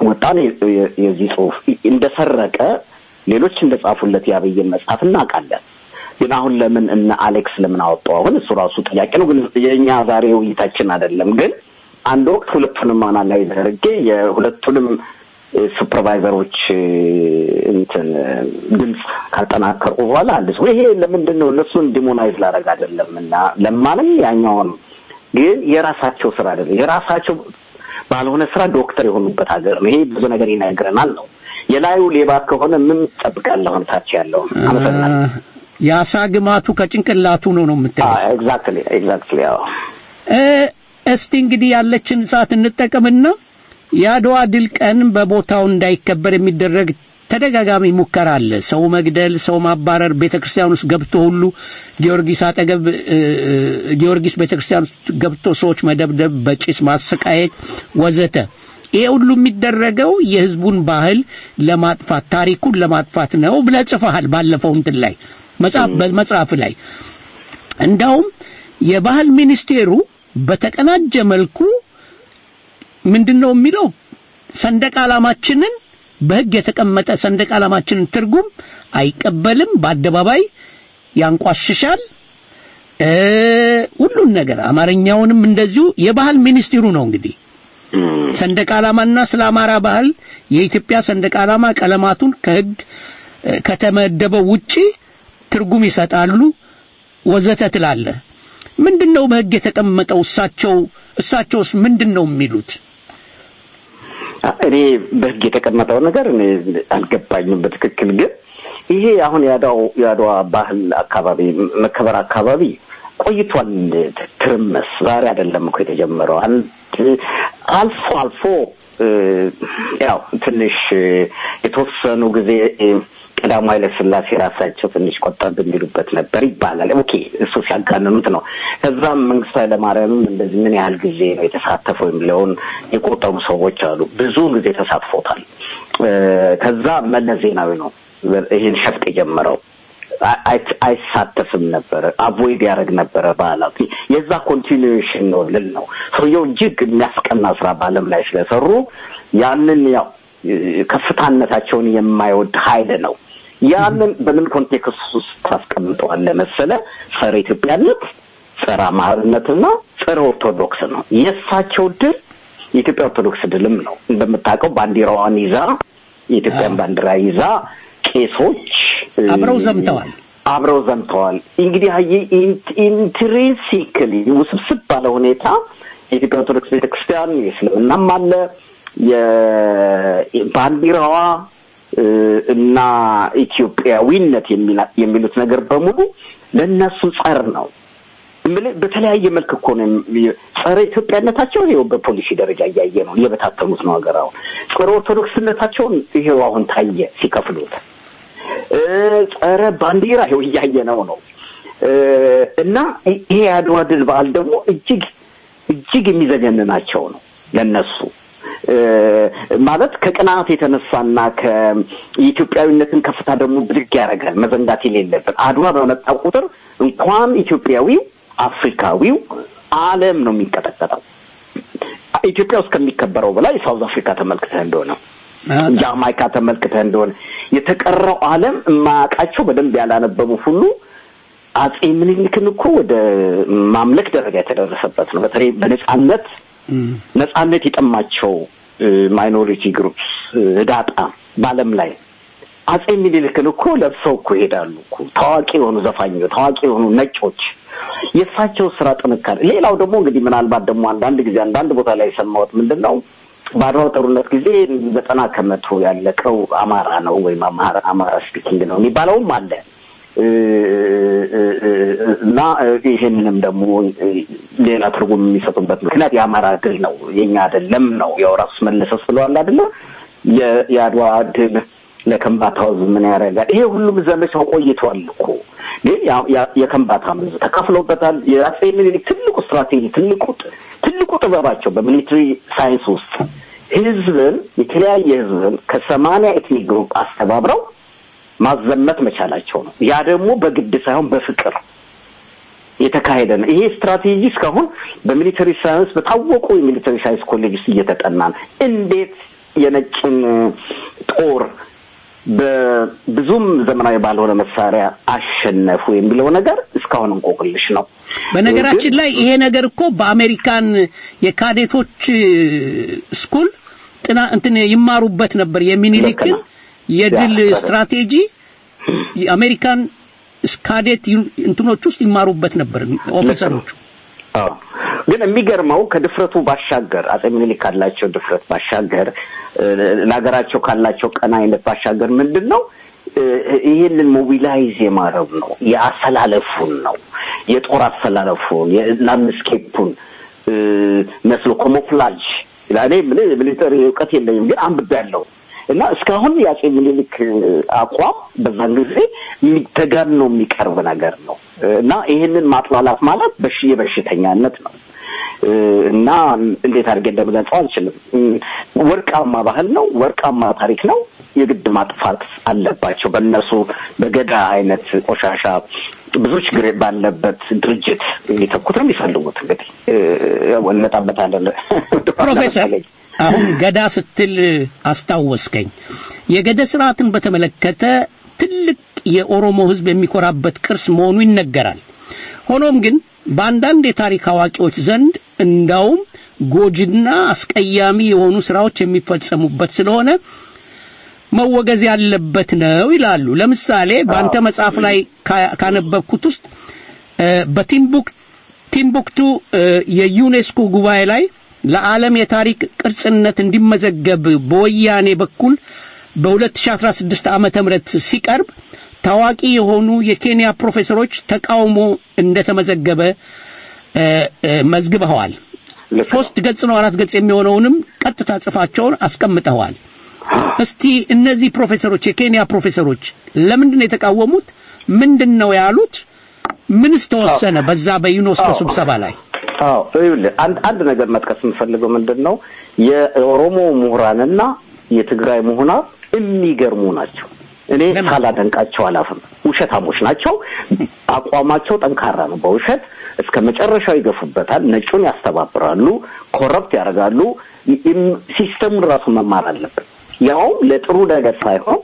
ወጣን የ- የ- የዚህ ጽሁፍ እንደሰረቀ ሌሎች እንደጻፉለት የአብይን መጽሐፍ እናውቃለን። ግን አሁን ለምን እነ አሌክስ ለምን አወጡ? አሁን እሱ ራሱ ጥያቄ ነው። ግን የእኛ ዛሬ ውይይታችን አይደለም። ግን አንድ ወቅት ሁለቱንም አናላይዝ አድርጌ የሁለቱንም ሱፐርቫይዘሮች እንትን ድምፅ ካጠናከርኩ በኋላ አንድ ሰው ይሄ ለምንድን ነው እነሱን ዲሞናይዝ ላደርግ አይደለም እና ለማንም ያኛውን ግን የራሳቸው ስራ አይደለም የራሳቸው ባልሆነ ስራ ዶክተር የሆኑበት ሀገር ነው። ይሄ ብዙ ነገር ይነግረናል ነው የላዩ ሌባ ከሆነ ምን ትጠብቃለህ? አሁን ታች ያለውን አመሰግናለሁ። የአሳ ግማቱ ከጭንቅላቱ ነው ነው የምትለው። ኤግዛክትሊ ኤግዛክትሊ። አዎ እ፣ እስቲ እንግዲህ ያለችን ሰዓት እንጠቀምና የአድዋ ድል ቀን በቦታው እንዳይከበር የሚደረግ ተደጋጋሚ ሙከራ አለ። ሰው መግደል፣ ሰው ማባረር፣ ቤተ ክርስቲያን ውስጥ ገብቶ ሁሉ ጊዮርጊስ አጠገብ እ፣ እ፣ ጊዮርጊስ ቤተ ክርስቲያን ውስጥ ገብቶ ሰዎች መደብደብ፣ በጭስ ማሰቃየት ወዘተ። ይሄ ሁሉ የሚደረገው የህዝቡን ባህል ለማጥፋት ታሪኩን ለማጥፋት ነው ብለህ ጽፈሃል ባለፈው እንትን ላይ መጽሐፍ በመጽሐፍ ላይ እንዳውም የባህል ሚኒስቴሩ በተቀናጀ መልኩ ምንድን ነው የሚለው ሰንደቅ ዓላማችንን በህግ የተቀመጠ ሰንደቅ ዓላማችንን ትርጉም አይቀበልም፣ በአደባባይ ያንቋሽሻል። እ ሁሉን ነገር አማርኛውንም እንደዚሁ የባህል ሚኒስቴሩ ነው እንግዲህ ሰንደቅ ዓላማና ስለ አማራ ባህል የኢትዮጵያ ሰንደቅ ዓላማ ቀለማቱን ከህግ እ፣ ከተመደበው ውጪ ትርጉም ይሰጣሉ ወዘተ ትላለህ። ምንድን ነው በህግ የተቀመጠው? እሳቸው እሳቸውስ ምንድን ነው የሚሉት? እኔ በህግ የተቀመጠው ነገር እኔ አልገባኝም በትክክል ግን ይሄ አሁን የአድዋው የአድዋ ባህል አካባቢ መከበር አካባቢ ቆይቷል። ትርምስ ዛሬ አይደለም እኮ የተጀመረው። አንድ አልፎ አልፎ እ፣ ያው ትንሽ እ፣ የተወሰኑ ጊዜ እ፣ ቀዳማዊ ኃይለ ሥላሴ ራሳቸው ትንሽ ቆጠብ የሚሉበት ነበር ይባላል። ኦኬ እሱ ሲያጋንኑት ነው። ከዛም መንግስቱ ኃይለማርያምም እንደዚህ ምን ያህል ጊዜ ነው የተሳተፈው የሚለውን የቆጠሩ ሰዎች አሉ። ብዙ ጊዜ ተሳትፎታል። እ፣ ከዛ መለስ ዜናዊ ነው ይህን ሸፍጥ የጀመረው። አይ- አይ- አይሳተፍም ነበረ፣ አቮይድ ያደረግ ነበረ በዓላት። የዛ ኮንቲኒዌሽን ነው ልል ነው። ሰውየው እጅግ የሚያስቀና ስራ በዓለም ላይ ስለሰሩ ያንን ያው ከፍታነታቸውን የማይወድ ኃይል ነው። ያንን በምን ኮንቴክስት ውስጥ ታስቀምጠዋለህ መሰለ? ጸረ ኢትዮጵያነት፣ ጸረ አማርነትና ጸረ ኦርቶዶክስ ነው። የእሳቸው ድል የኢትዮጵያ ኦርቶዶክስ ድልም ነው። እንደምታውቀው ባንዲራዋን ይዛ የኢትዮጵያን ባንዲራ ይዛ ቄሶች እ፣ አብረው ዘምተዋል። አብረው ዘምተዋል። እንግዲህ ኢንትሪንሲክሊ ውስብስብ ባለ ሁኔታ የኢትዮጵያ ኦርቶዶክስ ቤተክርስቲያን የእስልምናም አለ የባንዲራዋ እ፣ እና ኢትዮጵያዊነት የሚላ- የሚሉት ነገር በሙሉ ለእነሱ ጸር ነው። እምልህ በተለያየ መልክ እኮ ነው የሚ- ጸረ ኢትዮጵያነታቸውን ይኸው በፖሊሲ ደረጃ እያየ ነው እየበታተኑት ነው ሀገር አሁን ጸረ ኦርቶዶክስነታቸውን ይሄው አሁን ታየ ሲከፍሉት እ፣ ጸረ ባንዲራ ይኸው እያየ ነው ነው እ፣ እና ይ- ይሄ የአድዋ ድል በዓል ደግሞ እጅግ እጅግ የሚዘገንናቸው ነው ለነሱ እ፣ ማለት ከቅናት የተነሳና ከኢትዮጵያዊነትን ከፍታ ደግሞ ብድግ ያደርጋል። መዘንጋት የሌለብን አድዋ በመጣ ቁጥር እንኳን ኢትዮጵያዊው አፍሪካዊው ዓለም ነው የሚንቀጠቀጠው። ኢትዮጵያ ውስጥ ከሚከበረው በላይ ሳውዝ አፍሪካ ተመልክተህ እንደሆነ ጃማይካ ተመልክተህ እንደሆነ የተቀረው ዓለም የማያውቃቸው በደንብ ያላነበቡ ሁሉ አጼ ምኒልክን እኮ ወደ ማምለክ ደረጃ የተደረሰበት ነው። በተለይ በነጻነት ነጻነት የጠማቸው ማይኖሪቲ ግሩፕስ ህዳጣ በዓለም ላይ አጼ ምኒልክን እኮ ለብሰው እኮ ይሄዳሉ እኮ ታዋቂ የሆኑ ዘፋኞች፣ ታዋቂ የሆኑ ነጮች የእሳቸው ስራ ጥንካሬ። ሌላው ደግሞ እንግዲህ ምናልባት ደግሞ አንዳንድ ጊዜ አንዳንድ ቦታ ላይ የሰማሁት ምንድን ነው በአድዋው ጦርነት ጊዜ ዘጠና ከመቶ ያለቀው አማራ ነው ወይም አማራ አማራ ስፒኪንግ ነው የሚባለውም አለ እና ይሄንንም ደግሞ ሌላ ትርጉም የሚሰጡበት ምክንያት የአማራ ድል ነው የኛ አይደለም ነው ያው ራሱ መለሰ ስለዋል አይደለ የ- የአድዋ ድል ለከምባታ ህዝብ ምን ያደርጋል? ይሄ ሁሉም ዘመቻው ቆይቷል እኮ ግን ያ- ያ- የከምባታ ህዝብ ተካፍሎበታል። የአጼ ምኒልክ ትልቁ ስትራቴጂ ትልቁ ጥ- ትልቁ ጥበባቸው በሚሊትሪ ሳይንስ ውስጥ ህዝብን የተለያየ ህዝብን ከሰማንያ ኤትኒክ ግሩፕ አስተባብረው ማዘመት መቻላቸው ነው። ያ ደግሞ በግድ ሳይሆን በፍቅር የተካሄደ ነው። ይሄ ስትራቴጂ እስካሁን በሚሊተሪ ሳይንስ በታወቁ የሚሊተሪ ሳይንስ ኮሌጅ ውስጥ እየተጠና ነው። እንዴት የነጭን ጦር በብዙም ዘመናዊ ባልሆነ መሳሪያ አሸነፉ የሚለው ነገር እስካሁን እንቆቅልሽ ነው። በነገራችን ላይ ይሄ ነገር እኮ በአሜሪካን የካዴቶች ስኩል ጥና እንትን ይማሩበት ነበር። የሚኒሊክን የድል ያ፣ ስትራቴጂ የአሜሪካን ካዴት ዩን- እንትኖች ውስጥ ይማሩበት ነበር ኦፊሰሮቹ። አዎ። ግን የሚገርመው ከድፍረቱ ባሻገር አጼ ምኒልክ ካላቸው ድፍረት ባሻገር እ፣ ለሀገራቸው ካላቸው ቀናይነት ባሻገር ምንድን ነው እ፣ ይህንን ሞቢላይዝ የማድረግ ነው የአሰላለፉን ነው የጦር አሰላለፉን የላንድስኬፑን እ፣ መስሎ ኮሞፍላጅ እኔ ምን ሚሊተሪ እውቀት የለኝም ግን አንብቤያለሁ እና እስካሁን የአጼ ምኒልክ አቋም በዛን ጊዜ የሚ- ተጋኖ የሚቀርብ ነገር ነው እና ይህንን ማጥላላት ማለት በሽ የበሽተኛነት ነው እ፣ እና እንዴት አድርጌ እንደምገልጸው አልችልም። እም፣ ወርቃማ ባህል ነው፣ ወርቃማ ታሪክ ነው። የግድ ማጥፋት አለባቸው። በእነሱ በገዳ አይነት ቆሻሻ ብዙ ችግር ባለበት ድርጅት ሊተኩት ነው የሚፈልጉት። እንግዲህ እ፣ ያው እንመጣበታለን። ፕሮፌሰር አሁን ገዳ ስትል አስታወስከኝ። የገዳ ስርዓትን በተመለከተ ትልቅ የኦሮሞ ሕዝብ የሚኮራበት ቅርስ መሆኑ ይነገራል። ሆኖም ግን በአንዳንድ የታሪክ አዋቂዎች ዘንድ እንዳውም ጎጂና አስቀያሚ የሆኑ ስራዎች የሚፈጸሙበት ስለሆነ መወገዝ ያለበት ነው ይላሉ። ለምሳሌ በአንተ መጽሐፍ ላይ ካ- ካነበብኩት ውስጥ እ፣ በቲምቡክ ቲምቡክቱ እ፣ የዩኔስኮ ጉባኤ ላይ ለዓለም የታሪክ ቅርጽነት እንዲመዘገብ በወያኔ በኩል በ2016 ዓመተ ምህረት ሲቀርብ ታዋቂ የሆኑ የኬንያ ፕሮፌሰሮች ተቃውሞ እንደተመዘገበ እ፣ እ፣ መዝግበዋል። ሶስት ገጽ ነው አራት ገጽ የሚሆነውንም ቀጥታ ጽፋቸውን አስቀምጠዋል። እስቲ እነዚህ ፕሮፌሰሮች የኬንያ ፕሮፌሰሮች ለምንድን ነው የተቃወሙት? ምንድን ነው ያሉት? ምንስ ተወሰነ በዛ በዩኔስኮ አዎ። ስብሰባ ላይ? አዎ ይኸውልህ አንድ አንድ ነገር መጥቀስ የምፈልገው ምንድን ነው የኦሮሞ ምሁራንና የትግራይ ምሁራን የሚገርሙ ናቸው። እኔ ሳላደንቃቸው አላፍም። ውሸታሞች ናቸው። አቋማቸው ጠንካራ ነው። በውሸት እስከ መጨረሻው ይገፉበታል። ነጩን ያስተባብራሉ፣ ኮረፕት ያደርጋሉ። ይም- ሲስተሙን ራሱ መማር አለብን። ያውም ለጥሩ ነገር ሳይሆን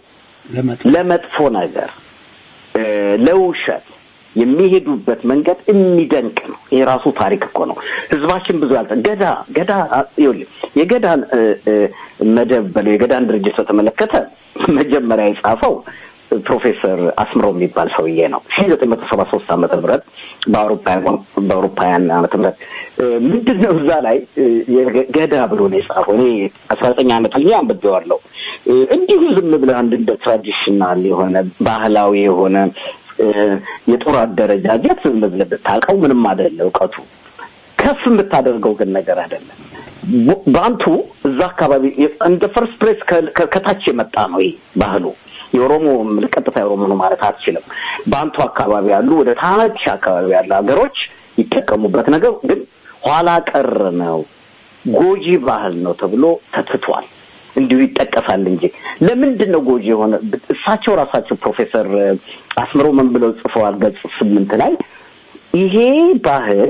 ለመጥፎ ነገር እ፣ ለውሸት የሚሄዱበት መንገድ የሚደንቅ ነው። ይሄ ራሱ ታሪክ እኮ ነው። ህዝባችን ብዙ ያልተ ገዳ ገዳ ይኸውልህ የገዳን እ፣ እ፣ መደብ በለው የገዳን ድርጅት በተመለከተ መጀመሪያ የጻፈው ፕሮፌሰር አስምረው የሚባል ሰውዬ ነው ሺ ዘጠኝ መቶ ሰባ ሶስት ዓመተ ምህረት በአውሮፓውያን በአውሮፓውያን ዓመተ ምህረት እ፣ ምንድን ነው እዛ ላይ እ፣ የገ- ገዳ ብሎ ነው የጻፈው። እኔ አስራ ዘጠኝ ዓመት ሆኜ አንብቤዋለሁ። እ፣ እንዲሁ ዝም ብለህ አንድ እንደ ትራዲሽናል የሆነ ባህላዊ የሆነ እ፣ የጦር አደረጃጀት ዝም ብለህ ብታውቀው ምንም አይደለ እውቀቱ ከፍ የምታደርገው ግን ነገር አይደለም። ቡ- በአንቱ እዛ አካባቢ እንደ ፈርስት ፕሬስ ከታች የመጣ ነው ይህ ባህሉ። የኦሮሞ ቀጥታ የኦሮሞ ነው ማለት አትችልም። በአንቱ አካባቢ ያሉ ወደ ታች አካባቢ ያሉ ሀገሮች ይጠቀሙበት ነገር ግን ኋላ ቀር ነው፣ ጎጂ ባህል ነው ተብሎ ተትቷል። እንዲሁ ይጠቀሳል እንጂ ለምንድን ነው ጎጂ የሆነ? እሳቸው ራሳቸው ፕሮፌሰር አስምረው ምን ብለው ጽፈዋል? ገጽ ስምንት ላይ ይሄ ባህል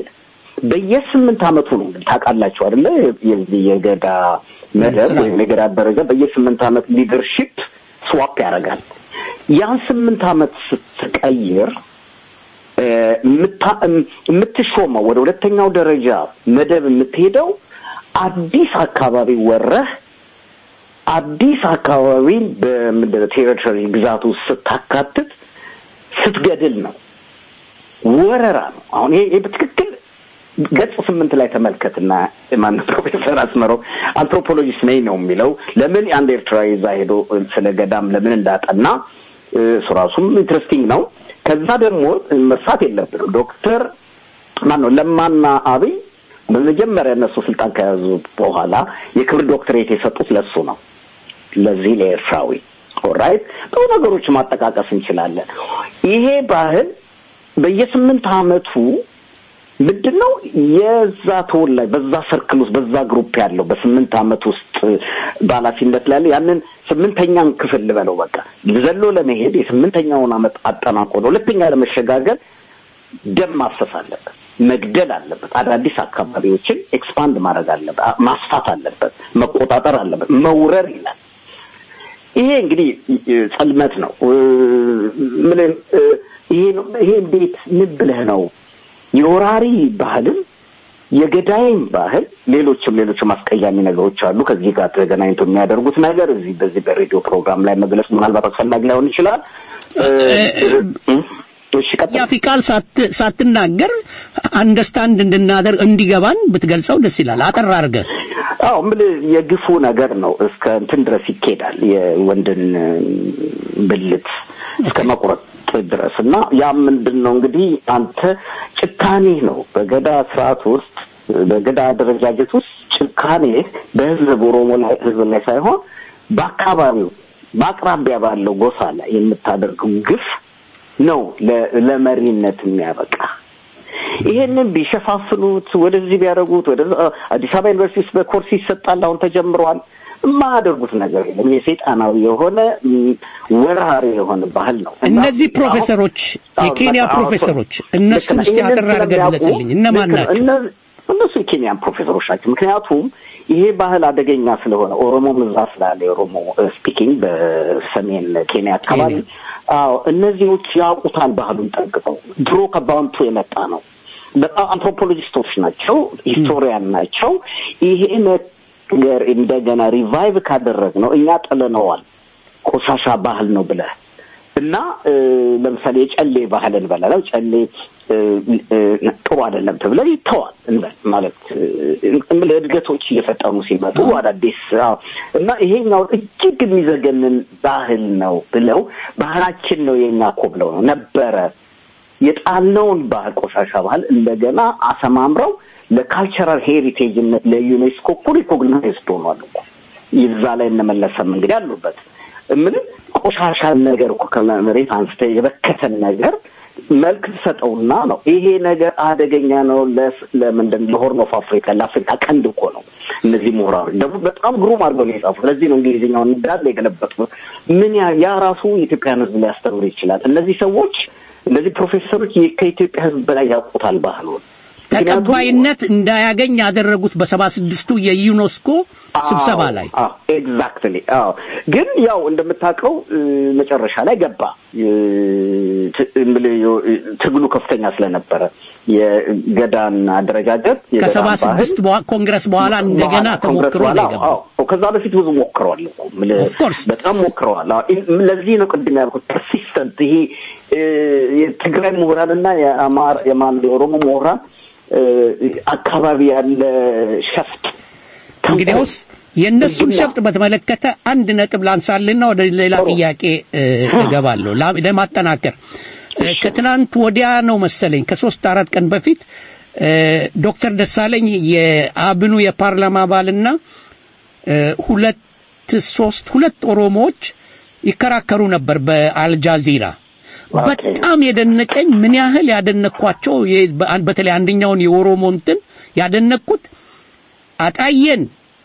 በየስምንት ዓመቱ ነው እንግዲህ ታውቃላችሁ አይደለ? የዚህ የገዳ መደብ ወይም የገዳ ደረጃ በየስምንት ዓመት ሊደርሺፕ ስዋፕ ያደርጋል። ያን ስምንት ዓመት ስትቀይር እ፣ የምታ- እም- የምትሾመው ወደ ሁለተኛው ደረጃ መደብ የምትሄደው አዲስ አካባቢ ወረህ አዲስ አካባቢን በምንድን ነው ቴሪቶሪ ግዛት ውስጥ ስታካትት ስትገድል ነው። ወረራ ነው። አሁን ይሄ ይሄ በትክክል ገጽ ስምንት ላይ ተመልከትና ማን ፕሮፌሰር አስመረው አንትሮፖሎጂስት ነኝ ነው የሚለው። ለምን አንድ ኤርትራዊ እዛ ሄዶ ስለ ገዳም ለምን እንዳጠና እ፣ እሱ ራሱም ኢንትረስቲንግ ነው። ከዛ ደግሞ መርሳት የለብንም ዶክተር ማን ነው ለማና አብይ በመጀመሪያ እነሱ ስልጣን ከያዙ በኋላ የክብር ዶክትሬት የሰጡት ለሱ ነው ለዚህ ለኤርትራዊ ኦራይት ብዙ ነገሮች ማጠቃቀስ እንችላለን። ይሄ ባህል በየስምንት ዓመቱ ምንድን ነው የዛ ተወላጅ በዛ ሰርክል ውስጥ በዛ ግሩፕ ያለው በስምንት ዓመት ውስጥ በኃላፊነት ላይ ያለው ያንን ስምንተኛን ክፍል ልበለው በቃ ዘሎ ለመሄድ የስምንተኛውን ዓመት አጠናቆ ነው ሁለተኛ ለመሸጋገር ደም ማፍሰስ አለበት። መግደል አለበት። አዳዲስ አካባቢዎችን ኤክስፓንድ ማድረግ አለበት፣ አ- ማስፋት አለበት፣ መቆጣጠር አለበት፣ መውረር ይላል። ይሄ እንግዲህ እ፣ ጸልመት ነው። እ፣ ምንም እ፣ ይሄ ነው- ይሄ እንዴት ምን ብለህ ነው የወራሪ ባህልም የገዳይም ባህል ሌሎችም ሌሎችም አስቀያሚ ነገሮች አሉ። ከዚህ ጋር ተገናኝቶ የሚያደርጉት ነገር እዚህ በዚህ በሬዲዮ ፕሮግራም ላይ መግለጽ ምናልባት አስፈላጊ ላይሆን ይችላል። እ፣ እ፣ እሺ ቀጥል። ያፊ ቃል ሳት- ሳትናገር አንደርስታንድ እንድናደርግ እንዲገባን ብትገልጸው ደስ ይላል። አጠር አድርገህ አዎ የምልህ የግፉ ነገር ነው። እስከ እንትን ድረስ ይኬዳል። የወንድን እ፣ ብልት እስከ መቁረጥ ድረስ እና ያ ምንድን ነው እንግዲህ አንተ ጭካኔ ነው በገዳ ስርዓት ውስጥ በገዳ አደረጃጀት ውስጥ ጭካኔ በህዝብ ኦሮሞ ላይ ህዝብ ላይ ሳይሆን በአካባቢው በአቅራቢያ ባለው ጎሳ ላይ የምታደርገው ግፍ ነው ለ- ለመሪነት የሚያበቃ ይሄንን ቢሸፋፍኑት ወደዚህ ቢያደርጉት ወደ አዲስ አበባ ዩኒቨርሲቲ ውስጥ በኮርስ ይሰጣል። አሁን ተጀምሯል። የማያደርጉት ነገር የለም። የሰይጣናዊ የሆነ ም፣ ወራሪ የሆነ ባህል ነው። እና እነዚህ ፕሮፌሰሮች አዎ፣ የኬንያ በቃ ፕሮፌሰሮች ልክ እነሱን ነህ። እስቲ ይህንን አጠር አድርገህ ስለሚያውቁ ግለጽልኝ። እነማን ልክ ነህ። ናቸው? እነ- እነሱ የኬንያን ፕሮፌሰሮች ናቸው። ምክንያቱም ይሄ ባህል አደገኛ ስለሆነ ኦሮሞ ምዛ ስላለ የኦሮሞ ስፒኪንግ በሰሜን ኬንያ አካባቢ አዎ እነዚህዎች ያውቁታል ባህሉን ጠንቅቀው። ድሮ ከባንቱ የመጣ ነው። በጣም አንትሮፖሎጂስቶች ናቸው፣ ሂስቶሪያን ናቸው። ይሄ ነገር እንደገና ሪቫይቭ ካደረግ ነው እኛ ጥለነዋል። ቆሻሻ ባህል ነው ብለህ እና እ፣ ለምሳሌ የጨሌ ባህል እንበላለው ጨሌ እ፣ እ፣ ጥሩ አይደለም ተብለ ይተዋል እንበል ማለት እ፣ እምልህ እድገቶች እየፈጠኑ ሲመጡ አዳዲስ አዎ። እና ይሄኛው እጅግ የሚዘገንን ባህል ነው ብለው ባህላችን ነው የኛ እኮ ብለው ነው ነበረ የጣልነውን ባህል ቆሻሻ ባህል እንደገና አሰማምረው ለካልቸራል ሄሪቴጅነት ለዩኔስኮ እኮ ሪኮግናይዝድ ሆኗል እኮ ይዛ ላይ እንመለሰም እንግዲህ አሉበት ምን ቆሻሻ ነገር እኮ ከመሬት አንስተ የበከተን ነገር መልክ ትሰጠውና ነው ይሄ ነገር አደገኛ ነው ለስ- ለምንድን ለሆርን ኦፍ አፍሪካ ለአፍሪካ ቀንድ እኮ ነው እነዚህ ምሁራኖች ደግሞ በጣም ግሩም አድርገው ነው የጻፉት ለዚህ ነው እንግሊዝኛውን እንዳለ የገለበጡት ምን ያ ያ ራሱ የኢትዮጵያን ህዝብ ሊያስተምር ይችላል እነዚህ ሰዎች እነዚህ ፕሮፌሰሮች የ- ከኢትዮጵያ ህዝብ በላይ ያውቁታል ባህሉን ተቀባይነት እንዳያገኝ ያደረጉት በሰባ ስድስቱ የዩኔስኮ ስብሰባ ላይ ኤግዛክትሊ አዎ ግን ያው እንደምታውቀው እ፣ መጨረሻ ላይ ገባ እ፣ ት- እምልህ ዮ- ትግሉ ከፍተኛ ስለነበረ የገዳን አደረጃጀት የገዳን ከሰባ ባህል ስድስት ኮንግረስ በኋላ እንደገና በኋላ ኮንግረስ ተሞክሮ ነው በኋላ የገባው። አዎ፣ ከዛ በፊት ብዙ ሞክረዋል እኮ የምልህ በጣም ሞክረዋል። አዎ፣ ኢ- ለዚህ ነው ቅድም ያልኩት ፐርሲስተንት ይሄ እ፣ የትግራይ ምሁራንና የአማራ የማን የኦሮሞ ምሁራን እ፣ አካባቢ ያለ ሸፍጥ እንግዲያውስ የእነሱን ሸፍጥ በተመለከተ አንድ ነጥብ ላንሳልና ወደ ሌላ ጥያቄ እ፣ እገባለሁ ላ- ለማጠናከር እ፣ ከትናንት ወዲያ ነው መሰለኝ ከሶስት አራት ቀን በፊት እ፣ ዶክተር ደሳለኝ የአብኑ የፓርላማ አባልና እ፣ ሁለት ሶስት ሁለት ኦሮሞዎች ይከራከሩ ነበር በአልጃዚራ በጣም የደነቀኝ ምን ያህል ያደነኳቸው የ- በአን- በተለይ አንደኛውን የኦሮሞ እንትን ያደነኩት አጣየን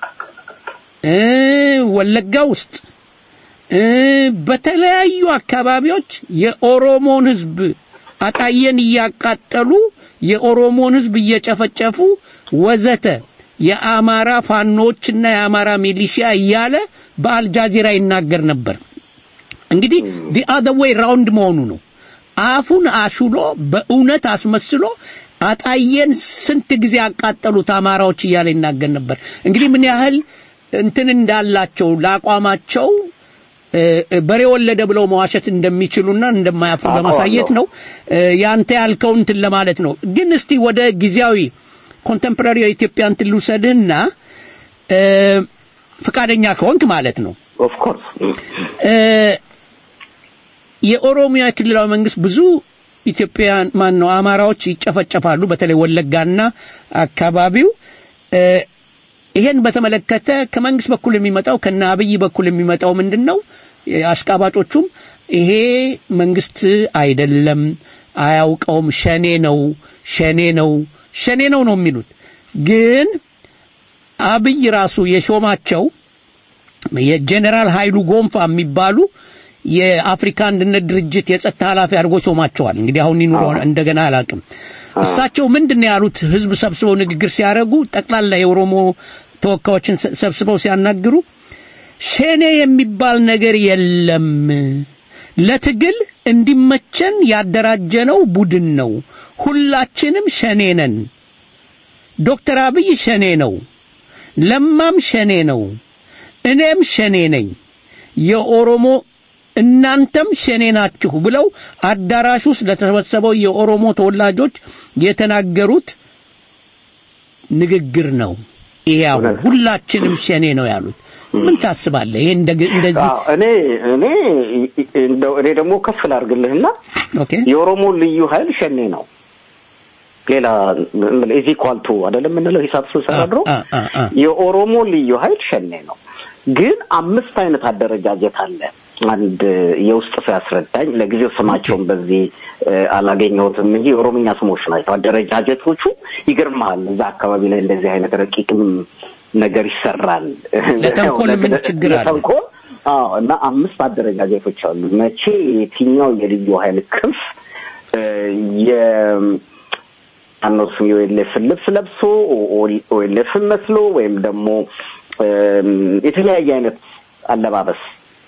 እ ወለጋ ውስጥ እ በተለያዩ አካባቢዎች የኦሮሞን ህዝብ አጣየን እያቃጠሉ የኦሮሞን ህዝብ እየጨፈጨፉ ወዘተ የአማራ ፋኖችና የአማራ ሚሊሺያ እያለ በአልጃዚራ ይናገር ነበር። እንግዲህ ዲ አዘር ዌይ ራውንድ መሆኑ ነው። አፉን አሹሎ በእውነት አስመስሎ አጣየን ስንት ጊዜ ያቃጠሉት አማራዎች እያለ ይናገር ነበር። እንግዲህ ምን ያህል እንትን እንዳላቸው ለአቋማቸው እ፣ እ፣ በሬ ወለደ ብለው መዋሸት እንደሚችሉና እንደማያፍሩ ለማሳየት ነው። እ፣ ያንተ ያልከው እንትን ለማለት ነው። ግን እስቲ ወደ ጊዜያዊ ኮንቴምፖራሪ የኢትዮጵያ እንትን ልውሰድህና እ፣ ፈቃደኛ ከሆንክ ማለት ነው ኦፍኮርስ እ፣ የኦሮሚያ ክልላዊ መንግስት ብዙ ኢትዮጵያውያን ማን ነው አማራዎች ይጨፈጨፋሉ፣ በተለይ ወለጋና አካባቢው እ፣ ይሄን በተመለከተ ከመንግስት በኩል የሚመጣው ከነ አብይ በኩል የሚመጣው ምንድን ነው? አሽቃባጮቹም ይሄ መንግስት አይደለም፣ አያውቀውም፣ ሸኔ ነው፣ ሸኔ ነው፣ ሸኔ ነው ነው የሚሉት። ግን አብይ ራሱ የሾማቸው የጀኔራል ኃይሉ ጎንፋ የሚባሉ የአፍሪካ አንድነት ድርጅት የጸጥታ ኃላፊ አድርጎ ሾማቸዋል። እንግዲህ አሁን ይኑሮ እንደገና አላውቅም። እሳቸው ምንድን ነው ያሉት? ህዝብ ሰብስበው ንግግር ሲያደርጉ ጠቅላላ የኦሮሞ ተወካዮችን ሰ- ሰብስበው ሲያናግሩ ሸኔ የሚባል ነገር የለም፣ ለትግል እንዲመቸን ያደራጀነው ቡድን ነው። ሁላችንም ሸኔ ነን። ዶክተር አብይ ሸኔ ነው፣ ለማም ሸኔ ነው፣ እኔም ሸኔ ነኝ። የኦሮሞ እናንተም ሸኔ ናችሁ ብለው አዳራሽ ውስጥ ለተሰበሰበው የኦሮሞ ተወላጆች የተናገሩት ንግግር ነው። ይያው ሁላችንም ሸኔ ነው ያሉት። ምን ታስባለህ? ይሄ እንደ- እንደዚህ አዎ፣ እኔ እኔ እንደው እኔ ደግሞ ከፍ ላድርግልህና ኦኬ የኦሮሞ ልዩ ኃይል ሸኔ ነው። ሌላ ኢዚ ኳልቱ አይደለም የምንለው ሂሳብ ስንሰራ ድሮ አ አ አ የኦሮሞ ልዩ ኃይል ሸኔ ነው። ግን አምስት አይነት አደረጃጀት አለ። አንድ የውስጥ ሰው ያስረዳኝ። ለጊዜው ስማቸውን በዚህ እ፣ አላገኘሁትም እንጂ የኦሮምኛ ስሞች ናቸው አደረጃጀቶቹ። ይገርምሃል፣ እዛ አካባቢ ላይ እንደዚህ አይነት ረቂቅም ነገር ይሰራል። ለተንኮል ምን ችግር አለ? ለተንኮል አዎ። እና አምስት አደረጃጀቶች አሉ። መቼ የትኛው የልዩ ኃይል ክንፍ እ፣ የ አኖስም የኦኤልኤፍን ልብስ ለብሶ ኦኤልኤፍን መስሎ ወይም ደግሞ እም፣ የተለያየ አይነት አለባበስ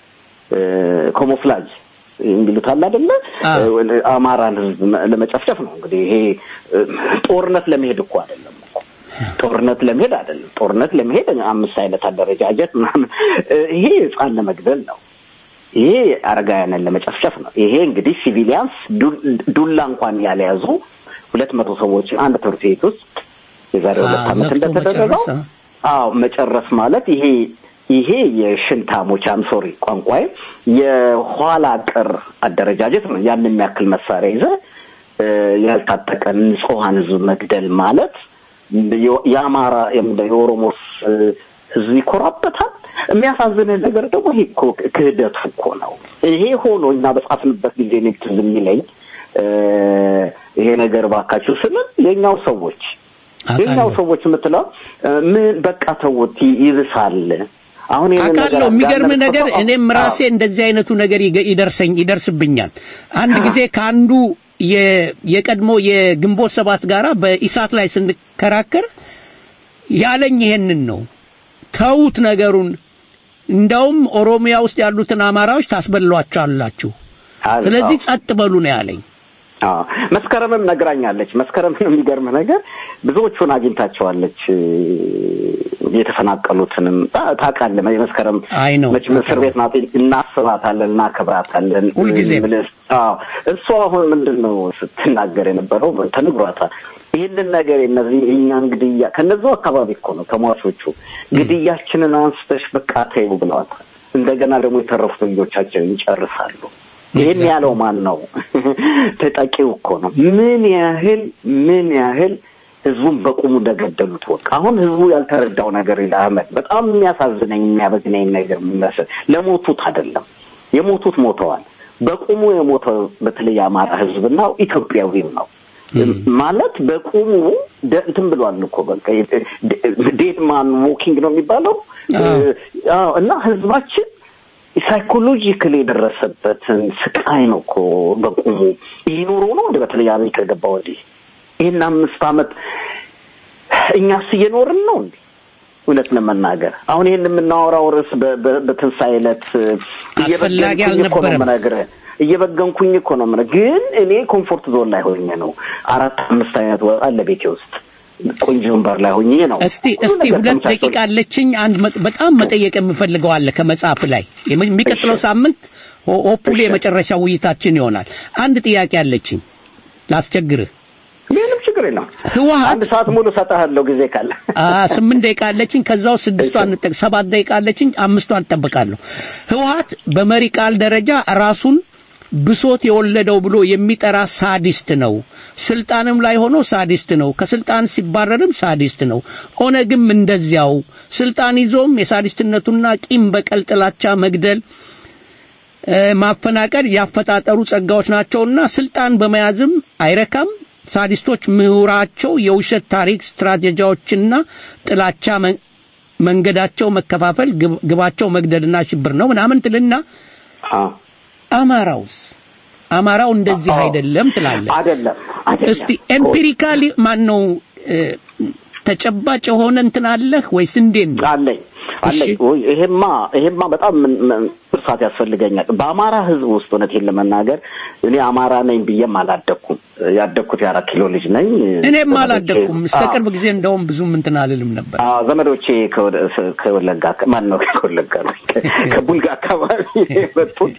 ኮሞፍላጅ የሚሉት አለ አይደለ? እ፣ አማራን ህዝብ መ- ለመጨፍጨፍ ነው እንግዲህ ይሄ እ፣ ጦርነት ለመሄድ እኮ አይደለም እኮ ጦርነት ለመሄድ አይደለም። ጦርነት ለመሄድ አምስት አይነት አደረጃጀት ምናምን እ፣ ይሄ ህፃን ለመግደል ነው። ይሄ አረጋውያንን ለመጨፍጨፍ ነው። ይሄ እንግዲህ ሲቪሊያንስ ዱ- ዱላ እንኳን ያልያዙ ሁለት መቶ ሰዎችን አንድ ትምህርት ቤት ውስጥ የዛሬ ሁለት አ፣ ዓመት ዘግቶ እንደተደረገው መጨረስ፣ አዎ መጨረስ ማለት ይሄ ይሄ የሽንታሞች አምሶሪ ቋንቋዬ የኋላ ቀር አደረጃጀት ነው። ያን የሚያክል መሳሪያ ይዘ እ፣ ያልታጠቀን ንጹሐን ህዝብ መግደል ማለት የ- የአማራ የምንድን ነው የኦሮሞ እ፣ ህዝብ ይኮራበታል። የሚያሳዝንህ ነገር ደግሞ ይሄ እኮ ክህደቱ እኮ ነው። ይሄ ሆኖ እኛ በጻፍንበት ጊዜ እኔ ትዝ የሚለኝ እ፣ ይሄ ነገር ባካችሁ ስንል የኛው ሰዎች የኛው ሰዎች የምትለው እ፣ ምን በቃ ተውት ይ- ይብሳል። አሁን ይሄንን ነገር አውቃለሁ። የሚገርም አጋለጥ ነገር ተሰማ- እኔም ራሴ እንደዚህ አይነቱ ነገር ይገ- ይደርሰኝ ይደርስብኛል። አንድ ጊዜ ከአንዱ የ- የቀድሞ የግንቦት ሰባት ጋራ በኢሳት ላይ ስንከራከር ያለኝ ይሄንን ነው። ተዉት ነገሩን፣ እንደውም ኦሮሚያ ውስጥ ያሉትን አማራዎች ታስበሏቸዋላችሁ። አዎ። ስለዚህ ጸጥ በሉ ነው ያለኝ። አዎ መስከረምም ነግራኛለች። መስከረምን የሚገርም ነገር ብዙዎቹን አግኝታቸዋለች። እ፣ የተፈናቀሉትንም ታ- ታውቃለህ። መስከረም አይ ነው መቼም እስር ቤት ናት። እናስባታለን፣ እናከብራታለን ሁልጊዜም። ምልስ- አዎ እሷ አሁን ምንድን ነው ስትናገር የነበረው ተነግሯታል። ይህንን ነገር እነዚህ እኛን ግድያ ከነዚው አካባቢ እኮ ነው ተሟቾቹ ግድያችንን አንስተሽ በቃ ተይው ብለዋታል። እንደገና ደግሞ የተረፉት ልጆቻችንን ይጨርሳሉ። ይህን ያለው ማን ነው? ተጠቂው እኮ ነው። ምን ያህል ምን ያህል ህዝቡን በቁሙ እንደገደሉት ወቅ አሁን ህዝቡ ያልተረዳው ነገር ይል አህመድ በጣም የሚያሳዝነኝ የሚያበግነኝ ነገር የሚመስል ለሞቱት አይደለም የሞቱት ሞተዋል። በቁሙ የሞተው በተለይ የአማራ ህዝብና ኢትዮጵያዊም ነው ማለት በቁሙ ደ- እንትን ብሏል እኮ በቃ ዴድ ማን ዎኪንግ ነው የሚባለው አዎ። እና ህዝባችን ሳይኮሎጂካሊ የደረሰበትን ስቃይ ነው እኮ በቁሙ ይህ ኑሮ ነው እንደ በተለይ አብይ ከገባ ወዲህ ይህን አምስት አመት እኛስ እየኖርን ነው እንዴ? እውነት ለመናገር አሁን ይህን የምናወራው ርዕስ በ- በ- በትንሣኤ ዕለት አስፈላጊ እየበገንኩኝ እኮ ነው አልነበረም። የምነግርህ። እየበገንኩኝ እኮ ነው የምነግርህ። ግን እኔ ኮምፎርት ዞን ላይ ሆኜ ነው አራት አምስት አይነት ወጥ አለ ቤቴ ውስጥ ቆንጆ ወንበር ላይ ሆኜ ነው እስቲ እስቲ ሁሉ ነገር ሁለት ተመቻችቶልኝ። ደቂቃ አለችኝ። አንድ መጥ- በጣም መጠየቅ የምፈልገው አለ ከመጽሐፍ ላይ የሚ- የሚቀጥለው ሳምንት ሆ- ሆፕፉሊ የመጨረሻ ውይይታችን ይሆናል። አንድ ጥያቄ አለችኝ ላስቸግርህ። ምንም ችግር የለም። ህወሀት አንድ ሰዓት ሙሉ እሰጥሃለሁ ጊዜ ካለ። አ ስምንት ደቂቃ አለችኝ። ከዛው ስድስቷን እንጠቅ ሰባት ደቂቃ አለችኝ። አምስቷን እጠብቃለሁ። ህወሀት በመሪ ቃል ደረጃ ራሱን ብሶት የወለደው ብሎ የሚጠራ ሳዲስት ነው። ስልጣንም ላይ ሆኖ ሳዲስት ነው። ከስልጣን ሲባረርም ሳዲስት ነው። ኦነግም እንደዚያው ስልጣን ይዞም የሳዲስትነቱና ቂም በቀል፣ ጥላቻ፣ መግደል እ፣ ማፈናቀል ያፈጣጠሩ ጸጋዎች ናቸውና ስልጣን በመያዝም አይረካም። ሳዲስቶች ምሁራቸው የውሸት ታሪክ ስትራቴጂያዎችና ጥላቻ መ- መንገዳቸው መከፋፈል፣ ግብ- ግባቸው መግደልና ሽብር ነው ምናምን ትልና አማራውስ አማራው እንደዚህ አይደለም ትላለህ። አይደለም አይደለም። እስቲ ኤምፒሪካሊ ማን ነው እ፣ ተጨባጭ የሆነ እንትን አለህ ወይስ እንዴት ነው? አለኝ አለኝ። ወይ ይሄማ ይሄማ በጣም ምን- ምን- እርሳት ያስፈልገኛል። በአማራ ሕዝብ ውስጥ እውነቴን ለመናገር እኔ አማራ ነኝ ብዬም አላደግኩም። ያደግኩት የአራት ኪሎ ልጅ ነኝ። እኔም ዘመዶቼ- አላደኩም። እስከ አዎ። ቅርብ ጊዜ እንደውም ብዙም እንትን አልልም ነበር። አዎ ዘመዶቼ ከወደ- ከወለጋ ማን ነው ከወለጋ ነው ከቡልጋ አካባቢ የመጡት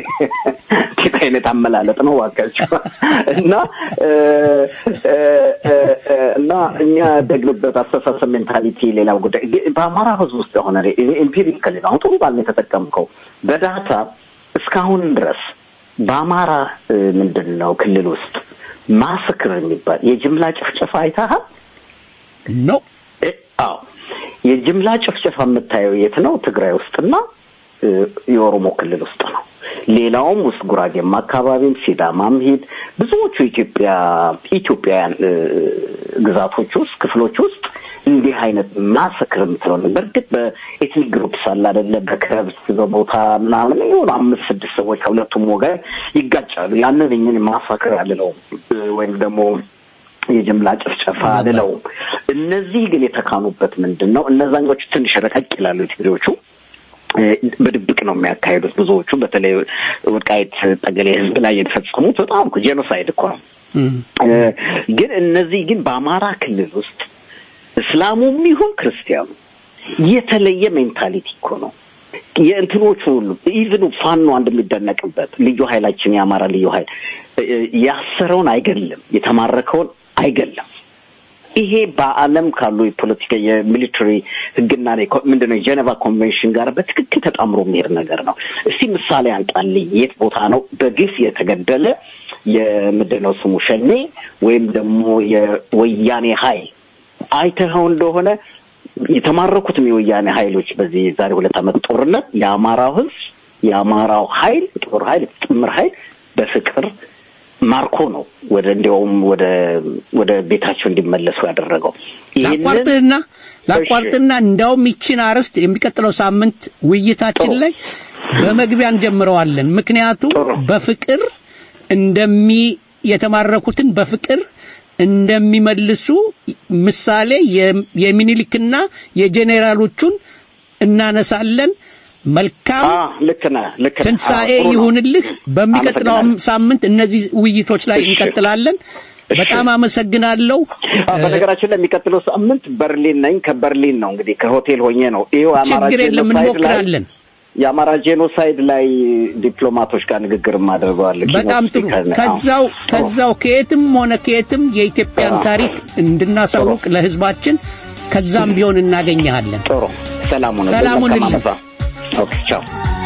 ጌታ አይነት አመላለጥ ነው ዋጋቸው እና እ፣ እ፣ እ፣ እ፣ እና እኛ ያደግንበት አስተሳሰብ ሜንታሊቲ ሌላው ጉዳይ ግን በአማራ ህዝብ ውስጥ የሆነ ኤምፒሪካሊ ነው። አሁን ጥሩ ባል ነው የተጠቀምከው በዳታ እስካሁን ድረስ በአማራ እ፣ ምንድን ነው ክልል ውስጥ ማስክር የሚባል የጅምላ ጭፍጨፋ አይተሃል? ኖ አዎ የጅምላ ጭፍጨፋ የምታየው የት ነው? ትግራይ ውስጥና እ፣ የኦሮሞ ክልል ውስጥ ነው። ሌላውም ውስጥ ጉራጌም አካባቢም ሲዳማም ሂድ ብዙዎቹ ኢትዮጵያ ኢትዮጵያውያን እ፣ ግዛቶች ውስጥ ክፍሎች ውስጥ እንዲህ አይነት ማሰክር የምትለው ነው። በእርግጥ በኤትኒክ ግሩፕስ አለ አይደለ? በከብት በቦታ ምናምን የሆኑ አምስት ስድስት ሰዎች ከሁለቱም ወገን ይጋጫሉ። ያንን እኝን ማሳክር አልለውም እ፣ ወይም ደግሞ የጅምላ ጭፍጨፋ አልለውም። እነዚህ ግን የተካኑበት ምንድን ነው? እነዛኞቹ ትንሽ ረቀቅ ይላሉ ትግሬዎቹ እ፣ በድብቅ ነው የሚያካሂዱት ብዙዎቹ። በተለይ ወልቃይት ጠገሌ ህዝብ ላይ የተፈጸሙት በጣም እኮ ጄኖሳይድ እኮ ነው። እ፣ ግን እነዚህ ግን በአማራ ክልል ውስጥ እስላሙም ይሁን ክርስቲያኑ የተለየ ሜንታሊቲ እኮ ነው። የእንትኖቹ ሁሉ ኢቭኑ ፋኖ አንድ የሚደነቅበት ልዩ ኃይላችን የአማራ ልዩ ኃይል እ፣ ያሰረውን አይገልም፣ የተማረከውን አይገልም። ይሄ በዓለም ካሉ የፖለቲካ የሚሊተሪ ህግና የኮ- ምንድነው የጀኔቫ ኮንቬንሽን ጋር በትክክል ተጣምሮ የሚሄድ ነገር ነው። እስቲ ምሳሌ አንጣልኝ። የት ቦታ ነው በግፍ የተገደለ የምንድነው ስሙ ሸኔ ወይም ደግሞ የወያኔ ኃይል አይተኸው እንደሆነ የተማረኩትም የወያኔ ኃይሎች በዚህ ዛሬ ሁለት ዓመት ጦርነት የአማራው ህዝብ የአማራው ኃይል ጦር ኃይል ጥምር ኃይል በፍቅር ማርኮ ነው ወደ እንዲያውም ወደ ወደ ቤታቸው እንዲመለሱ ያደረገው። ይህንን ላቋርጥህና ላቋርጥና እንዳውም ይችን አርዕስት የሚቀጥለው ሳምንት ውይይታችን ላይ በመግቢያ እንጀምረዋለን። ምክንያቱም በፍቅር እንደሚ የተማረኩትን በፍቅር እንደሚመልሱ ምሳሌ የ- የሚኒሊክና የጄኔራሎቹን እናነሳለን። መልካም አ ልክ ነህ ልክ ነህ። ትንሣኤ አዎ፣ ጥሩ ነው። ይሁንልህ። በሚቀጥለው አመሰግናለሁ። ሳምንት እነዚህ ውይይቶች ላይ እንቀጥላለን። በጣም አመሰግናለሁ። አ፣ በነገራችን ላይ የሚቀጥለው ሳምንት በርሊን ነኝ። ከበርሊን ነው እንግዲህ ከሆቴል ሆኜ ነው። ይኸው አማራ ችግር የለም ጄኖሳይድ ላይ እንሞክራለን። የአማራ ጄኖሳይድ ላይ ዲፕሎማቶች ጋር ንግግር ማድረገዋል። በጣም ጥሩ። ከዛው ከዛው ከየትም ሆነ ከየትም የኢትዮጵያን ታሪክ እንድናሳውቅ ለሕዝባችን ከዛም ቢሆን እናገኘሃለን። ጥሩ። ሰላም ሁኑ። ሰላም ሁንልኝ። መልካም ዓመት። ኦኬ ቻው።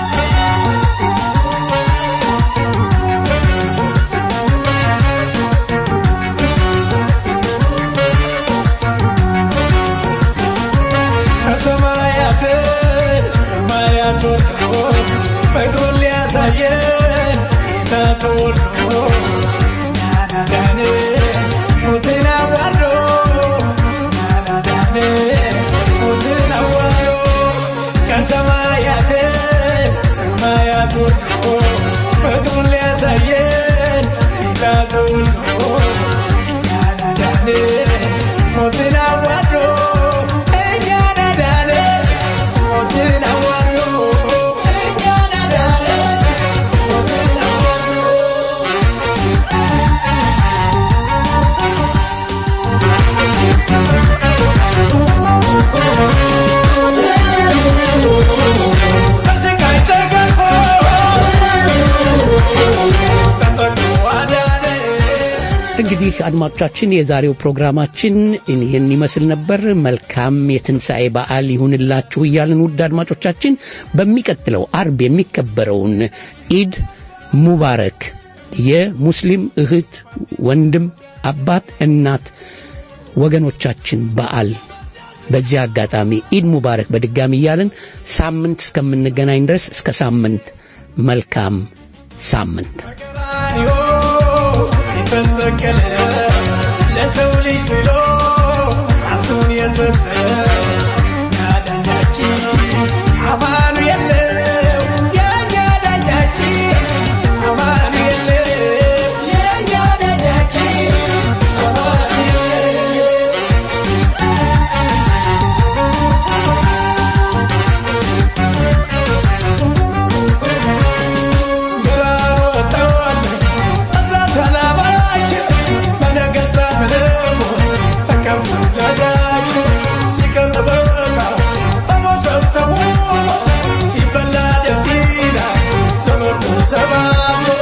ከሰማያት ሰማያት ወርዶ ፍቅሩን ሊያሳየን ጌታ ተወልዶ እኛን አዳነ ሞትን አዋርዶ እኛን አዳነ ሞትን አዋርዶ ከሰማያት ሰማያት ወርዶ ፍቅሩን ሊያሳየን ጌታ ተወልዶ እኛን አዳነ ሞትን አዋርዶ እኛን አዳነ ሞትን አዋርዶ እኛን አዳነ ሞትን አዋርዶ በስቃይ ተገርፎ ተሰቅሎ አዳነ እንግዲህ አድማጮቻችን የዛሬው ፕሮግራማችን ይህን ይመስል ነበር። መልካም የትንሣኤ በዓል ይሁንላችሁ እያልን ውድ አድማጮቻችን በሚቀጥለው አርብ የሚከበረውን ኢድ ሙባረክ የሙስሊም እህት፣ ወንድም፣ አባት፣ እናት ወገኖቻችን በዓል በዚህ አጋጣሚ ኢድ ሙባረክ በድጋሚ እያልን ሳምንት እስከምንገናኝ ድረስ እስከ ሳምንት መልካም ሳምንት ቀራንዮ የተሰቀለ ለሰው ልጅ ብሎ ራሱን የሰጠ ያዳኛችን አማኑኤል ነው የእኛ ዳኛችን አማኑኤል ነው የእኛ ዳኛችን ተሰባስቦ